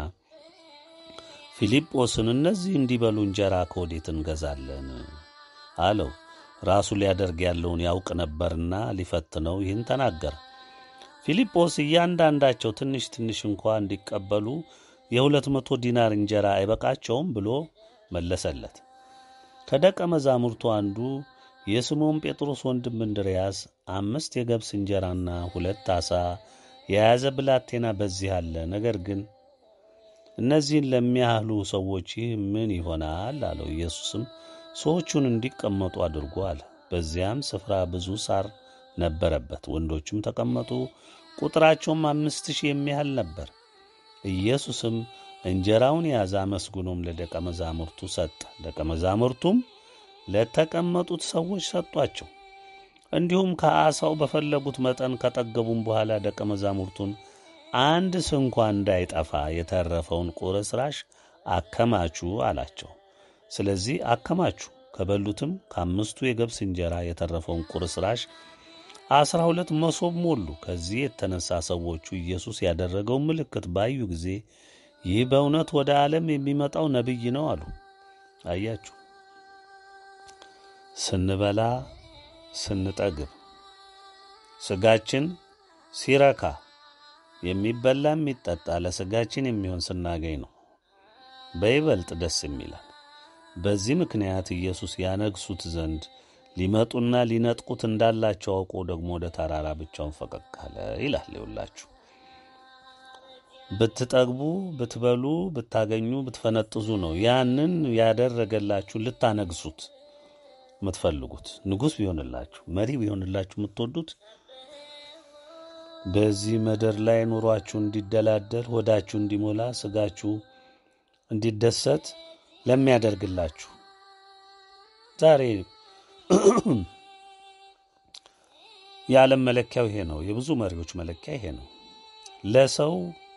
ፊልጶስን እነዚህ እንዲበሉ እንጀራ ከወዴት እንገዛለን አለው። ራሱ ሊያደርግ ያለውን ያውቅ ነበርና ሊፈትነው ይህን ተናገረ። ፊልጶስ እያንዳንዳቸው ትንሽ ትንሽ እንኳ እንዲቀበሉ የሁለት መቶ ዲናር እንጀራ አይበቃቸውም ብሎ መለሰለት። ከደቀ መዛሙርቱ አንዱ የስምዖን ጴጥሮስ ወንድም እንድርያስ አምስት የገብስ እንጀራና ሁለት ዓሣ የያዘ ብላቴና በዚህ አለ፣ ነገር ግን እነዚህን ለሚያህሉ ሰዎች ይህ ምን ይሆናል አለው። ኢየሱስም ሰዎቹን እንዲቀመጡ አድርጎ አለ። በዚያም ስፍራ ብዙ ሳር ነበረበት። ወንዶችም ተቀመጡ፣ ቁጥራቸውም አምስት ሺህ የሚያህል ነበር። ኢየሱስም እንጀራውን ያዘ፣ አመስግኖም ለደቀ መዛሙርቱ ሰጠ። ደቀ መዛሙርቱም ለተቀመጡት ሰዎች ሰጧቸው። እንዲሁም ከዓሣው በፈለጉት መጠን ከጠገቡም በኋላ ደቀ መዛሙርቱን አንድ ስንኳ እንዳይጠፋ የተረፈውን ቁርስራሽ አከማቹ አላቸው። ስለዚህ አከማቹ። ከበሉትም ከአምስቱ የገብስ እንጀራ የተረፈውን ቁርስራሽ አስራ ሁለት መሶብ ሞሉ። ከዚህ የተነሳ ሰዎቹ ኢየሱስ ያደረገውን ምልክት ባዩ ጊዜ ይህ በእውነት ወደ ዓለም የሚመጣው ነቢይ ነው አሉ። አያችሁ፣ ስንበላ ስንጠግብ፣ ሥጋችን ሲረካ የሚበላ የሚጠጣ ለሥጋችን የሚሆን ስናገኝ ነው በይበልጥ ደስ የሚላል። በዚህ ምክንያት ኢየሱስ ያነግሱት ዘንድ ሊመጡና ሊነጥቁት እንዳላቸው አውቆ ደግሞ ወደ ተራራ ብቻውን ፈቀቅ አለ ይላል። ይውላችሁ ብትጠግቡ፣ ብትበሉ፣ ብታገኙ፣ ብትፈነጥዙ ነው ያንን ያደረገላችሁ ልታነግሱት የምትፈልጉት ንጉሥ ቢሆንላችሁ፣ መሪ ቢሆንላችሁ የምትወዱት በዚህ ምድር ላይ ኑሯችሁ እንዲደላደል፣ ሆዳችሁ እንዲሞላ፣ ስጋችሁ እንዲደሰት ለሚያደርግላችሁ ዛሬ የዓለም መለኪያው ይሄ ነው። የብዙ መሪዎች መለኪያ ይሄ ነው። ለሰው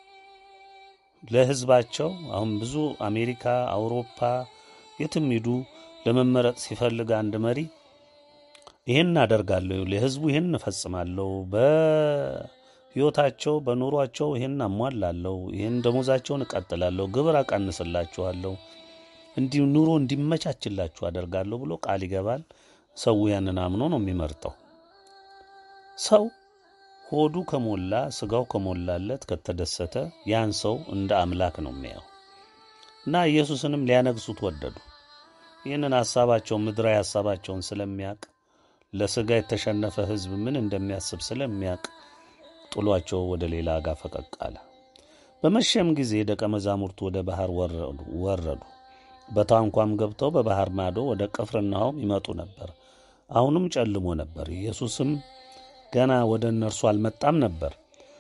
ለሕዝባቸው አሁን ብዙ አሜሪካ፣ አውሮፓ የትም ሂዱ ለመመረጥ ሲፈልግ አንድ መሪ ይህን አደርጋለሁ፣ ለሕዝቡ ይህን እፈጽማለሁ፣ ሕይወታቸው በኑሯቸው ይህን አሟላለሁ፣ ይህን ደሞዛቸውን እቀጥላለሁ፣ ግብር አቀንስላችኋለሁ፣ እንዲሁ ኑሮ እንዲመቻችላችሁ አደርጋለሁ ብሎ ቃል ይገባል። ሰው ያንን አምኖ ነው የሚመርጠው። ሰው ሆዱ ከሞላ ስጋው ከሞላለት ከተደሰተ ያን ሰው እንደ አምላክ ነው የሚያየው እና ኢየሱስንም ሊያነግሱት ወደዱ። ይህንን ሐሳባቸውን ምድራዊ ሐሳባቸውን ስለሚያውቅ ለስጋ የተሸነፈ ሕዝብ ምን እንደሚያስብ ስለሚያውቅ ጥሏቸው ወደ ሌላ ጋር ፈቀቅ አለ። በመሸም ጊዜ ደቀ መዛሙርቱ ወደ ባህር ወረዱ። በታንኳም ገብተው በባህር ማዶ ወደ ቅፍርናሆም ይመጡ ነበር። አሁንም ጨልሞ ነበር። ኢየሱስም ገና ወደ እነርሱ አልመጣም ነበር።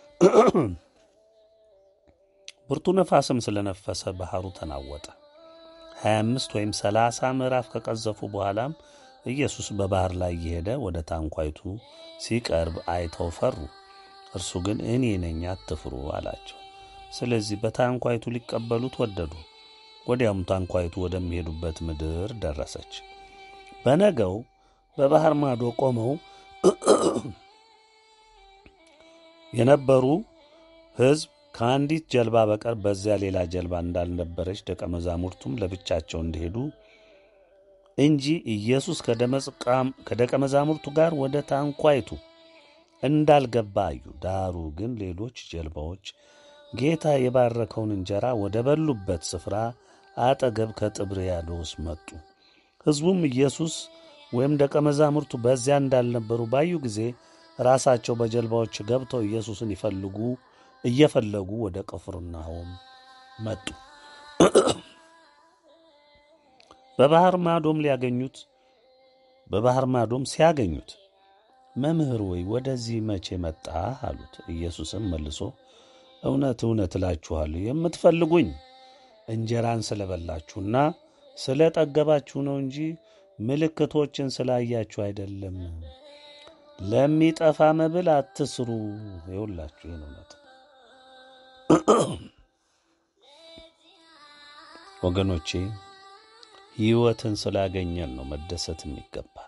ብርቱ ነፋስም ስለነፈሰ ባህሩ ተናወጠ። ሀያ አምስት ወይም ሰላሳ ምዕራፍ ከቀዘፉ በኋላም ኢየሱስ በባህር ላይ እየሄደ ወደ ታንኳይቱ ሲቀርብ አይተው ፈሩ። እርሱ ግን እኔ ነኝ አትፍሩ አላቸው። ስለዚህ በታንኳይቱ ሊቀበሉት ወደዱ። ወዲያውም ታንኳይቱ ወደሚሄዱበት ምድር ደረሰች። በነገው በባህር ማዶ ቆመው የነበሩ ሕዝብ ከአንዲት ጀልባ በቀር በዚያ ሌላ ጀልባ እንዳልነበረች ደቀ መዛሙርቱም ለብቻቸው እንዲሄዱ እንጂ ኢየሱስ ከደቀ መዛሙርቱ ጋር ወደ ታንኳይቱ እንዳልገባ አዩ። ዳሩ ግን ሌሎች ጀልባዎች ጌታ የባረከውን እንጀራ ወደ በሉበት ስፍራ አጠገብ ከጥብርያዶስ መጡ። ሕዝቡም ኢየሱስ ወይም ደቀ መዛሙርቱ በዚያ እንዳልነበሩ ባዩ ጊዜ ራሳቸው በጀልባዎች ገብተው ኢየሱስን ይፈልጉ እየፈለጉ ወደ ቅፍርናሆም መጡ። በባህር ማዶም ሊያገኙት በባህር ማዶም ሲያገኙት መምህር ወይ ወደዚህ መቼ መጣህ? አሉት። ኢየሱስም መልሶ እውነት እውነት እላችኋለሁ የምትፈልጉኝ እንጀራን ስለበላችሁና ስለ ጠገባችሁ ነው እንጂ ምልክቶችን ስላያችሁ አይደለም። ለሚጠፋ መብል አትስሩ። ይውላችሁ ይህን እውነት ወገኖቼ ሕይወትን ስላገኘን ነው መደሰት የሚገባል።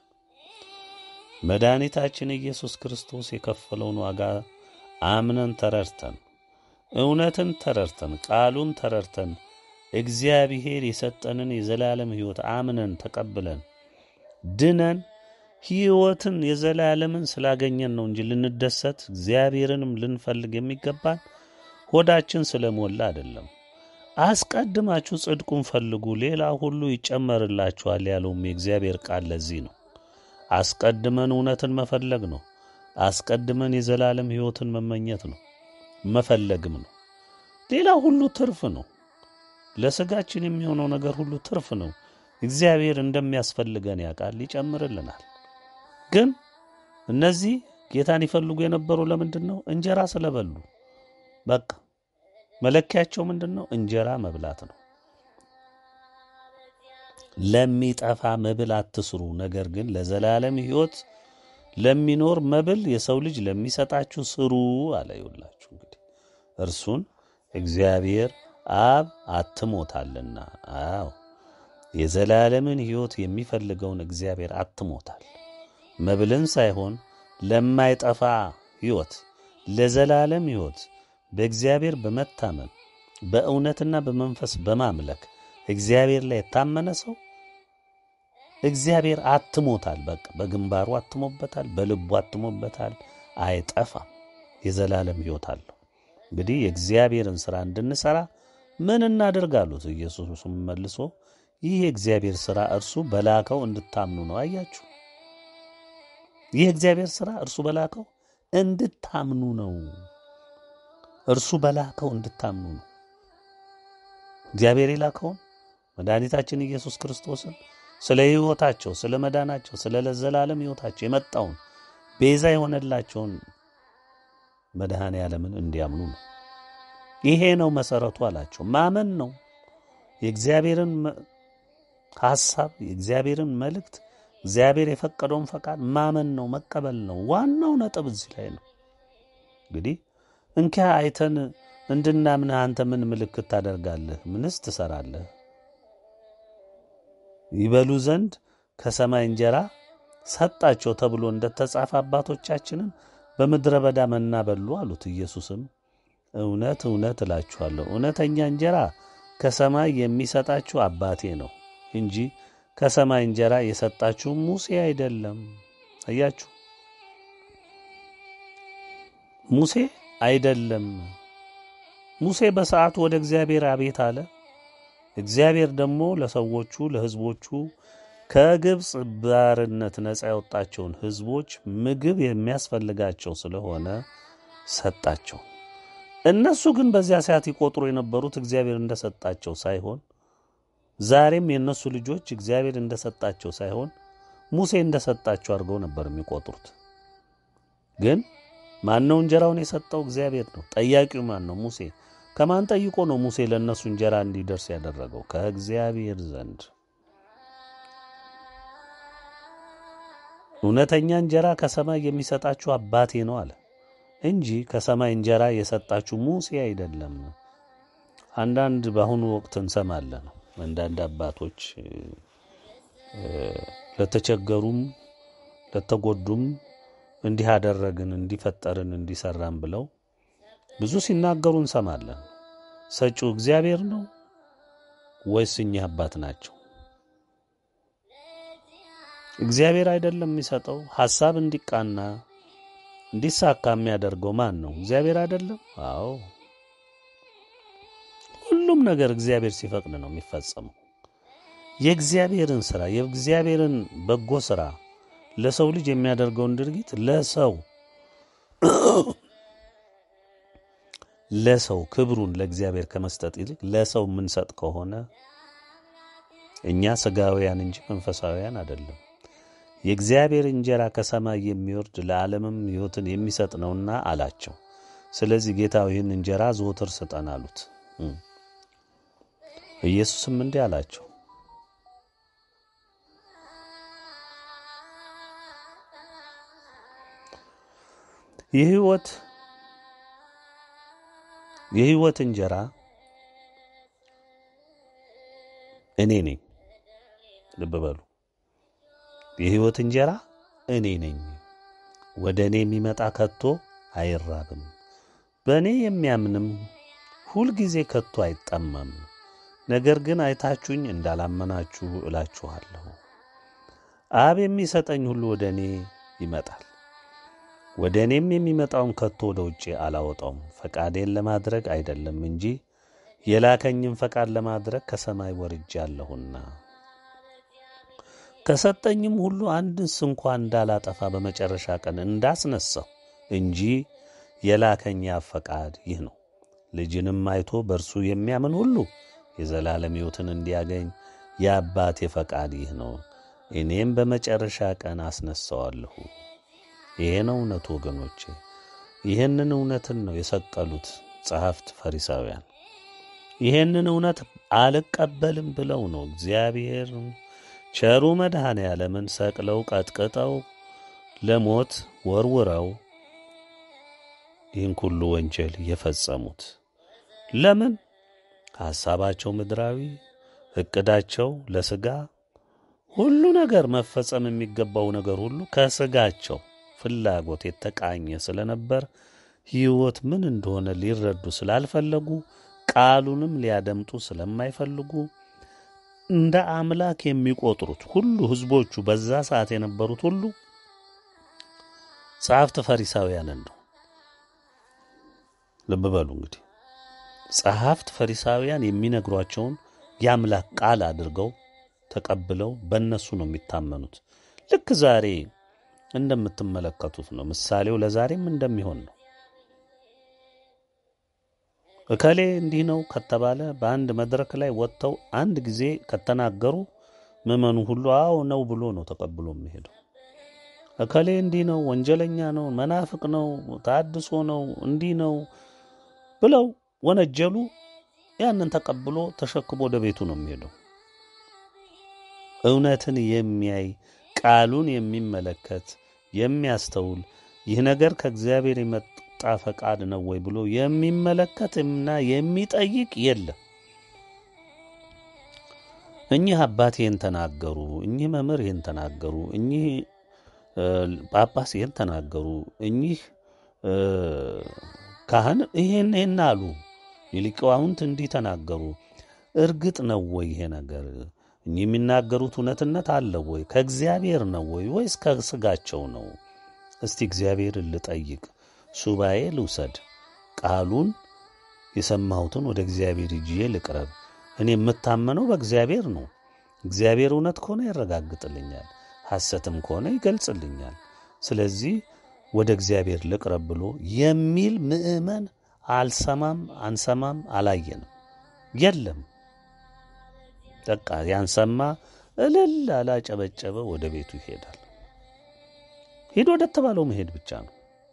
መድኃኒታችን ኢየሱስ ክርስቶስ የከፈለውን ዋጋ አምነን ተረድተን እውነትን ተረድተን ቃሉን ተረድተን እግዚአብሔር የሰጠንን የዘላለም ሕይወት አምነን ተቀብለን ድነን ሕይወትን የዘላለምን ስላገኘን ነው እንጂ ልንደሰት እግዚአብሔርንም ልንፈልግ የሚገባን ሆዳችን ስለሞላ አይደለም። አስቀድማችሁ ጽድቁን ፈልጉ፣ ሌላ ሁሉ ይጨመርላችኋል ያለውም የእግዚአብሔር ቃል ለዚህ ነው። አስቀድመን እውነትን መፈለግ ነው። አስቀድመን የዘላለም ሕይወትን መመኘት ነው፣ መፈለግም ነው። ሌላ ሁሉ ትርፍ ነው። ለሥጋችን የሚሆነው ነገር ሁሉ ትርፍ ነው። እግዚአብሔር እንደሚያስፈልገን ያውቃል፣ ይጨምርልናል። ግን እነዚህ ጌታን ይፈልጉ የነበሩ ለምንድን ነው? እንጀራ ስለበሉ። በቃ መለኪያቸው ምንድን ነው? እንጀራ መብላት ነው። ለሚጠፋ መብል አትስሩ፣ ነገር ግን ለዘላለም ሕይወት ለሚኖር መብል የሰው ልጅ ለሚሰጣችሁ ስሩ አለ። ይውላችሁ እንግዲህ እርሱን እግዚአብሔር አብ አትሞታልና። አዎ የዘላለምን ሕይወት የሚፈልገውን እግዚአብሔር አትሞታል። መብልን ሳይሆን ለማይጠፋ ሕይወት ለዘላለም ሕይወት በእግዚአብሔር በመታመን በእውነትና በመንፈስ በማምለክ እግዚአብሔር ላይ የታመነ ሰው እግዚአብሔር አትሞታል። በቃ በግንባሩ አትሞበታል፣ በልቡ አትሞበታል። አይጠፋም፣ የዘላለም ሕይወት አለው። እንግዲህ የእግዚአብሔርን ሥራ እንድንሠራ ምን እናደርግ አሉት። ኢየሱስም መልሶ ይህ የእግዚአብሔር ሥራ እርሱ በላከው እንድታምኑ ነው። አያችሁ፣ ይህ የእግዚአብሔር ሥራ እርሱ በላከው እንድታምኑ ነው። እርሱ በላከው እንድታምኑ ነው። እግዚአብሔር የላከውን መድኃኒታችን ኢየሱስ ክርስቶስን ስለ ሕይወታቸው፣ ስለ መዳናቸው፣ ስለ ለዘላለም ሕይወታቸው የመጣውን ቤዛ የሆነላቸውን መድኃኔ ዓለምን እንዲያምኑ ነው። ይሄ ነው መሠረቱ አላቸው። ማመን ነው። የእግዚአብሔርን ሐሳብ፣ የእግዚአብሔርን መልእክት፣ እግዚአብሔር የፈቀደውን ፈቃድ ማመን ነው፣ መቀበል ነው። ዋናው ነጥብ እዚህ ላይ ነው። እንግዲህ እንኪያ አይተን እንድናምንህ አንተ ምን ምልክት ታደርጋለህ? ምንስ ትሠራለህ? ይበሉ ዘንድ ከሰማይ እንጀራ ሰጣቸው ተብሎ እንደተጻፈ አባቶቻችንን በምድረ በዳ መና በሉ አሉት። ኢየሱስም እውነት እውነት እላችኋለሁ እውነተኛ እንጀራ ከሰማይ የሚሰጣችሁ አባቴ ነው እንጂ ከሰማይ እንጀራ የሰጣችሁ ሙሴ አይደለም። አያችሁ፣ ሙሴ አይደለም። ሙሴ በሰዓቱ ወደ እግዚአብሔር አቤት አለ። እግዚአብሔር ደግሞ ለሰዎቹ ለሕዝቦቹ ከግብፅ ባርነት ነፃ ያወጣቸውን ሕዝቦች ምግብ የሚያስፈልጋቸው ስለሆነ ሰጣቸው። እነሱ ግን በዚያ ሰዓት ይቆጥሩ የነበሩት እግዚአብሔር እንደሰጣቸው ሳይሆን ዛሬም የእነሱ ልጆች እግዚአብሔር እንደሰጣቸው ሳይሆን ሙሴ እንደሰጣቸው አድርገው ነበር የሚቆጥሩት። ግን ማን ነው እንጀራውን የሰጠው? እግዚአብሔር ነው። ጠያቂው ማን ነው? ሙሴ። ከማን ጠይቆ ነው ሙሴ ለእነሱ እንጀራ እንዲደርስ ያደረገው? ከእግዚአብሔር ዘንድ። እውነተኛ እንጀራ ከሰማይ የሚሰጣችሁ አባቴ ነው አለ እንጂ ከሰማይ እንጀራ የሰጣችሁ ሙሴ አይደለም። አንዳንድ በአሁኑ ወቅት እንሰማለን። አንዳንድ አባቶች ለተቸገሩም ለተጎዱም እንዲህ አደረግን፣ እንዲፈጠርን፣ እንዲሰራን ብለው ብዙ ሲናገሩ እንሰማለን። ሰጪው እግዚአብሔር ነው ወይስ እኚህ አባት ናቸው? እግዚአብሔር አይደለም የሚሰጠው? ሐሳብ እንዲቃና እንዲሳካ የሚያደርገው ማን ነው? እግዚአብሔር አይደለም? አዎ ሁሉም ነገር እግዚአብሔር ሲፈቅድ ነው የሚፈጸመው። የእግዚአብሔርን ስራ የእግዚአብሔርን በጎ ስራ ለሰው ልጅ የሚያደርገውን ድርጊት ለሰው ለሰው ክብሩን ለእግዚአብሔር ከመስጠት ይልቅ ለሰው የምንሰጥ ከሆነ እኛ ስጋውያን እንጂ መንፈሳውያን አይደለም። የእግዚአብሔር እንጀራ ከሰማይ የሚወርድ ለዓለምም ሕይወትን የሚሰጥ ነውና አላቸው። ስለዚህ ጌታ ይህን እንጀራ ዘወትር ስጠን አሉት። ኢየሱስም እንዲህ አላቸው፣ የሕይወት የሕይወት እንጀራ እኔ ነኝ። ልብ በሉ፣ የሕይወት እንጀራ እኔ ነኝ። ወደ እኔ የሚመጣ ከቶ አይራብም፣ በእኔ የሚያምንም ሁልጊዜ ከቶ አይጠማም። ነገር ግን አይታችሁኝ እንዳላመናችሁ እላችኋለሁ። አብ የሚሰጠኝ ሁሉ ወደ እኔ ይመጣል፣ ወደ እኔም የሚመጣውን ከቶ ወደ ውጭ አላወጣውም። ፈቃዴን ለማድረግ አይደለም እንጂ የላከኝም ፈቃድ ለማድረግ ከሰማይ ወርጃለሁና ከሰጠኝም ሁሉ አንድስ እንኳ እንዳላጠፋ በመጨረሻ ቀን እንዳስነሳው እንጂ የላከኝ አብ ፈቃድ ይህ ነው። ልጅንም አይቶ በእርሱ የሚያምን ሁሉ የዘላለም ሕይወትን እንዲያገኝ የአባቴ ፈቃድ ይህ ነው። እኔም በመጨረሻ ቀን አስነሳዋለሁ። ይሄ ነው እውነቱ ወገኖቼ። ይህንን እውነትን ነው የሰቀሉት ጸሐፍት ፈሪሳውያን። ይህንን እውነት አልቀበልም ብለው ነው እግዚአብሔር ቸሩ መድኃኔ ዓለምን ሰቅለው ቀጥቅጠው ለሞት ወርውረው ይህን ሁሉ ወንጀል የፈጸሙት ለምን? ሐሳባቸው ምድራዊ፣ ዕቅዳቸው ለሥጋ፣ ሁሉ ነገር መፈጸም የሚገባው ነገር ሁሉ ከሥጋቸው ፍላጎት የተቃኘ ስለነበር ሕይወት ምን እንደሆነ ሊረዱ ስላልፈለጉ ቃሉንም ሊያደምጡ ስለማይፈልጉ እንደ አምላክ የሚቆጥሩት ሁሉ ሕዝቦቹ በዛ ሰዓት የነበሩት ሁሉ ጸሐፍት ፈሪሳውያንን ነው። ልብ በሉ እንግዲህ ጸሐፍት ፈሪሳውያን የሚነግሯቸውን የአምላክ ቃል አድርገው ተቀብለው በእነሱ ነው የሚታመኑት። ልክ ዛሬ እንደምትመለከቱት ነው። ምሳሌው ለዛሬም እንደሚሆን ነው። እከሌ እንዲህ ነው ከተባለ በአንድ መድረክ ላይ ወጥተው አንድ ጊዜ ከተናገሩ ምዕመኑ ሁሉ አዎ ነው ብሎ ነው ተቀብሎ የሚሄደው። እከሌ እንዲህ ነው፣ ወንጀለኛ ነው፣ መናፍቅ ነው፣ ታድሶ ነው፣ እንዲህ ነው ብለው ወነጀሉ። ያንን ተቀብሎ ተሸክሞ ወደ ቤቱ ነው የሚሄደው። እውነትን የሚያይ ቃሉን የሚመለከት የሚያስተውል ይህ ነገር ከእግዚአብሔር የመጣ ፈቃድ ነው ወይ ብሎ የሚመለከትና የሚጠይቅ የለም። እኚህ አባት ይህን ተናገሩ፣ እኚህ መምህር ይህን ተናገሩ፣ እኚህ ጳጳስ ይህን ተናገሩ፣ እኚህ እ፣ ካህን ይሄን ይሄን አሉ፣ ሊቃውንት እንዲህ ተናገሩ። እርግጥ ነው ወይ ይሄ ነገር እኚህ የሚናገሩት እውነትነት አለው ወይ? ከእግዚአብሔር ነው ወይ ወይስ ከስጋቸው ነው? እስቲ እግዚአብሔርን ልጠይቅ፣ ሱባኤ ልውሰድ፣ ቃሉን የሰማሁትን ወደ እግዚአብሔር ይዤ ልቅረብ። እኔ የምታመነው በእግዚአብሔር ነው። እግዚአብሔር እውነት ከሆነ ያረጋግጥልኛል፣ ሐሰትም ከሆነ ይገልጽልኛል። ስለዚህ ወደ እግዚአብሔር ልቅረብ ብሎ የሚል ምዕመን አልሰማም፣ አንሰማም፣ አላየንም፣ የለም። በቃ ያንሰማ እልል አላጨበጨበ ወደ ቤቱ ይሄዳል። ሄዶ ወደ ተባለው መሄድ ብቻ ነው።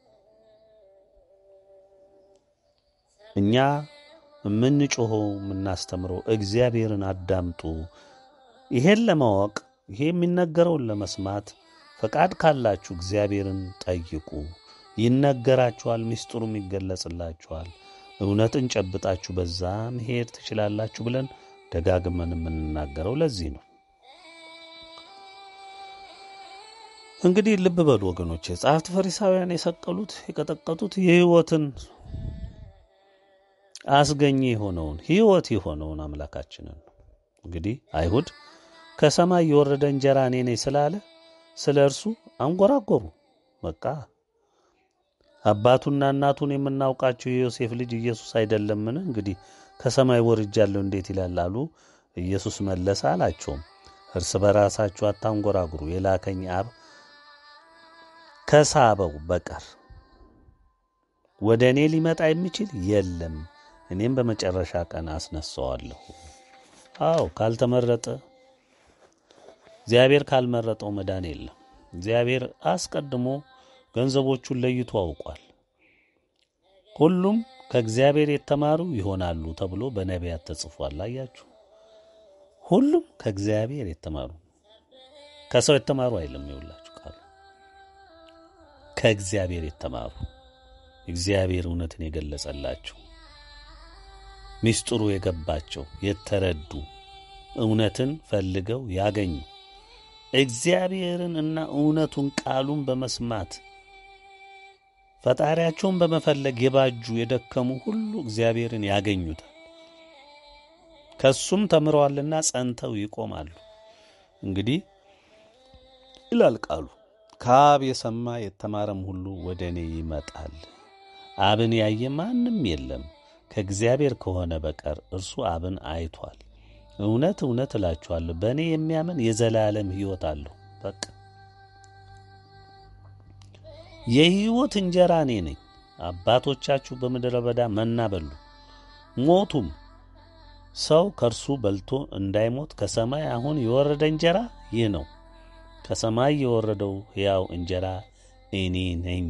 እኛ የምንጮኸው የምናስተምረው እግዚአብሔርን አዳምጡ። ይሄን ለማወቅ ይሄ የሚነገረውን ለመስማት ፈቃድ ካላችሁ እግዚአብሔርን ጠይቁ። ይነገራችኋል፣ ምስጢሩም ይገለጽላችኋል። እውነትን ጨብጣችሁ በዛ መሄድ ትችላላችሁ ብለን ደጋግመን የምንናገረው ለዚህ ነው። እንግዲህ ልብ በሉ ወገኖቼ፣ ጸሐፍት ፈሪሳውያን የሰቀሉት የቀጠቀጡት የሕይወትን አስገኘ የሆነውን ሕይወት የሆነውን አምላካችንን ነው። እንግዲህ አይሁድ ከሰማይ የወረደ እንጀራ እኔ ነኝ ስላለ ስለ እርሱ አንጎራጎሩ። በቃ አባቱና እናቱን የምናውቃቸው የዮሴፍ ልጅ ኢየሱስ አይደለምን? እንግዲህ ከሰማይ ወርጃለሁ እንዴት ይላል አሉ። ኢየሱስ መለሰ አላቸውም፣ እርስ በራሳችሁ አታንጎራጉሩ፣ የላከኝ አብ ከሳበው በቀር ወደ እኔ ሊመጣ የሚችል የለም፣ እኔም በመጨረሻ ቀን አስነሳዋለሁ። አዎ ካልተመረጠ እግዚአብሔር ካልመረጠው መዳን የለም። እግዚአብሔር አስቀድሞ ገንዘቦቹን ለይቶ አውቋል። ሁሉም ከእግዚአብሔር የተማሩ ይሆናሉ ተብሎ በነቢያት ተጽፏል። አያችሁ፣ ሁሉም ከእግዚአብሔር የተማሩ ከሰው የተማሩ አይልም። ይውላችሁ ቃሉ ከእግዚአብሔር የተማሩ እግዚአብሔር እውነትን የገለጸላቸው ሚስጥሩ የገባቸው የተረዱ እውነትን ፈልገው ያገኙ እግዚአብሔርን እና እውነቱን ቃሉን በመስማት ፈጣሪያቸውን በመፈለግ የባጁ የደከሙ ሁሉ እግዚአብሔርን ያገኙታል። ከሱም ተምረዋልና ጸንተው ይቆማሉ። እንግዲህ ይላል ቃሉ ከአብ የሰማ የተማረም ሁሉ ወደ እኔ ይመጣል። አብን ያየ ማንም የለም ከእግዚአብሔር ከሆነ በቀር እርሱ አብን አይቷል። እውነት እውነት እላችኋለሁ በእኔ የሚያምን የዘላለም ሕይወት አለው። በቃ የሕይወት እንጀራ እኔ ነኝ። አባቶቻችሁ በምድረ በዳ መና በሉ ሞቱም። ሰው ከእርሱ በልቶ እንዳይሞት ከሰማይ አሁን የወረደ እንጀራ ይህ ነው። ከሰማይ የወረደው ሕያው እንጀራ እኔ ነኝ።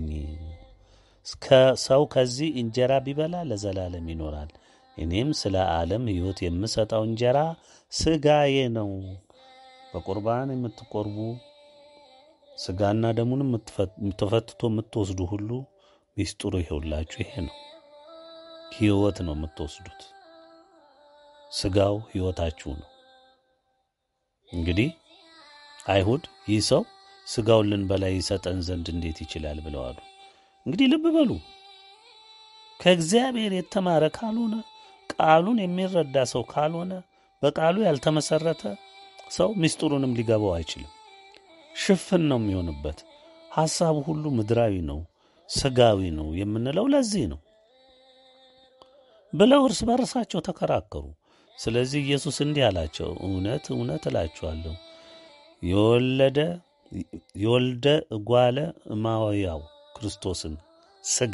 ሰው ከዚህ እንጀራ ቢበላ ለዘላለም ይኖራል። እኔም ስለ ዓለም ሕይወት የምሰጠው እንጀራ ሥጋዬ ነው። በቁርባን የምትቆርቡ ሥጋና ደሙን ተፈትቶ የምትወስዱ ሁሉ ሚስጥሩ ይኸውላችሁ ይሄ ነው። ሕይወት ነው የምትወስዱት። ሥጋው ሕይወታችሁ ነው። እንግዲህ አይሁድ ይህ ሰው ሥጋውን ልንበላ ይሰጠን ዘንድ እንዴት ይችላል ብለዋሉ። እንግዲህ ልብ በሉ ከእግዚአብሔር የተማረ ካልሆነ ቃሉን የሚረዳ ሰው ካልሆነ በቃሉ ያልተመሰረተ ሰው ምስጢሩንም ሊገባው አይችልም። ሽፍን ነው የሚሆንበት። ሐሳቡ ሁሉ ምድራዊ ነው፣ ሥጋዊ ነው የምንለው ለዚህ ነው ብለው እርስ በርሳቸው ተከራከሩ። ስለዚህ ኢየሱስ እንዲህ አላቸው፣ እውነት እውነት እላችኋለሁ የወለደ የወልደ እጓለ እማውያው ክርስቶስን ሥጋ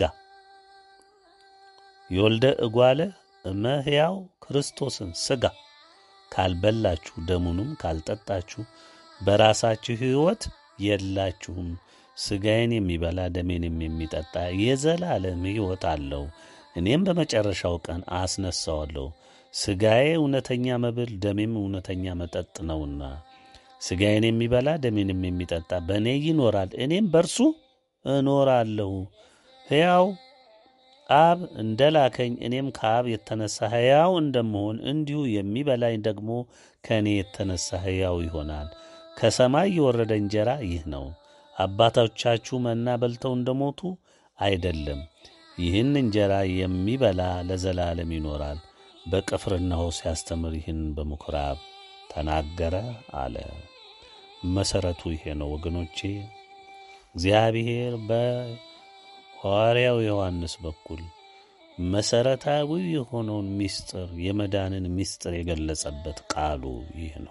የወልደ እጓለ እመሕያው ክርስቶስን ሥጋ ካልበላችሁ ደሙንም ካልጠጣችሁ በራሳችሁ ሕይወት የላችሁም። ሥጋዬን የሚበላ ደሜንም የሚጠጣ የዘላለም ሕይወት አለው፣ እኔም በመጨረሻው ቀን አስነሣዋለሁ። ሥጋዬ እውነተኛ መብል ደሜም እውነተኛ መጠጥ ነውና ሥጋዬን የሚበላ ደሜንም የሚጠጣ በእኔ ይኖራል፣ እኔም በእርሱ እኖራለሁ። ሕያው አብ እንደ ላከኝ እኔም ከአብ የተነሣ ሕያው እንደምሆን እንዲሁ የሚበላኝ ደግሞ ከእኔ የተነሣ ሕያው ይሆናል። ከሰማይ የወረደ እንጀራ ይህ ነው። አባቶቻችሁ መና በልተው እንደሞቱ አይደለም። ይህን እንጀራ የሚበላ ለዘላለም ይኖራል። በቅፍርናሆ ሲያስተምር ይህን በምኵራብ ተናገረ አለ። መሠረቱ ይሄ ነው ወገኖቼ። እግዚአብሔር በሐዋርያው ዮሐንስ በኩል መሠረታዊ የሆነውን ምስጢር የመዳንን ምስጢር የገለጸበት ቃሉ ይህ ነው።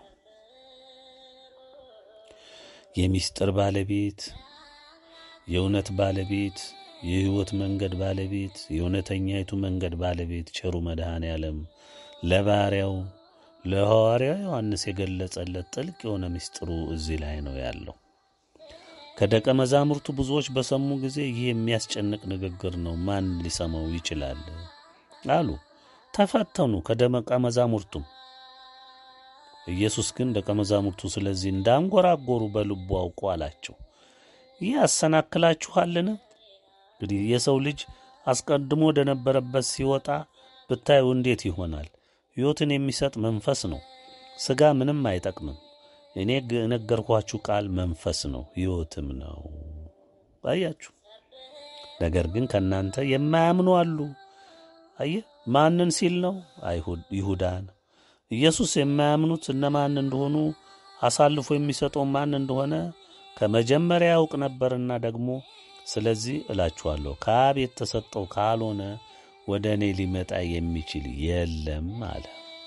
የምስጢር ባለቤት፣ የእውነት ባለቤት፣ የሕይወት መንገድ ባለቤት፣ የእውነተኛይቱ መንገድ ባለቤት ቸሩ መድኃኔ ዓለም ለባሪያው ለሐዋርያው ዮሐንስ የገለጸለት ጥልቅ የሆነ ምስጢሩ እዚህ ላይ ነው ያለው። ከደቀ መዛሙርቱ ብዙዎች በሰሙ ጊዜ ይህ የሚያስጨንቅ ንግግር ነው፣ ማን ሊሰማው ይችላል አሉ። ተፈተኑ ከደቀ መዛሙርቱም። ኢየሱስ ግን ደቀ መዛሙርቱ ስለዚህ እንዳንጎራጎሩ በልቡ አውቆ አላቸው፣ ይህ ያሰናክላችኋልን? እንግዲህ የሰው ልጅ አስቀድሞ ወደ ነበረበት ሲወጣ ብታዩ እንዴት ይሆናል? ሕይወትን የሚሰጥ መንፈስ ነው። ሥጋ ምንም አይጠቅምም። እኔ የነገርኳችሁ ቃል መንፈስ ነው ሕይወትም ነው። አያችሁ። ነገር ግን ከእናንተ የማያምኑ አሉ። አየ ማንን ሲል ነው? አይሁድ ይሁዳን። ኢየሱስ የማያምኑት እነማን እንደሆኑ አሳልፎ የሚሰጠው ማን እንደሆነ ከመጀመሪያ ያውቅ ነበርና ደግሞ ስለዚህ እላችኋለሁ ከአብ የተሰጠው ካልሆነ ወደ እኔ ሊመጣ የሚችል የለም አለ።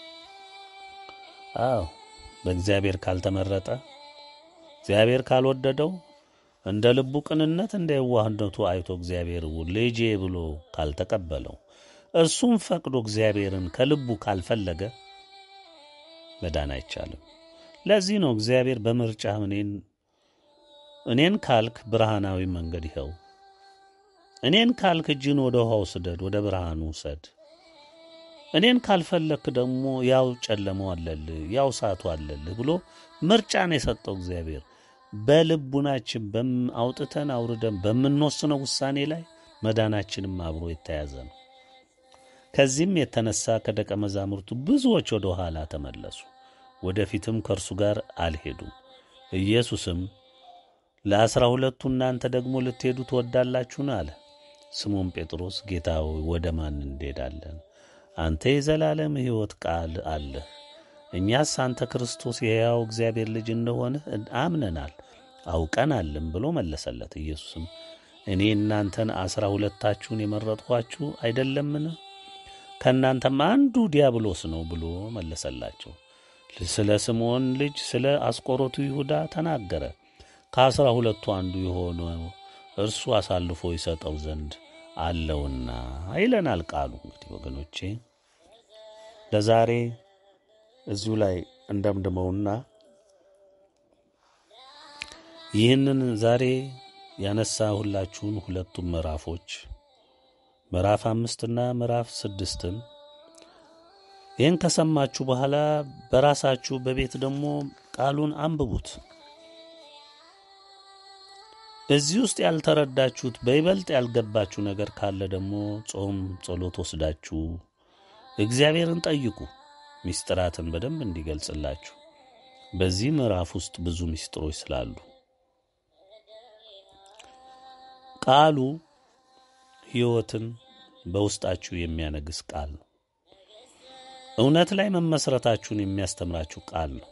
አዎ በእግዚአብሔር ካልተመረጠ እግዚአብሔር ካልወደደው እንደ ልቡ ቅንነት እንደ የዋህነቱ አይቶ እግዚአብሔር ልጄ ብሎ ካልተቀበለው እርሱም ፈቅዶ እግዚአብሔርን ከልቡ ካልፈለገ መዳን አይቻልም። ለዚህ ነው እግዚአብሔር በምርጫ እኔን እኔን ካልክ ብርሃናዊ መንገድ ይኸው፣ እኔን ካልክ እጅን ወደ ውሃው ስደድ፣ ወደ ብርሃኑ ውሰድ እኔን ካልፈለክ ደግሞ ያው ጨለመው አለልህ ያው እሳቱ አለልህ ብሎ ምርጫን የሰጠው እግዚአብሔር በልቡናችን አውጥተን አውርደን በምንወስነው ውሳኔ ላይ መዳናችንም አብሮ የተያዘ ነው። ከዚህም የተነሳ ከደቀ መዛሙርቱ ብዙዎች ወደ ኋላ ተመለሱ፣ ወደፊትም ከእርሱ ጋር አልሄዱም። ኢየሱስም ለአስራ ሁለቱ እናንተ ደግሞ ልትሄዱ ትወዳላችሁን? አለ። ስሞን ጴጥሮስ ጌታ ሆይ ወደ ማን እንሄዳለን? አንተ የዘላለም ሕይወት ቃል አለህ። እኛስ አንተ ክርስቶስ የሕያው እግዚአብሔር ልጅ እንደሆንህ አምነናል አውቀናልም ብሎ መለሰለት። ኢየሱስም እኔ እናንተን አስራ ሁለታችሁን የመረጥኋችሁ አይደለምን? ከእናንተም አንዱ ዲያብሎስ ነው ብሎ መለሰላቸው። ስለ ስምዖን ልጅ ስለ አስቆሮቱ ይሁዳ ተናገረ። ከአስራ ሁለቱ አንዱ የሆነ እርሱ አሳልፎ ይሰጠው ዘንድ አለውና ይለናል ቃሉ። እንግዲህ ወገኖቼ ለዛሬ እዚሁ ላይ እንደምድመውና ይህንን ዛሬ ያነሳሁላችሁን ሁለቱም ምዕራፎች ምዕራፍ አምስትና ምዕራፍ ስድስትን ይህን ከሰማችሁ በኋላ በራሳችሁ በቤት ደግሞ ቃሉን አንብቡት። እዚህ ውስጥ ያልተረዳችሁት በይበልጥ ያልገባችሁ ነገር ካለ ደግሞ ጾም፣ ጸሎት ወስዳችሁ እግዚአብሔርን ጠይቁ፣ ምስጢራትን በደንብ እንዲገልጽላችሁ። በዚህ ምዕራፍ ውስጥ ብዙ ምስጢሮች ስላሉ ቃሉ ሕይወትን በውስጣችሁ የሚያነግስ ቃል ነው። እውነት ላይ መመስረታችሁን የሚያስተምራችሁ ቃል ነው።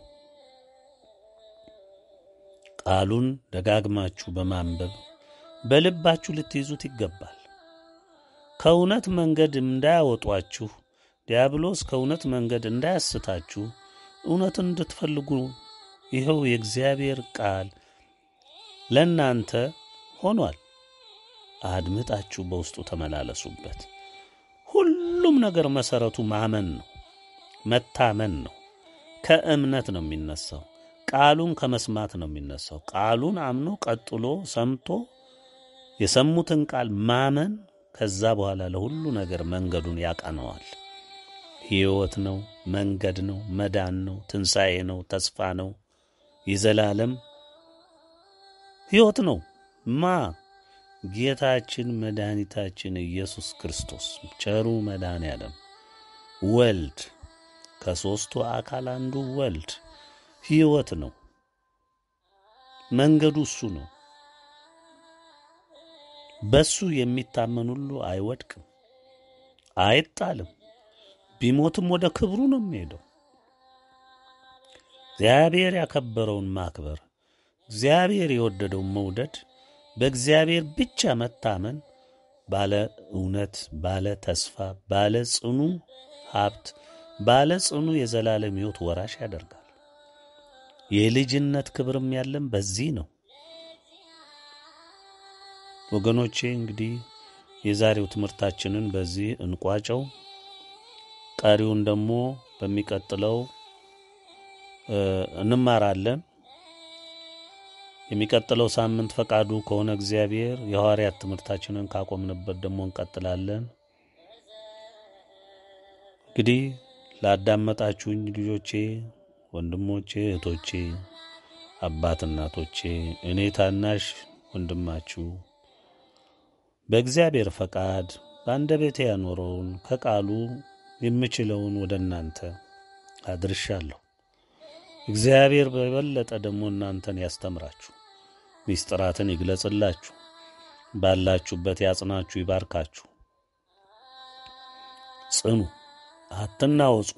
ቃሉን ደጋግማችሁ በማንበብ በልባችሁ ልትይዙት ይገባል። ከእውነት መንገድ እንዳያወጧችሁ፣ ዲያብሎስ ከእውነት መንገድ እንዳያስታችሁ እውነትን እንድትፈልጉ ይኸው የእግዚአብሔር ቃል ለእናንተ ሆኗል። አድምጣችሁ በውስጡ ተመላለሱበት። ሁሉም ነገር መሠረቱ ማመን ነው፣ መታመን ነው። ከእምነት ነው የሚነሳው። ቃሉን ከመስማት ነው የሚነሳው። ቃሉን አምኖ ቀጥሎ ሰምቶ የሰሙትን ቃል ማመን፣ ከዛ በኋላ ለሁሉ ነገር መንገዱን ያቀነዋል። ሕይወት ነው፣ መንገድ ነው፣ መዳን ነው፣ ትንሣኤ ነው፣ ተስፋ ነው፣ የዘላለም ሕይወት ነው። ማ ጌታችን መድኃኒታችን ኢየሱስ ክርስቶስ ቸሩ መድኃኔ ዓለም ወልድ ከሦስቱ አካል አንዱ ወልድ ሕይወት ነው። መንገዱ እሱ ነው። በሱ የሚታመን ሁሉ አይወድቅም፣ አይጣልም፣ ቢሞትም ወደ ክብሩ ነው የሚሄደው። እግዚአብሔር ያከበረውን ማክበር፣ እግዚአብሔር የወደደውን መውደድ፣ በእግዚአብሔር ብቻ መታመን ባለ እውነት፣ ባለ ተስፋ፣ ባለ ጽኑ ሀብት፣ ባለ ጽኑ የዘላለም ሕይወት ወራሽ ያደርጋል። የልጅነት ክብርም ያለን በዚህ ነው። ወገኖቼ እንግዲህ የዛሬው ትምህርታችንን በዚህ እንቋጨው። ቀሪውን ደግሞ በሚቀጥለው እንማራለን። የሚቀጥለው ሳምንት ፈቃዱ ከሆነ እግዚአብሔር የሐዋርያት ትምህርታችንን ካቆምንበት ደግሞ እንቀጥላለን። እንግዲህ ላዳመጣችሁኝ ልጆቼ፣ ወንድሞቼ፣ እህቶቼ፣ አባት እናቶቼ፣ እኔ ታናሽ ወንድማችሁ በእግዚአብሔር ፈቃድ በአንደበቴ ያኖረውን ከቃሉ የምችለውን ወደ እናንተ አድርሻለሁ። እግዚአብሔር በበለጠ ደግሞ እናንተን ያስተምራችሁ፣ ሚስጥራትን ይግለጽላችሁ፣ ባላችሁበት ያጽናችሁ፣ ይባርካችሁ። ጽኑ፣ አትናወጹ።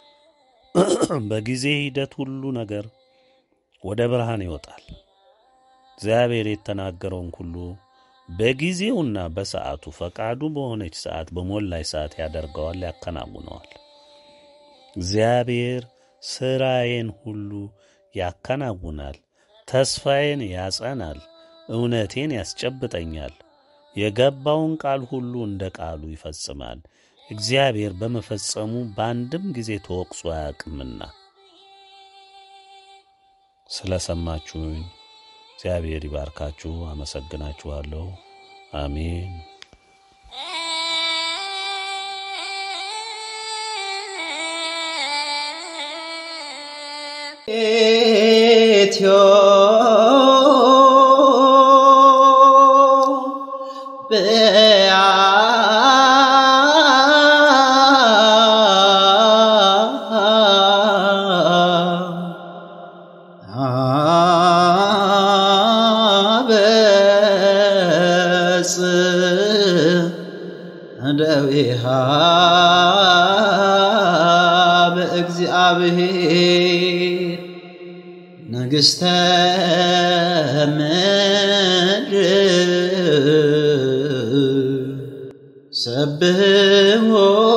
በጊዜ ሂደት ሁሉ ነገር ወደ ብርሃን ይወጣል። እግዚአብሔር የተናገረውን ሁሉ በጊዜውና በሰዓቱ ፈቃዱ በሆነች ሰዓት በሞላች ሰዓት ያደርገዋል፣ ያከናውነዋል። እግዚአብሔር ሥራዬን ሁሉ ያከናውናል፣ ተስፋዬን ያጸናል፣ እውነቴን ያስጨብጠኛል፣ የገባውን ቃል ሁሉ እንደ ቃሉ ይፈጽማል። እግዚአብሔር በመፈጸሙ በአንድም ጊዜ ተወቅሶ አያውቅምና ስለ ሰማችሁኝ እግዚአብሔር ይባርካችሁ። አመሰግናችኋለሁ። አሜን። ኢትዮ ብያ አበጽ እደዊሃ በእግዚአብሔር ንግሥተ ምድር ሰብሕዎ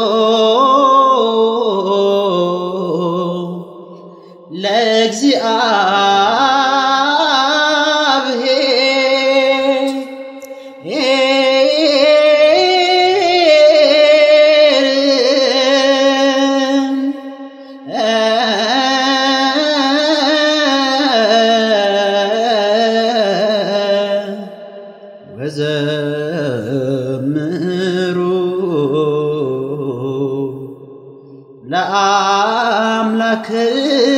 ለእግዚአብሔር ወዘምሩ ለአምላክ